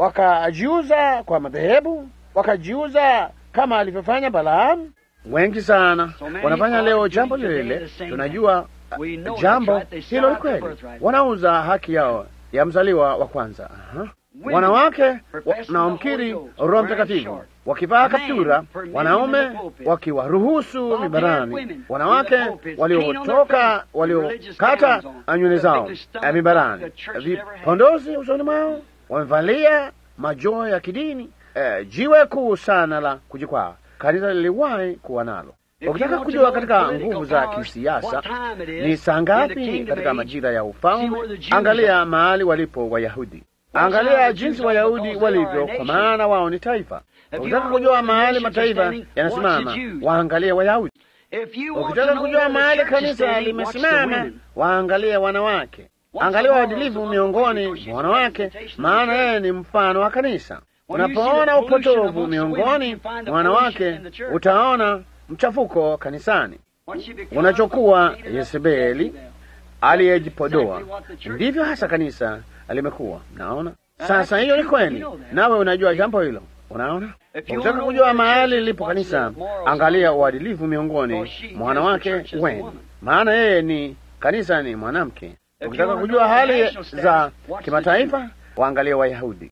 wakajiuza kwa madhehebu, wakajiuza kama alivyofanya Balaamu. Wengi sana wanafanya leo jambo lile lile. Tunajua uh, jambo hilo ni kweli, wanauza haki yao ya mzaliwa wa kwanza. Aha. Wanawake wanaomkiri Roho Mtakatifu wakivaa kaptura, wanaume wakiwaruhusu mibarani, wanawake waliotoka waliokata nywele zao mibarani, vipondozi usoni mwao, wamevalia majoho ya kidini, eh, jiwe kuu sana la kujikwaa kanisa liliwahi kuwa nalo. Ukitaka kujua katika nguvu za kisiasa ni saa ngapi katika majira ya ufalme, angalia mahali walipo Wayahudi, angalia jinsi Wayahudi walivyo, kwa maana wao ni taifa. Ukitaka kujua mahali mataifa yanasimama, waangalie Wayahudi. Ukitaka kujua mahali kanisa limesimama, waangalie wanawake. Angalia waadilifu miongoni mwa wanawake, maana yeye ni mfano wa kanisa. Unapoona upotovu miongoni mwa wanawake, utaona mchafuko kanisani. Unachokuwa Yezebeli aliyejipodoa. Ndivyo hasa kanisa limekuwa. Naona sasa, hiyo ni kweli, nawe unajua jambo hilo. Unaona, ukitaka kujua mahali lilipo kanisa, angalia uadilifu miongoni mwa wanawake wenu, maana yeye ni kanisa ni mwanamke. Ukitaka kujua hali za kimataifa, waangalie Wayahudi.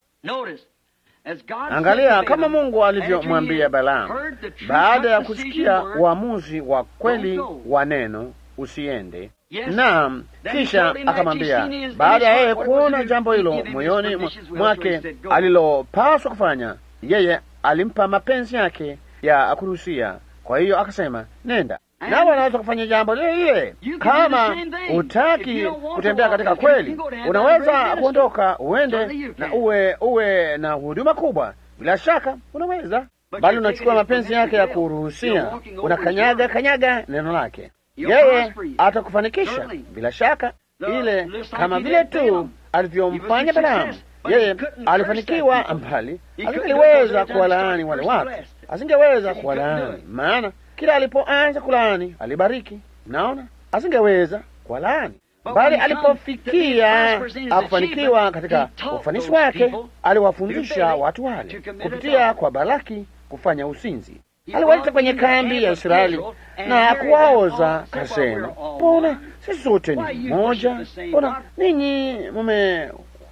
Angalia kama Mungu alivyomwambia Balaamu baada ya kusikia uamuzi wa kweli wa neno, usiende Naam, kisha akamwambia, baada ya yeye kuona jambo hilo moyoni mwake alilopaswa kufanya, yeye alimpa mapenzi yake ya kuruhusia. Kwa hiyo akasema, nenda nawe. Unaweza kufanya jambo lile lile. Kama hutaki kutembea katika kweli, unaweza kuondoka uende na uwe uwe na huduma kubwa. Bila shaka unaweza, bali unachukua mapenzi yake ya kuruhusia, unakanyaga kanyaga neno lake yeye atakufanikisha bila shaka, ile kama vile tu alivyomfanya Balaamu. Yeye alifanikiwa mbali, asingeliweza kuwalaani wale watu, asingeweza kuwalaani, maana kila alipoanza kulaani alibariki. Naona asingeweza kuwalaani, bali alipofikia akufanikiwa katika ufanisi wake, aliwafundisha watu wale kupitia kwa Balaki kufanya usinzi aliwaita kwenye kambi ya Israeli na kuwaoza, kasema, mbona sisi sote ni mmoja? Mbona ninyi mume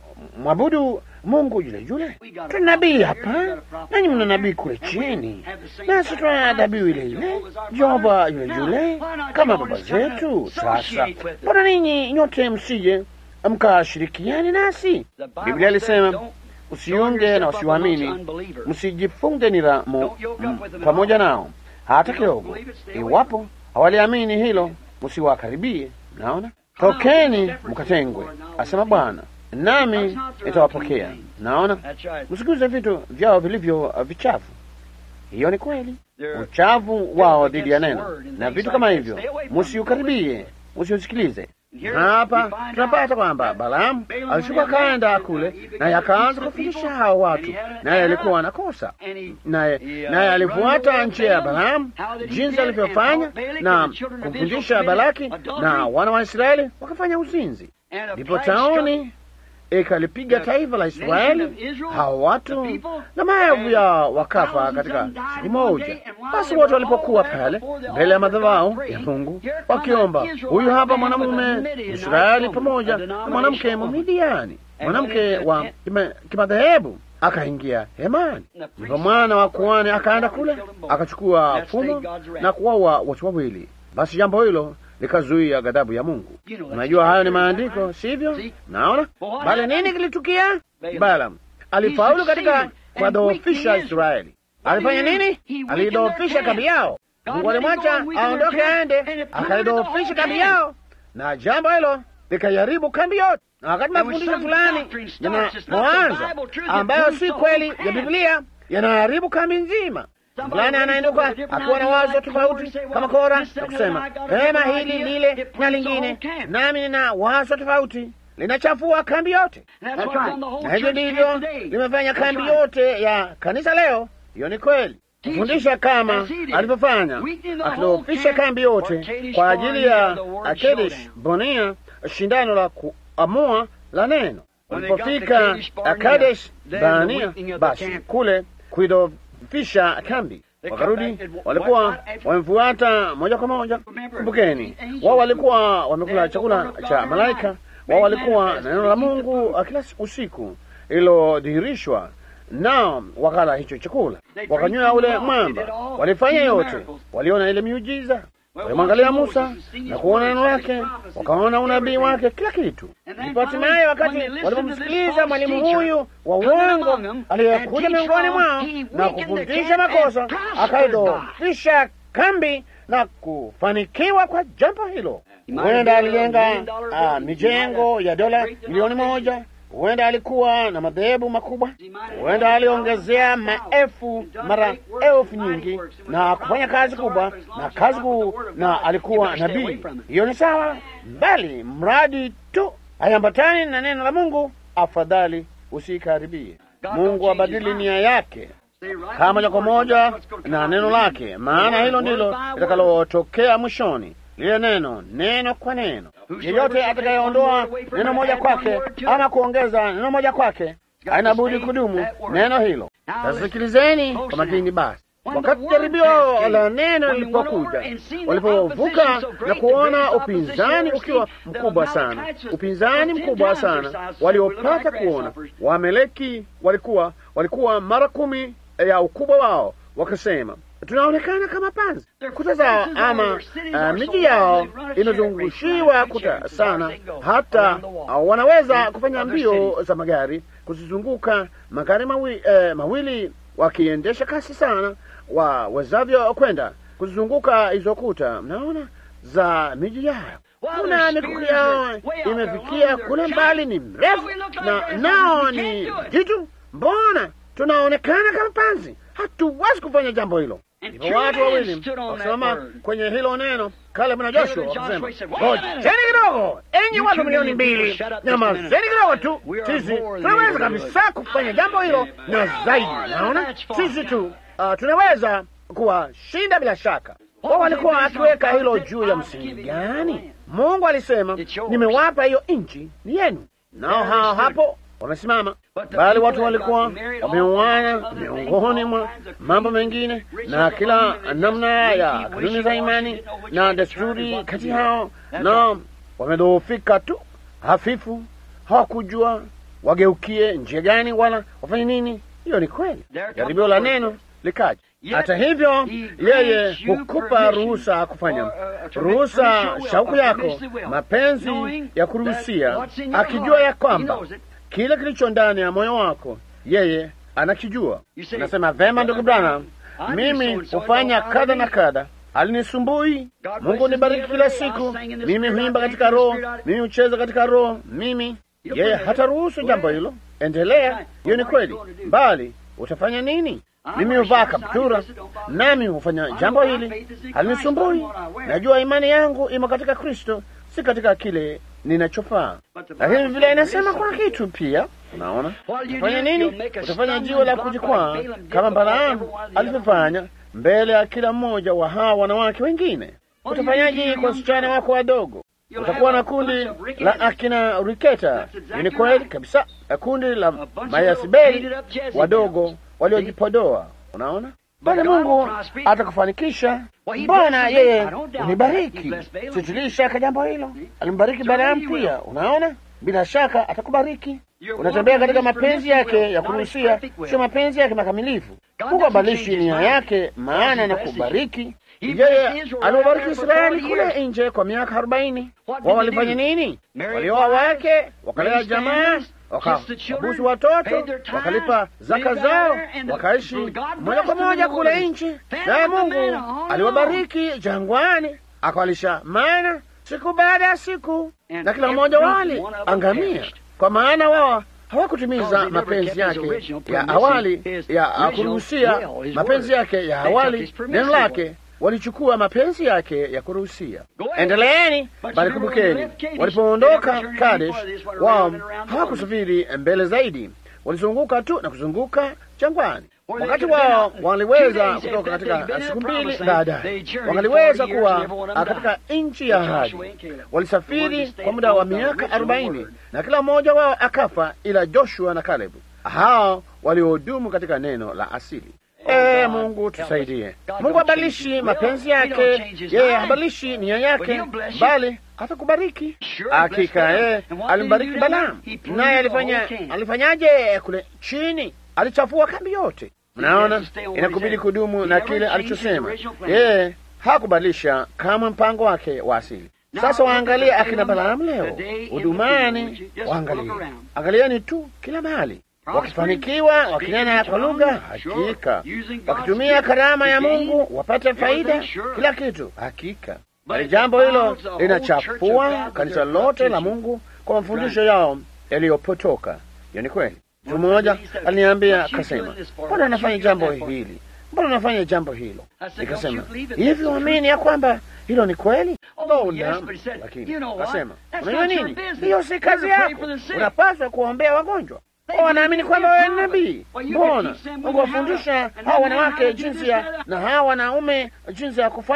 mwabudu Mungu yule yule? Tuna nabii hapa, nanyi mna nabii kule chini, nasi tuna dhabihu ile ile, Jehova yule yule kama baba zetu. Sasa mbona ninyi nyote msije mkashirikiani nasi? Biblia alisema Usiunge na wasiwamini, msijifunge niramu pamoja nao hata kidogo. Iwapo hawaliamini hilo, msiwakaribie. Naona, tokeni mkatengwe, asema Bwana, nami nitawapokea. Naona, msiguze vitu vyao vilivyo vichafu. Hiyo ni kweli, uchafu wao dhidi ya neno na vitu kama hivyo, msiukaribie, msiusikilize. Hapa tunapata kwamba Balaamu alishuka kaenda kule, naye akaanza kufundisha hao watu, naye alikuwa anakosa, naye naye alifuata njia ya Balaamu, jinsi alivyofanya na kumfundisha Balaki, na wana wa Israeli wakafanya uzinzi. Ndipo tauni ikalipiga taifa la Israeli, hao watu na maelfu yao wakafa katika siku moja. Basi wote walipokuwa pale mbele ya madhabahu ya Mungu wakiomba, huyu hapa mwanamume Israeli pamoja na mwanamke Mumidiani, mwanamke wa kimadhehebu, akaingia hemani. Ndipo mwana wa kuhani akaenda kule akachukua fumo na kuwaua watu wawili. Basi jambo hilo likazuia ghadhabu ya Mungu. Unajua hayo ni maandiko, sivyo? Naona bali nini kilitukia? Balaam alifaulu katika kuwadhoofisha Israeli. Alifanya nini? Alidhoofisha kambi yao. Mungu alimwacha aondoke aende, akaidhoofisha kambi yao, na jambo hilo likaiharibu kambi yote. Na wakati mafundisho fulani yanapoanza ambayo si kweli ya Biblia yanaharibu kambi nzima fulani anainuka akiwa na wazo tofauti kama Kora na kusema pema hili lile na lingine, nami nina wazo tofauti, linachafua kambi yote. Na hivyo ndivyo limefanya kambi yote ya kanisa leo. Hiyo ni kweli, kufundisha kama alivyofanya, akidhoofisha kambi yote kwa ajili ya Kadesh Barnea, shindano la kuamua la neno. Ulipofika Kadesh Barnea, basi kule kuido fisha kambi wakarudi, walikuwa wamemfuata moja kwa moja. Kumbukeni, wao walikuwa wamekula chakula cha malaika, wao walikuwa na neno la Mungu kila usiku ililodhihirishwa, nao wakala hicho chakula, wakanywa ule mwamba, walifanya yote, waliona ile miujiza, walimwangalia Musa na kuona neno lake, wakaona unabii wake, kila kitu. Ndipo hatimaye wakati walipomsikiliza mwalimu huyu wa uongo aliyekuja miongoni mwao na kufundisha makosa, akaidhoofisha kambi na kufanikiwa kwa jambo hilo. Huenda alijenga uh, mijengo ya dola milioni moja. Huenda alikuwa na madhehebu makubwa. Huenda aliongezea maelfu mara elfu nyingi na kufanya kazi kubwa na kazi kuu, na alikuwa nabii. Hiyo ni sawa, mbali mradi tu haiambatani na neno la Mungu, afadhali usikaribie. Mungu abadili nia yake kama moja kwa moja na neno lake, maana hilo ndilo litakalotokea mwishoni, lile neno, neno kwa neno. Yeyote atakayeondoa neno moja kwake ama kuongeza neno moja kwake haina budi kudumu neno hilo. Sasa sikilizeni kwa makini basi. Wakati jaribio la neno lilipokuja, walipovuka na kuona upinzani ukiwa mkubwa sana, upinzani mkubwa sana waliopata kuona, Waameleki walikuwa walikuwa mara kumi ya ukubwa wao, wakasema tunaonekana kama panzi. Kuta zao ama uh, miji yao imezungushiwa kuta sana, hata uh, wanaweza kufanya mbio za magari kuzizunguka magari mawi, uh, mawili wakiendesha kasi sana wawezavyo kwenda kuzizunguka hizo kuta, mnaona za miji yao. Kuna mikuki yao imefikia kule mbali, ni mrefu na nao ni jitu. Mbona tunaonekana kama panzi? Hatuwezi kufanya jambo hilo. Hivyo watu wawili wakisimama kwenye hilo neno, Kalebu na Joshua wakasema, ngojeni kidogo, enyi watu milioni mbili, nyamazeni kidogo tu, sisi tunaweza kabisa kufanya jambo hilo na zaidi. Naona sisi tu uh, tunaweza kuwashinda bila shaka. Wao walikuwa akiweka hilo juu ya msingi gani? Mungu alisema, nimewapa hiyo nchi ni yenu, nao hao hapo wamesimama bali watu walikuwa wameuana miongoni mwa mambo mengine na kila namna ya kanuni za imani na desturi kati yao, na wamedhoofika tu hafifu, hawakujua wageukie njia gani wala wafanye nini. Hiyo ni kweli. Jaribio la neno likaja. Hata hivyo, yeye hukupa ruhusa kufanya ruhusa shauku yako, mapenzi ya kuruhusia, akijua ya kwamba kile kilicho ndani ya moyo wako yeye anakijua. Nasema vema, ndugu Branham, mimi hufanya kadha na kadha, alinisumbui. Mungu nibariki kila siku, mimi huimba katika roho, mimi hucheza katika roho, mimi yeye hataruhusu jambo hilo. Endelea, hiyo ni kweli, bali utafanya nini? Mimi huvaa kaptura, nami hufanya jambo hili, halinisumbui. Najua imani yangu imo katika Kristo, si katika kile ninachofaa. Lakini vile inasema kuna kitu pia, unaona, utafanya nini? Utafanya jiwe la kujikwaa kama Balaamu alivyofanya mbele ya kila mmoja wa hawa wanawake wengine. Utafanyaje kwa wasichana wako wadogo? Utakuwa na kundi la akina Riketa. Ni kweli kabisa, kundi la Mayasibeli wadogo waliojipodoa. Unaona, bali Mungu atakufanikisha. Bwana yeye unibariki, sitilii shaka jambo hilo. Alimbariki Balaamu pia. Unaona, bila shaka atakubariki. Unatembea katika mapenzi yake ya kuruhusia, sio mapenzi yake makamilifu. Mungu abadilishi nia yake, maana na kubariki yeye aliwabariki Israeli kule nje kwa miaka arobaini. Wao walifanya nini? Walioa wake, wakalea jamaa, wakabusu watoto, wakalipa zaka zao, wakaishi moja kwa moja kule nchi. Naye Mungu aliwabariki jangwani, akawalisha mana siku baada ya siku, na kila mmoja wali angamia, kwa maana wao hawakutimiza mapenzi yake ya awali ya kuruhusia, mapenzi yake ya awali, neno lake walichukua mapenzi yake ya kuruhusia. Endeleeni, bali kumbukeni, walipoondoka Kadesh, wao hawakusafiri mbele zaidi, walizunguka tu na kuzunguka jangwani. Wakati wao waliweza kutoka katika siku mbili baadaye, wangaliweza kuwa katika nchi ya ahadi. Walisafiri kwa muda wa miaka arobaini na kila mmoja wao akafa, ila Joshua na Kalebu, hao waliodumu katika neno la asili. E, Mungu tusaidie. Mungu habadilishi mapenzi yake, yeye habadilishi nia yake, bali atakubariki hakika. Yeye alimbariki Balaamu, naye alifanya alifanyaje? Kule chini alichafua kambi yote. Mnaona, inakubidi kudumu na kile alichosema. Yeye hakubadilisha kama mpango wake wa asili. Sasa waangalie akina Balaamu leo udumani, waangalie, angalieni tu kila mahali wakifanikiwa wakinena kwa lugha, hakika wakitumia karama ya Mungu wapate faida, kila kitu, hakika. Bali jambo hilo linachafua kanisa lote la Mungu kwa mafundisho yao yaliyopotoka. Hiyo ni kweli. Mtu mmoja aliniambia akasema, mbona anafanya jambo hili, mbona anafanya jambo hilo? Nikasema, hivi uamini ya kwamba hilo ni kweli? Mbona lakini akasema, unajua nini, hiyo si kazi yako, unapaswa kuombea wagonjwa wanaamini kwamba wewe ni nabii. Mbona Mungu wafundisha hawa wanawake jinsi ya na hawa wanaume jinsi ya kufanya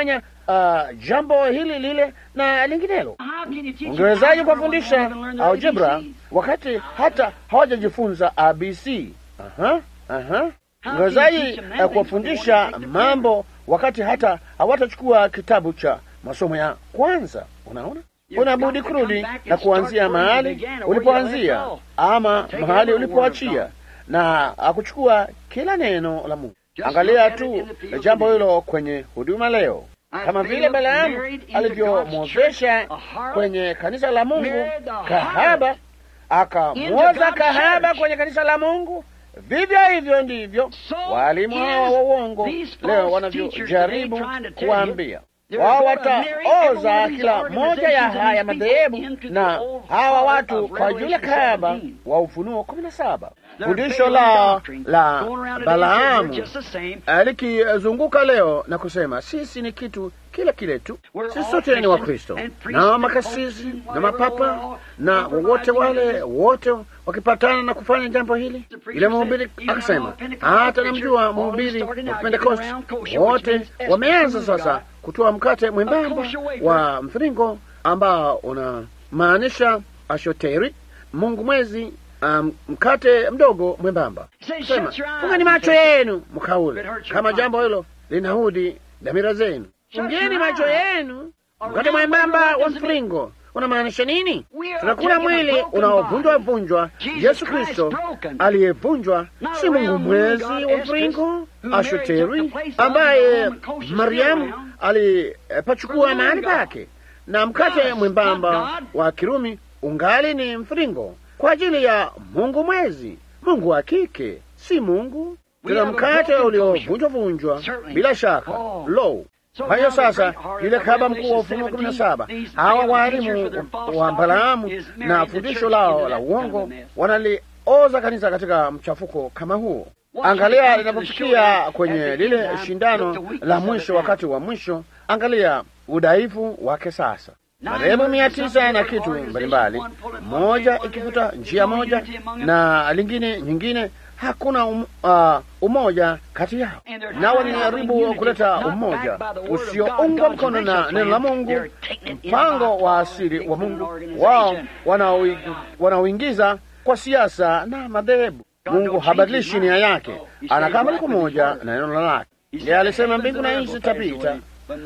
uh, jambo hili lile na linginelo. How can you teach Ungewezaje them kuwafundisha when they haven't learned the algebra ABCs? wakati hata hawajajifunza ABC? Aha, aha. How Ungewezaje can you teach them eh, that kuwafundisha things before they take the mambo wakati hata hawatachukua kitabu cha masomo ya kwanza? Unaona, You've unabudi got to come kurudi back and na kuanzia start where you mahali began or where you ulipoanzia left off. ama Take mahali every word of ulipoachia God. na akuchukua kila neno la Mungu. Just Angalia look at it tu in the field jambo today. hilo kwenye huduma leo, As kama vile Balaam Balaamu married into alivyomwozesha God's church a harlot, kwenye kanisa la Mungu married the harlot kahaba, akamwoza into God's kahaba church. kwenye kanisa la Mungu. Vivyo hivyo ndivyo So walimu is hawa wa uongo these false leo teachers wanavyojaribu today trying to tell kuwaambia you wao they're gonna marry every one wataoza of these kila moja ya organizations haya and these madhehebu people into the na old hawa father watu of kwa yule Revelation kahaba 17. wa Ufunuo kumi na saba. Their Fundisho Balaam lao doctrine la going around today Balaamu says we're just the same. eh, likizunguka leo na kusema sisi ni kitu kile kile tu, We're sisi all sote ni Christians Wakristo and priests na and makasisi popes and na whatever, mapapa we're all na wowote compromising wale in wote wakipatana na kufanya jambo hili. The preacher Ile mhubiri said, "You know, akasema, a Pentecostal hata preacher, namjua all of them mhubiri started wa out Pentecost getting around kosher, which wote means Esther wameanza from sasa God. kutoa mkate mwembamba kosher wafer. wa mviringo ambao unamaanisha ashoteri, Mungu mwezi, um, mkate mdogo mwembamba. Say, Sema, shut your eyes fungeni and macho say, yenu mkaule, It hurts your kama conscience. jambo hilo linahudi dhamira zenu. Shut Fungeni your macho eyes. yenu. A Mkate round mwembamba wafer wa doesn't mean- mviringo unamaanisha nini? We are Tunakula taking a mwili broken unaovunjwa body. vunjwa, Jesus Yesu Christ Kristo broken. aliyevunjwa, Not si a Mungu round mwezi moon god wa Esdras, mviringo who Mary took Ashoteri, the place of ambaye the Roman kosher Mariamu around. alipachukua For the mahali Lord God. pake, na mkate Yes, mwembamba not God. wa Kirumi ungali ni mviringo kwa ajili ya Mungu mwezi, Mungu wa kike, si Mungu. We Tuna have a mkate broken uliovunjwa vunjwa, Certainly. bila shaka Oh. lo So kwa hiyo now the sasa great heart yule of kahaba mkuu wa Revelation Ufunuo kumi na 17, saba these hawa Balaam waalimu teachers with their false wa Balaamu doctrine is na married the fundisho church lao into la that kind of uongo a mess. wanalioza kanisa katika mchafuko kama huo. Watch Angalia it come to the linapofikia show kwenye at the lile end time, shindano look the weakness la of mwisho, it wakati wa mwisho, angalia udhaifu wake sasa. Madhehebu mia tisa na kitu mbalimbali, moja ikifuta njia moja na lingine nyingine, hakuna um, uh, umoja kati yao, na wanajaribu kuleta umoja usioungwa mkono na neno la Mungu, mpango wa asili wa Mungu wao wanaoi- wanaoingiza kwa siasa na madhehebu. Mungu habadilishi nia yake, anakaa moja moja na neno lake. Yeye alisema mbingu na nchi zitapita,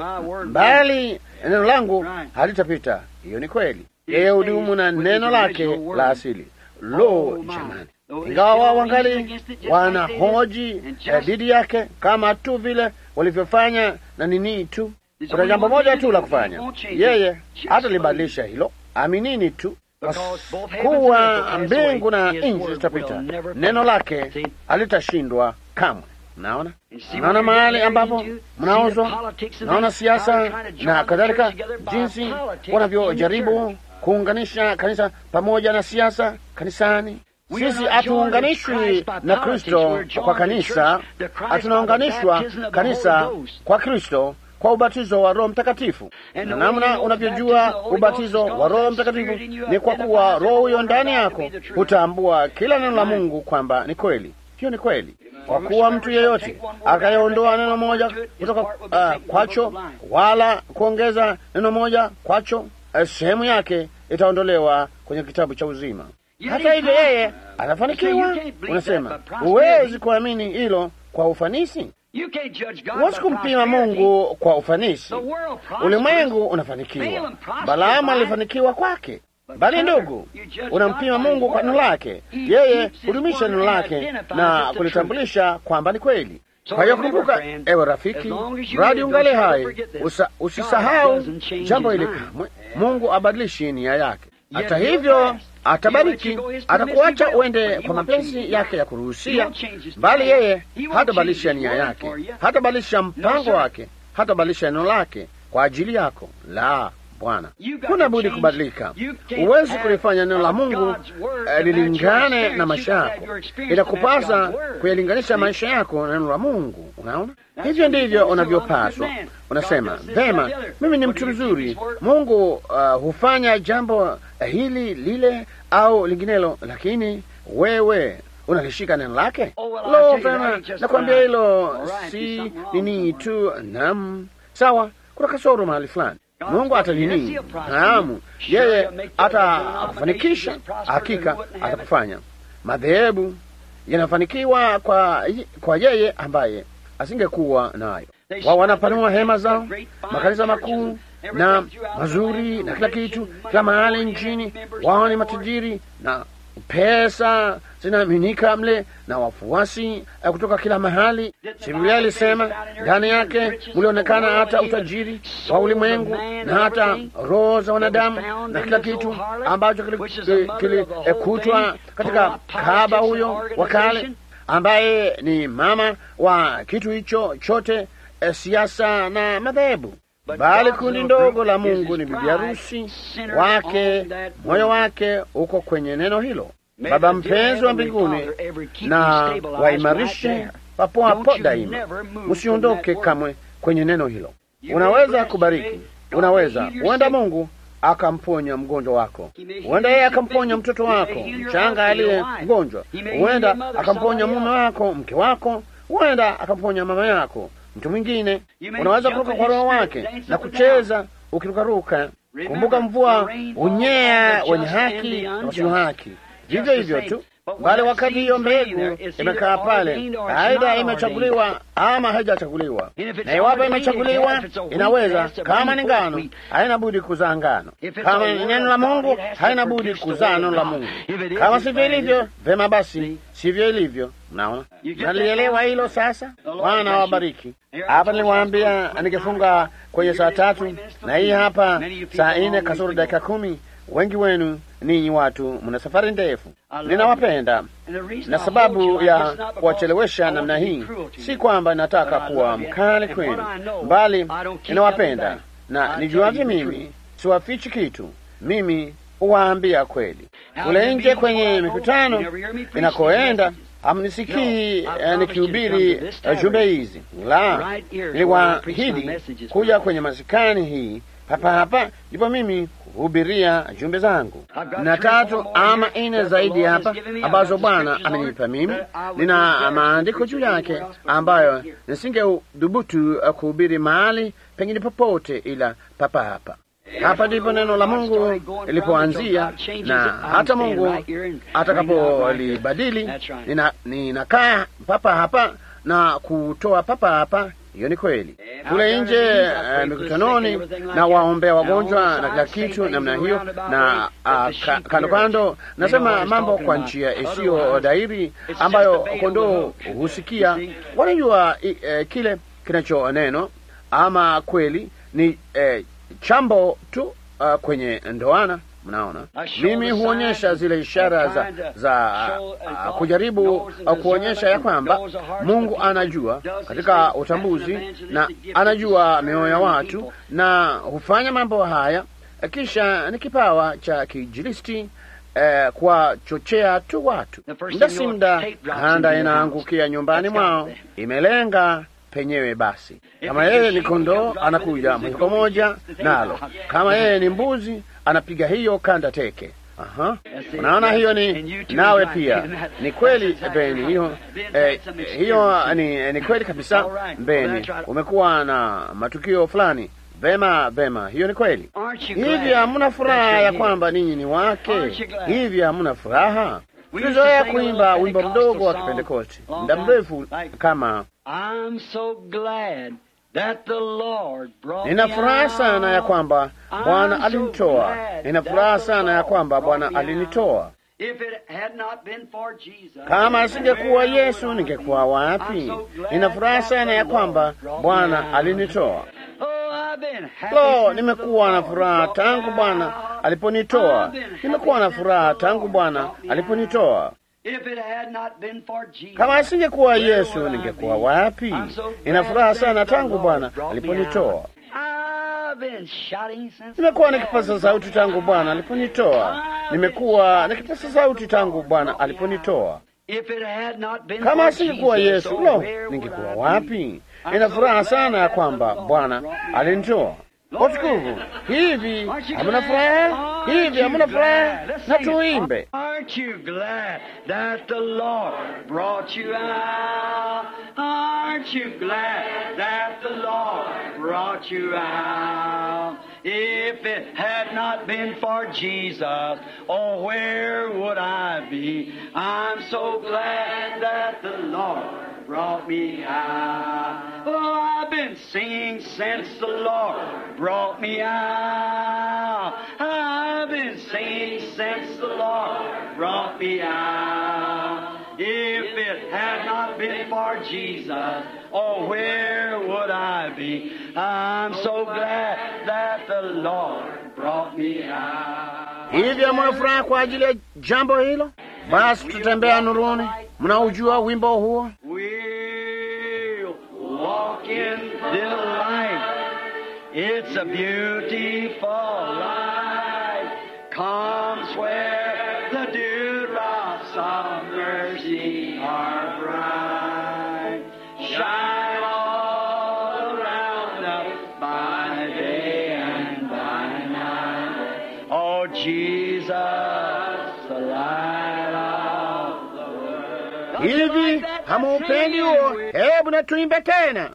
bali neno langu halitapita. Hiyo ni kweli. Yeye hudumu na neno lake la asili. Lo, jamani! Ingawa wao wangali wanahoji eh, dhidi yake kama tu vile walivyofanya na nini tu, kuna jambo moja tu la kufanya. Yeye hatalibadilisha hilo, aminini tu kuwa mbingu na nchi zitapita, neno lake halitashindwa kamwe. Naona, naona mahali ambapo mnaozwa, naona siasa na kadhalika, jinsi wanavyojaribu kuunganisha kanisa pamoja na siasa kanisani. Sisi hatuunganishwi na Kristo kwa kanisa, hatunaunganishwa kanisa kwa Kristo kwa ubatizo wa Roho Mtakatifu. Na namna unavyojua ubatizo wa Roho Mtakatifu ni kwa kuwa Roho huyo ndani yako hutambua kila neno la Mungu kwamba ni kweli. Hiyo ni kweli, kwa kuwa mtu yeyote akayeondoa neno moja kutoka uh, kwacho wala kuongeza neno moja kwacho, uh, sehemu yake itaondolewa kwenye kitabu cha uzima. Hata hivyo yeye anafanikiwa. Unasema huwezi kuamini hilo kwa ufanisi. Huwezi kumpima Mungu kwa ufanisi. Ulimwengu unafanikiwa, Balaamu alifanikiwa kwake, bali ndugu, unampima Mungu kwa neno lake. Yeye hudumisha neno lake na kulitambulisha kwamba ni kweli. Kwa hiyo kumbuka, ewe rafiki, mradi ungali hai, usa, usisahau jambo hili kamwe. Mungu abadilishi nia yake. Hata hivyo atabariki, atakuacha uende kwa mapenzi yake ya kuruhusia, bali yeye hatabadilisha nia yake, hatabadilisha mpango wake, hatabadilisha neno lake kwa ajili yako. La, Bwana, huna budi kubadilika. Huwezi kulifanya neno la Mungu eh, lilingane na maisha yako. Itakupasa kuyalinganisha maisha yako na neno la Mungu. Unaona, hivyo ndivyo unavyopaswa. Unasema vema, mimi ni mtu mzuri, Mungu uh, hufanya jambo hili lile au linginelo, lakini wewe unalishika neno lake. Lo, vema, nakwambia hilo si nini tu. Nam, sawa kuna kasoro mahali fulani. Mungu atanini? Naam, yeye atakufanikisha, hakika atakufanya. Madhehebu yanafanikiwa kwa, kwa yeye ambaye asingekuwa nayo. Wao wanapanua hema zao, makanisa makuu na mazuri na kila kitu, kila mahali nchini. Wao ni matajiri na pesa zinaminika mle na wafuasi kutoka kila mahali. Si Biblia ilisema ndani yake mlionekana hata utajiri wa ulimwengu na hata roho za wanadamu na kila kitu ambacho kilikutwa katika kahaba huyo wa kale, ambaye ni mama wa kitu hicho chote, e, siasa na madhehebu bali kundi ndogo la Mungu ni bibi harusi wake, moyo wake uko kwenye neno hilo. Baba mpenzi wa mbinguni, na waimarishe papo hapo daima, msiondoke kamwe kwenye neno hilo. Unaweza kubariki, unaweza huenda Mungu akamponya mgonjwa wako, huenda yeye akamponya mtoto wako mchanga aliye mgonjwa, huenda akamponya mume wako, mke wako, huenda akamponya mama yako mtu mwingine. Unaweza kuruka kwa roho wake na kucheza ukirukaruka. Kumbuka, mvua unyea wenye haki na wasio haki, vivyo hivyo tu. Bali wakati hiyo mbegu imekaa pale, aidha imechaguliwa ama haijachaguliwa, na iwapo imechaguliwa, inaweza kama ni ngano, haina budi kuzaa ngano. Kama ni neno la Mungu, haina budi kuzaa neno la Mungu. Kama sivyo ilivyo, vema basi, sivyo ilivyo. Mnaona, nalielewa hilo sasa. Bwana wabariki. Hapa niliwaambia ningefunga kwenye saa tatu, na hii hapa saa nne kasoro dakika kumi. Wengi wenu ninyi watu mna safari ndefu. Ninawapenda, na sababu ya kuwachelewesha namna hii si kwamba nataka kuwa mkali kwenu, bali ninawapenda na nijuavyo mimi siwafichi kitu. Mimi huwaambia kweli. Kule nje kwenye mikutano inakoenda hamnisikii uh, nikihubiri uh, jumbe hizi la, niliwaahidi kuja kwenye masikani hii hapa hapa, ndipo mimi hubiria jumbe zangu na tatu ama nne zaidi hapa ambazo Bwana amenipa mimi. Nina maandiko juu yake ambayo nisingeudhubutu uh, kuhubiri mahali pengine popote ila papa hapa hapa ndipo neno la Mungu lilipoanzia, na hata Mungu atakapolibadili ninakaa papa hapa na kutoa papa hapa. Hiyo ni kweli. Kule nje uh, mikutanoni na waombea wagonjwa na kila kitu namna hiyo, na uh, ka, kando kando nasema mambo kwa njia isiyo dairi ambayo kondoo husikia. Wanajua uh, kile kinacho neno ama kweli ni uh, chambo tu uh, kwenye ndoana. Mnaona, mimi huonyesha zile ishara za, za uh, kujaribu uh, kuonyesha ya kwamba Mungu anajua katika utambuzi na anajua mioyo ya watu na hufanya mambo haya. Kisha ni kipawa cha kijilisti uh, kuwachochea tu watu. Muda si muda handa inaangukia nyumbani mwao, imelenga penyewe basi. Kama yeye ni kondoo, anakuja moja kwa moja nalo. Kama yeye ni mbuzi, anapiga hiyo kanda teke. Aha, unaona, hiyo ni nawe pia ni kweli Beni. Hiyo eh, hiyo ni, ni kweli kabisa Beni, umekuwa na matukio fulani. Vema, vema, hiyo ni kweli. Hivi hamuna furaha ya kwamba ninyi ni wake? Hivi hamuna furaha? Tulizoea kuimba wimbo mdogo wa Kipentekosti muda mrefu kama Nina furaha sana ya kwamba Bwana alinitoa. Nina furaha sana ya kwamba Bwana alinitoa. Kama asingekuwa Yesu, ningekuwa wapi? Nina furaha sana ya kwamba Bwana alinitoa. Lo, nimekuwa na furaha tangu Bwana aliponitoa. Nimekuwa na furaha tangu Bwana aliponitoa. Kama asingekuwa Yesu, ningekuwa wapi? Nina furaha sana tangu Bwana aliponitoa. Nimekuwa nikipaza sauti tangu Bwana aliponitoa. Nimekuwa nikipaza sauti tangu Bwana aliponitoa. Kama asingekuwa Yesu, lo, ningekuwa wapi? Nina furaha sana ya kwamba Bwana alinitoa. Watukufu, hivi hamuna furaha? Hivi hamuna furaha? Na tuimbe. Aren't you glad that the Lord brought you out? Aren't you glad that the Lord brought you out? If it had not been for Jesus, oh, where would I be? I'm so glad that the Lord brought me out. Oh, I've been singing since the Lord brought me out. I've been singing since the Lord brought me out. If it had not been for Jesus, oh, where would I be? I'm so glad that the Lord brought me out. Hivi hamuna furaha kwa ajili ya jambo hilo? Basi tutembea nuruni. Mnaujua wimbo huo? We'll walk in the light. It's a beautiful light. Comes where the dewdrops of mercy are bright. Shine all around us by day and by night. Oh, Jesus, the light of the world. Hivi hamaupendi huo? Hebu na tuimbe tena.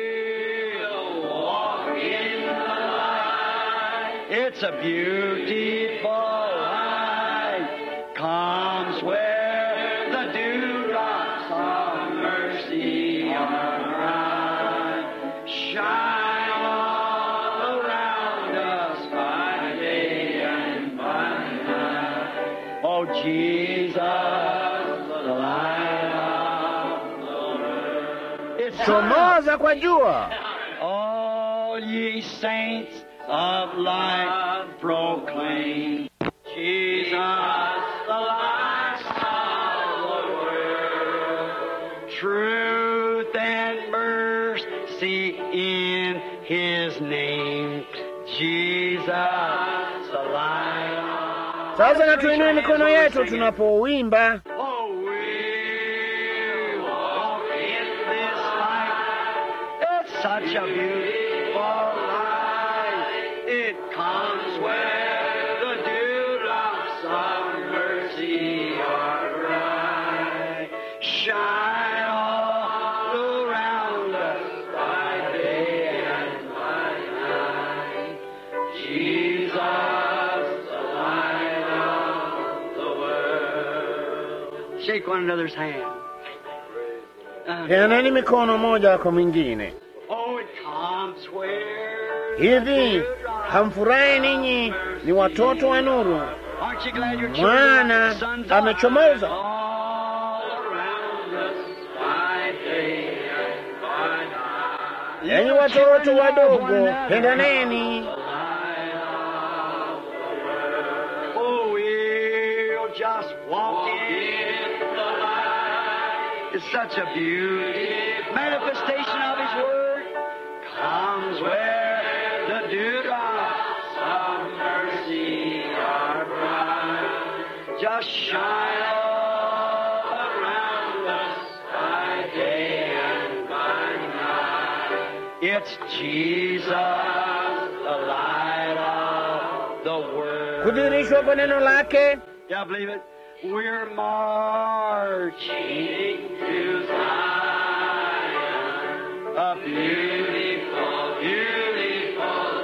It's a beautiful light comes where the dewdrops of mercy are bright. Shine all around us by day and by night. Oh, Jesus, the light of the world. It's Chomoza kwa jua. all ye saints of light proclaim Jesus, the light of the world. Truth and mercy in His name. Jesus, the light. Sasa na tuinue mikono yetu tunapouimba. Oh, we walk in this light. It's such a beautiful light. It comes where the dewdrops of mercy are bright. Shine all around us by day and by night. Jesus, the light of the world. Shake one another's hand. Uh, Peaneni mikono moja kwa mwingine. oh, it comes where Hivi hamfurahi ninyi ni watoto wa nuru? Aren't you glad your Mwana children, sons amechomoza. all around us by day and by night. Enyi watoto wadogo, pendaneni. Oh, we'll just walk in the light. It's such a beauty. Manifestation of His Word comes where the dewdrops of mercy are bright. Just shine all around us by day and by night. It's Jesus, the light of the world. Kudirishwa kwa neno lake. Yeah, I believe it. We're marching to Zion, a beautiful, beautiful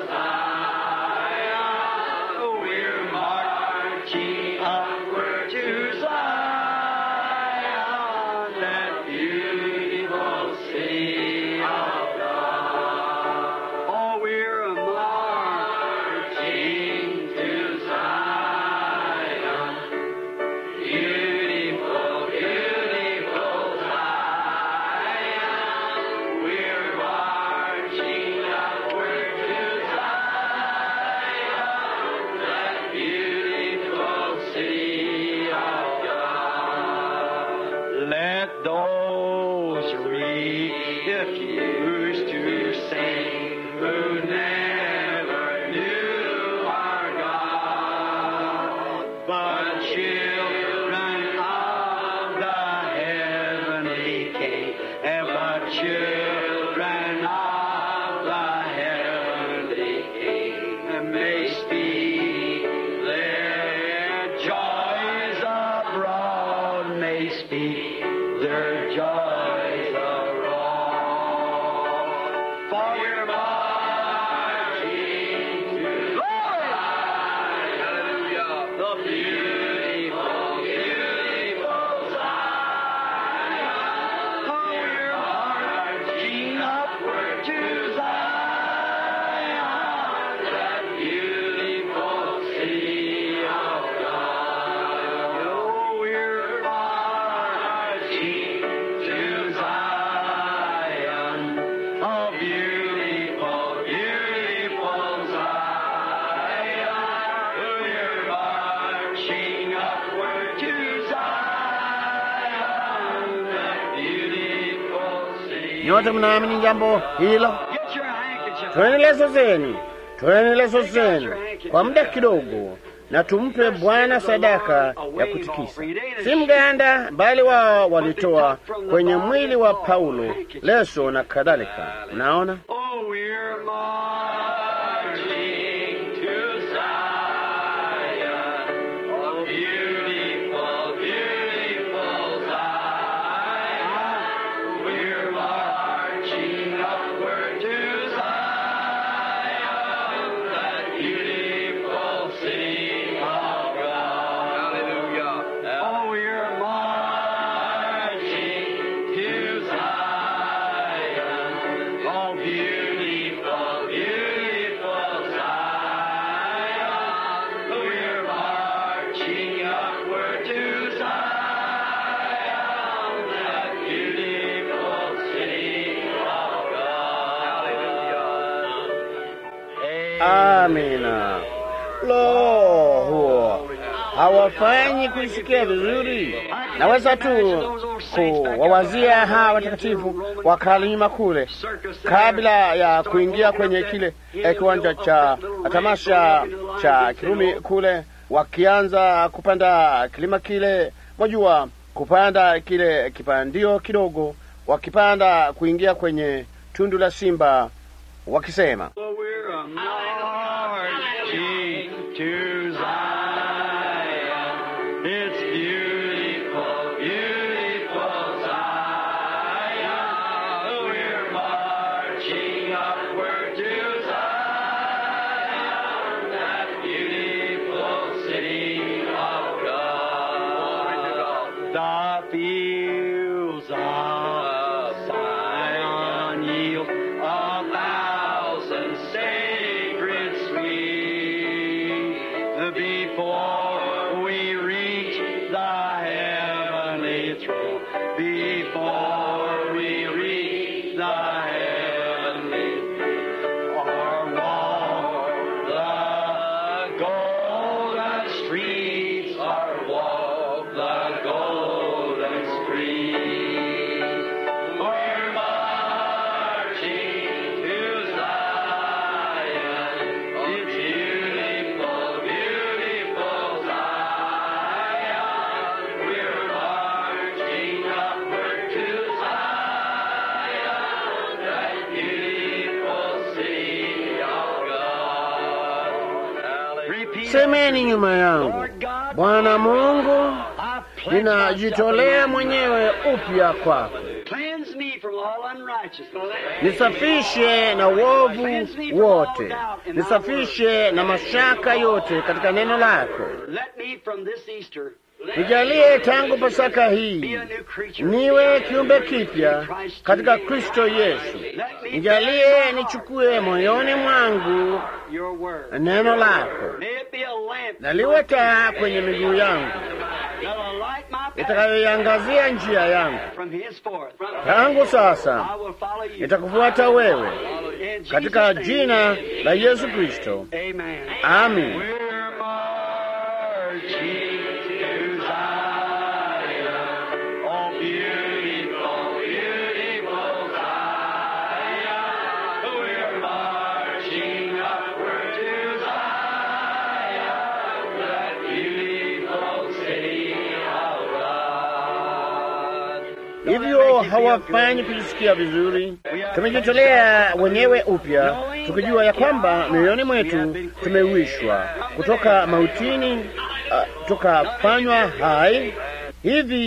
Zion. We're marching upward to Zion, that beautiful city of God. Oh, we're marching to Zion. Beautiful, beautiful Zion. We're marching upward to Zion, that beautiful city of God. Let those refuse to sing who never knew our God, but children of the heavenly King, and but children of the heavenly King. speak their joys abroad. For you're marching to Zion, the beautiful, beautiful Zion. For you're marching upward to Zion, that beautiful city of God. Oh, we're marching to Zion, a beautiful, beautiful Zion. We're marching upward to Zion, that beautiful city. Nyote mnaamini jambo hilo? Get your handkerchief. Toeni leso zenu, toeni leso zenu kwa muda kidogo, na tumpe Bwana sadaka ya kutikisa. Si mganda, bali wao walitoa kwenye mwili wa Paulo leso na kadhalika. Unaona, Oh, we're marching to Zion, oh beautiful, beautiful Zion. We're marching upward to Zion, that beautiful city of God. Hallelujah. Oh, we're marching to Zion, oh beautiful, beautiful Zion. We're marching upward to Zion, that beautiful city of God. Hallelujah. amina. Lo, huo hawafanyi kuisikia vizuri. Naweza tu kuwawazia hawa watakatifu wa kalima kule kabla ya kuingia kwenye kile eh, kiwanja cha tamasha cha Kirumi kule, wakianza kupanda kilima kile, mwajua kupanda kile kipandio kidogo, wakipanda kuingia kwenye tundu la simba, wakisema Well, we're a marching to Zion. It's beautiful, beautiful Zion. We're marching upward to Zion, that beautiful city of God. The fields of Zion yield a thousand sacred sweet before we reach the heavenly throne. Before we reach the heavenly or walk the golden streets, or walk the golden streets. We're marching to Zion. It's beautiful, beautiful Zion. We're marching upward to Zion, that beautiful city of God. Repeat semeni nyuma yangu, Lord God, Bwana Mungu, I pledge ninajitolea myself mwenyewe upya kwako, Cleanse me from all unrighteousness. nisafishe na uovu wote, nisafishe na mashaka yote katika neno lako. Let me from this Easter Nijalie tangu Pasaka be hii a new creature. niwe kiumbe kipya katika Kristo Yesu. Nijalie nichukue moyoni mwangu Your word. neno lako, May it be a lamp na liwe taa kwenye miguu yangu, that'll light my path itakayoiangazia njia yangu. from henceforth. Tangu sasa I will follow you. nitakufuata wewe, In Jesus' katika name, jina la Yesu Kristo, Amen. amin. We're marching to Zion, oh beautiful, beautiful Zion. We're marching upward to Zion, that beautiful city of God. Hivyo hawafanyi kujisikia vizuri. Tumejitolea wenyewe upya, tukijua ya kwamba mioyoni mwetu tumewishwa kutoka mautini, uh, tukafanywa hai. Hivi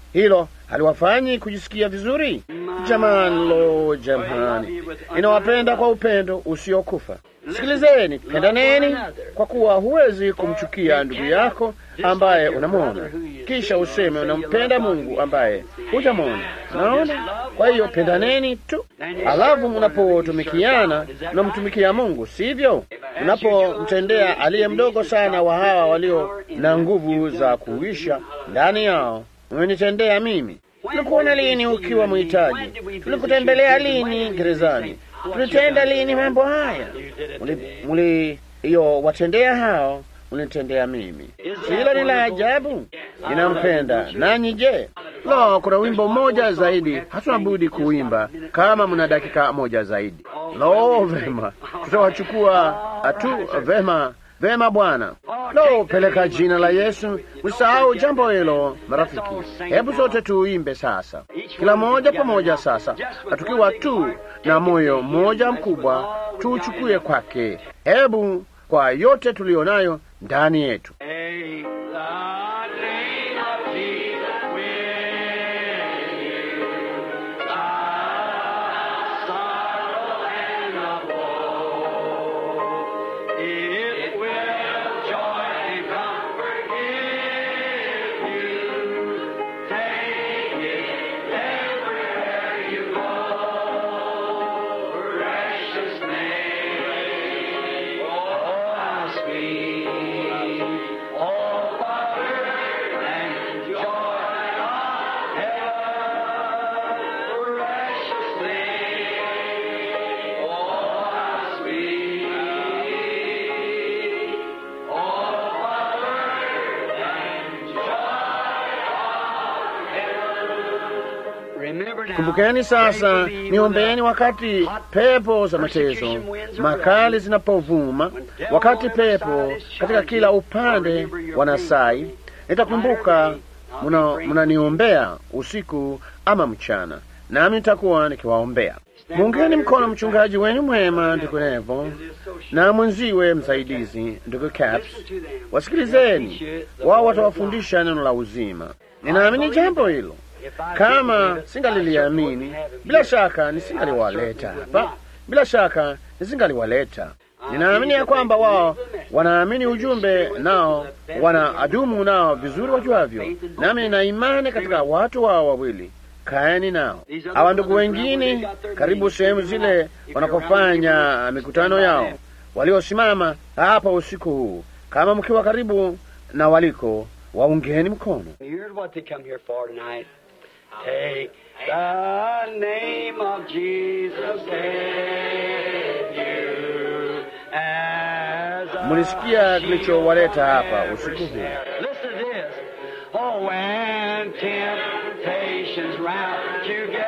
hilo haliwafanyi kujisikia vizuri? Jamani, lo, jamani, inawapenda kwa upendo usiokufa. Sikilizeni, pendaneni, kwa kuwa huwezi kumchukia ndugu yako ambaye unamwona kisha useme unampenda Mungu ambaye hujamwona. Naona, kwa hiyo pendaneni tu, alafu mnapotumikiana mnamtumikia Mungu, sivyo? Unapomtendea aliye mdogo sana wa hawa walio na nguvu za kuisha ndani yao, umenitendea mimi. Tulikuona lini ukiwa mhitaji? Tulikutembelea lini gerezani? Tulitenda lini mambo haya? Mliyowatendea hao mlinitendea mimi. Hilo ni la ajabu. Ninampenda nanyi. Je, lo, kuna wimbo mmoja zaidi, hatuna budi kuimba kama mna dakika moja zaidi. Lo, vema, tutawachukua tu. Vema, vema Bwana. Lo, peleka jina la Yesu. Msahau jambo hilo, marafiki. Hebu sote tuimbe sasa, kila moja pamoja sasa, tukiwa tu na moyo mmoja mkubwa, tuuchukue kwake. Hebu kwa yote tuliyonayo ndani yetu Kumbukeni sasa, niombeeni wakati pepo za mateso makali zinapovuma, wakati pepo katika kila upande wanasai. Nitakumbuka mnaniombea usiku ama mchana, nami nitakuwa nikiwaombea. Muungeni mkono mchungaji wenu mwema ndugu Nevo na mwenziwe msaidizi ndugu Caps, wasikilizeni wao, watawafundisha neno la uzima. Ninaamini jambo hilo. Kama singaliliamini, bila shaka nisingaliwaleta hapa, bila shaka nisingaliwaleta. Ninaamini ya kwamba wao wanaamini ujumbe, nao wana adumu nao vizuri wajuavyo, nami nina imani katika watu wao wawili. Kaeni nao hawa ndugu wengine karibu sehemu zile wanapofanya mikutano yao, waliosimama hapa usiku huu, kama mkiwa karibu na waliko, waungeni mkono. Take the name of Jesus with you as Mulisikia kilichowaleta hapa usiku huu. Listen to this. Oh, when temptations round together,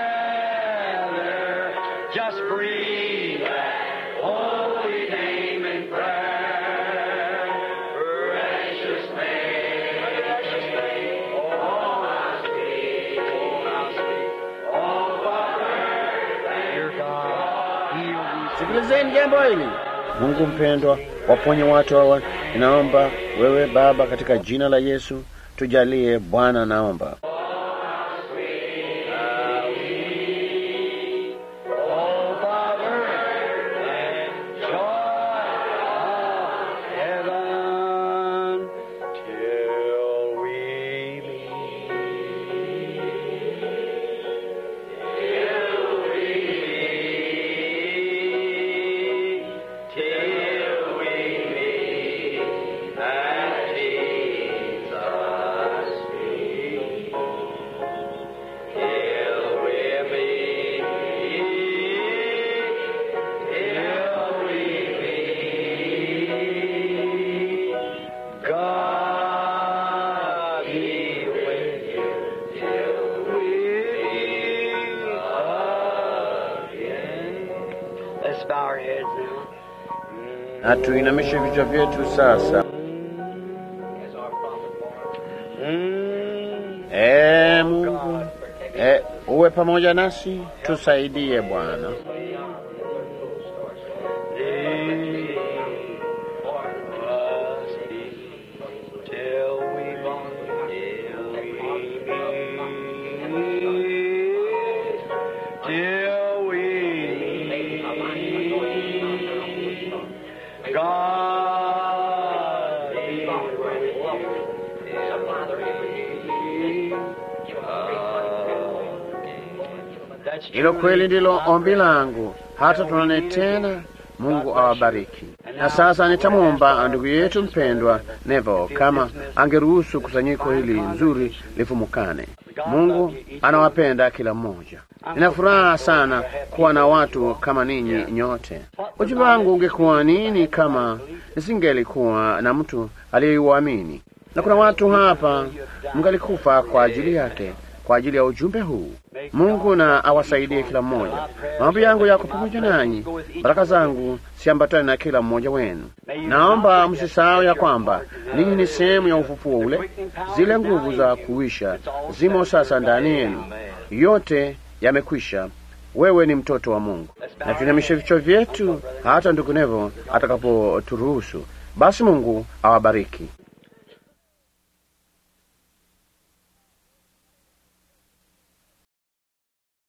just breathe that holy name in prayer. Precious name, precious name. Oh, how sweet, oh, how sweet. Oh, Father, dear God, heal these Sikilizeni jambo hili. Mungu mpendwa, waponye watu hawa. Ninaomba wewe Baba, katika jina la Yesu tujalie Bwana, naomba Oh, Father, and joy of heaven till we meet. Till we meet. Till we meet at Jesus' feet. Till we meet, till we meet, God be with you till we meet again. Let's bow our heads now. na tuinamishe vichwa vyetu sasa. As our prophet Mm. Ee Mungu, e, uwe pamoja nasi, tusaidie Bwana. Till we meet, till we meet. Hilo kweli ndilo ombi langu, hata tuonane tena. Mungu awabariki. Na sasa nitamwomba ndugu yetu mpendwa Nevo kama angeruhusu kusanyiko hili nzuri lifumukane. Mungu anawapenda kila mmoja. Nina furaha sana kuwa na watu kama ninyi nyote. Ujumbe wangu ungekuwa nini kama nisingelikuwa na mtu aliyeuamini? Na kuna watu hapa mngalikufa kwa ajili yake, kwa ajili ya ujumbe huu. Mungu na awasaidie kila mmoja. Maombi yangu yako pamoja nanyi, baraka zangu siambatane na kila mmoja wenu. Naomba msisahau ya kwamba ninyi ni sehemu ya ufufuo ule. Zile nguvu za kuisha zimo sasa ndani yenu, yote yamekwisha. Wewe ni mtoto wa Mungu. Na tuinamishe vichwa vyetu hata ndugu Nevo atakapoturuhusu. Basi Mungu awabariki.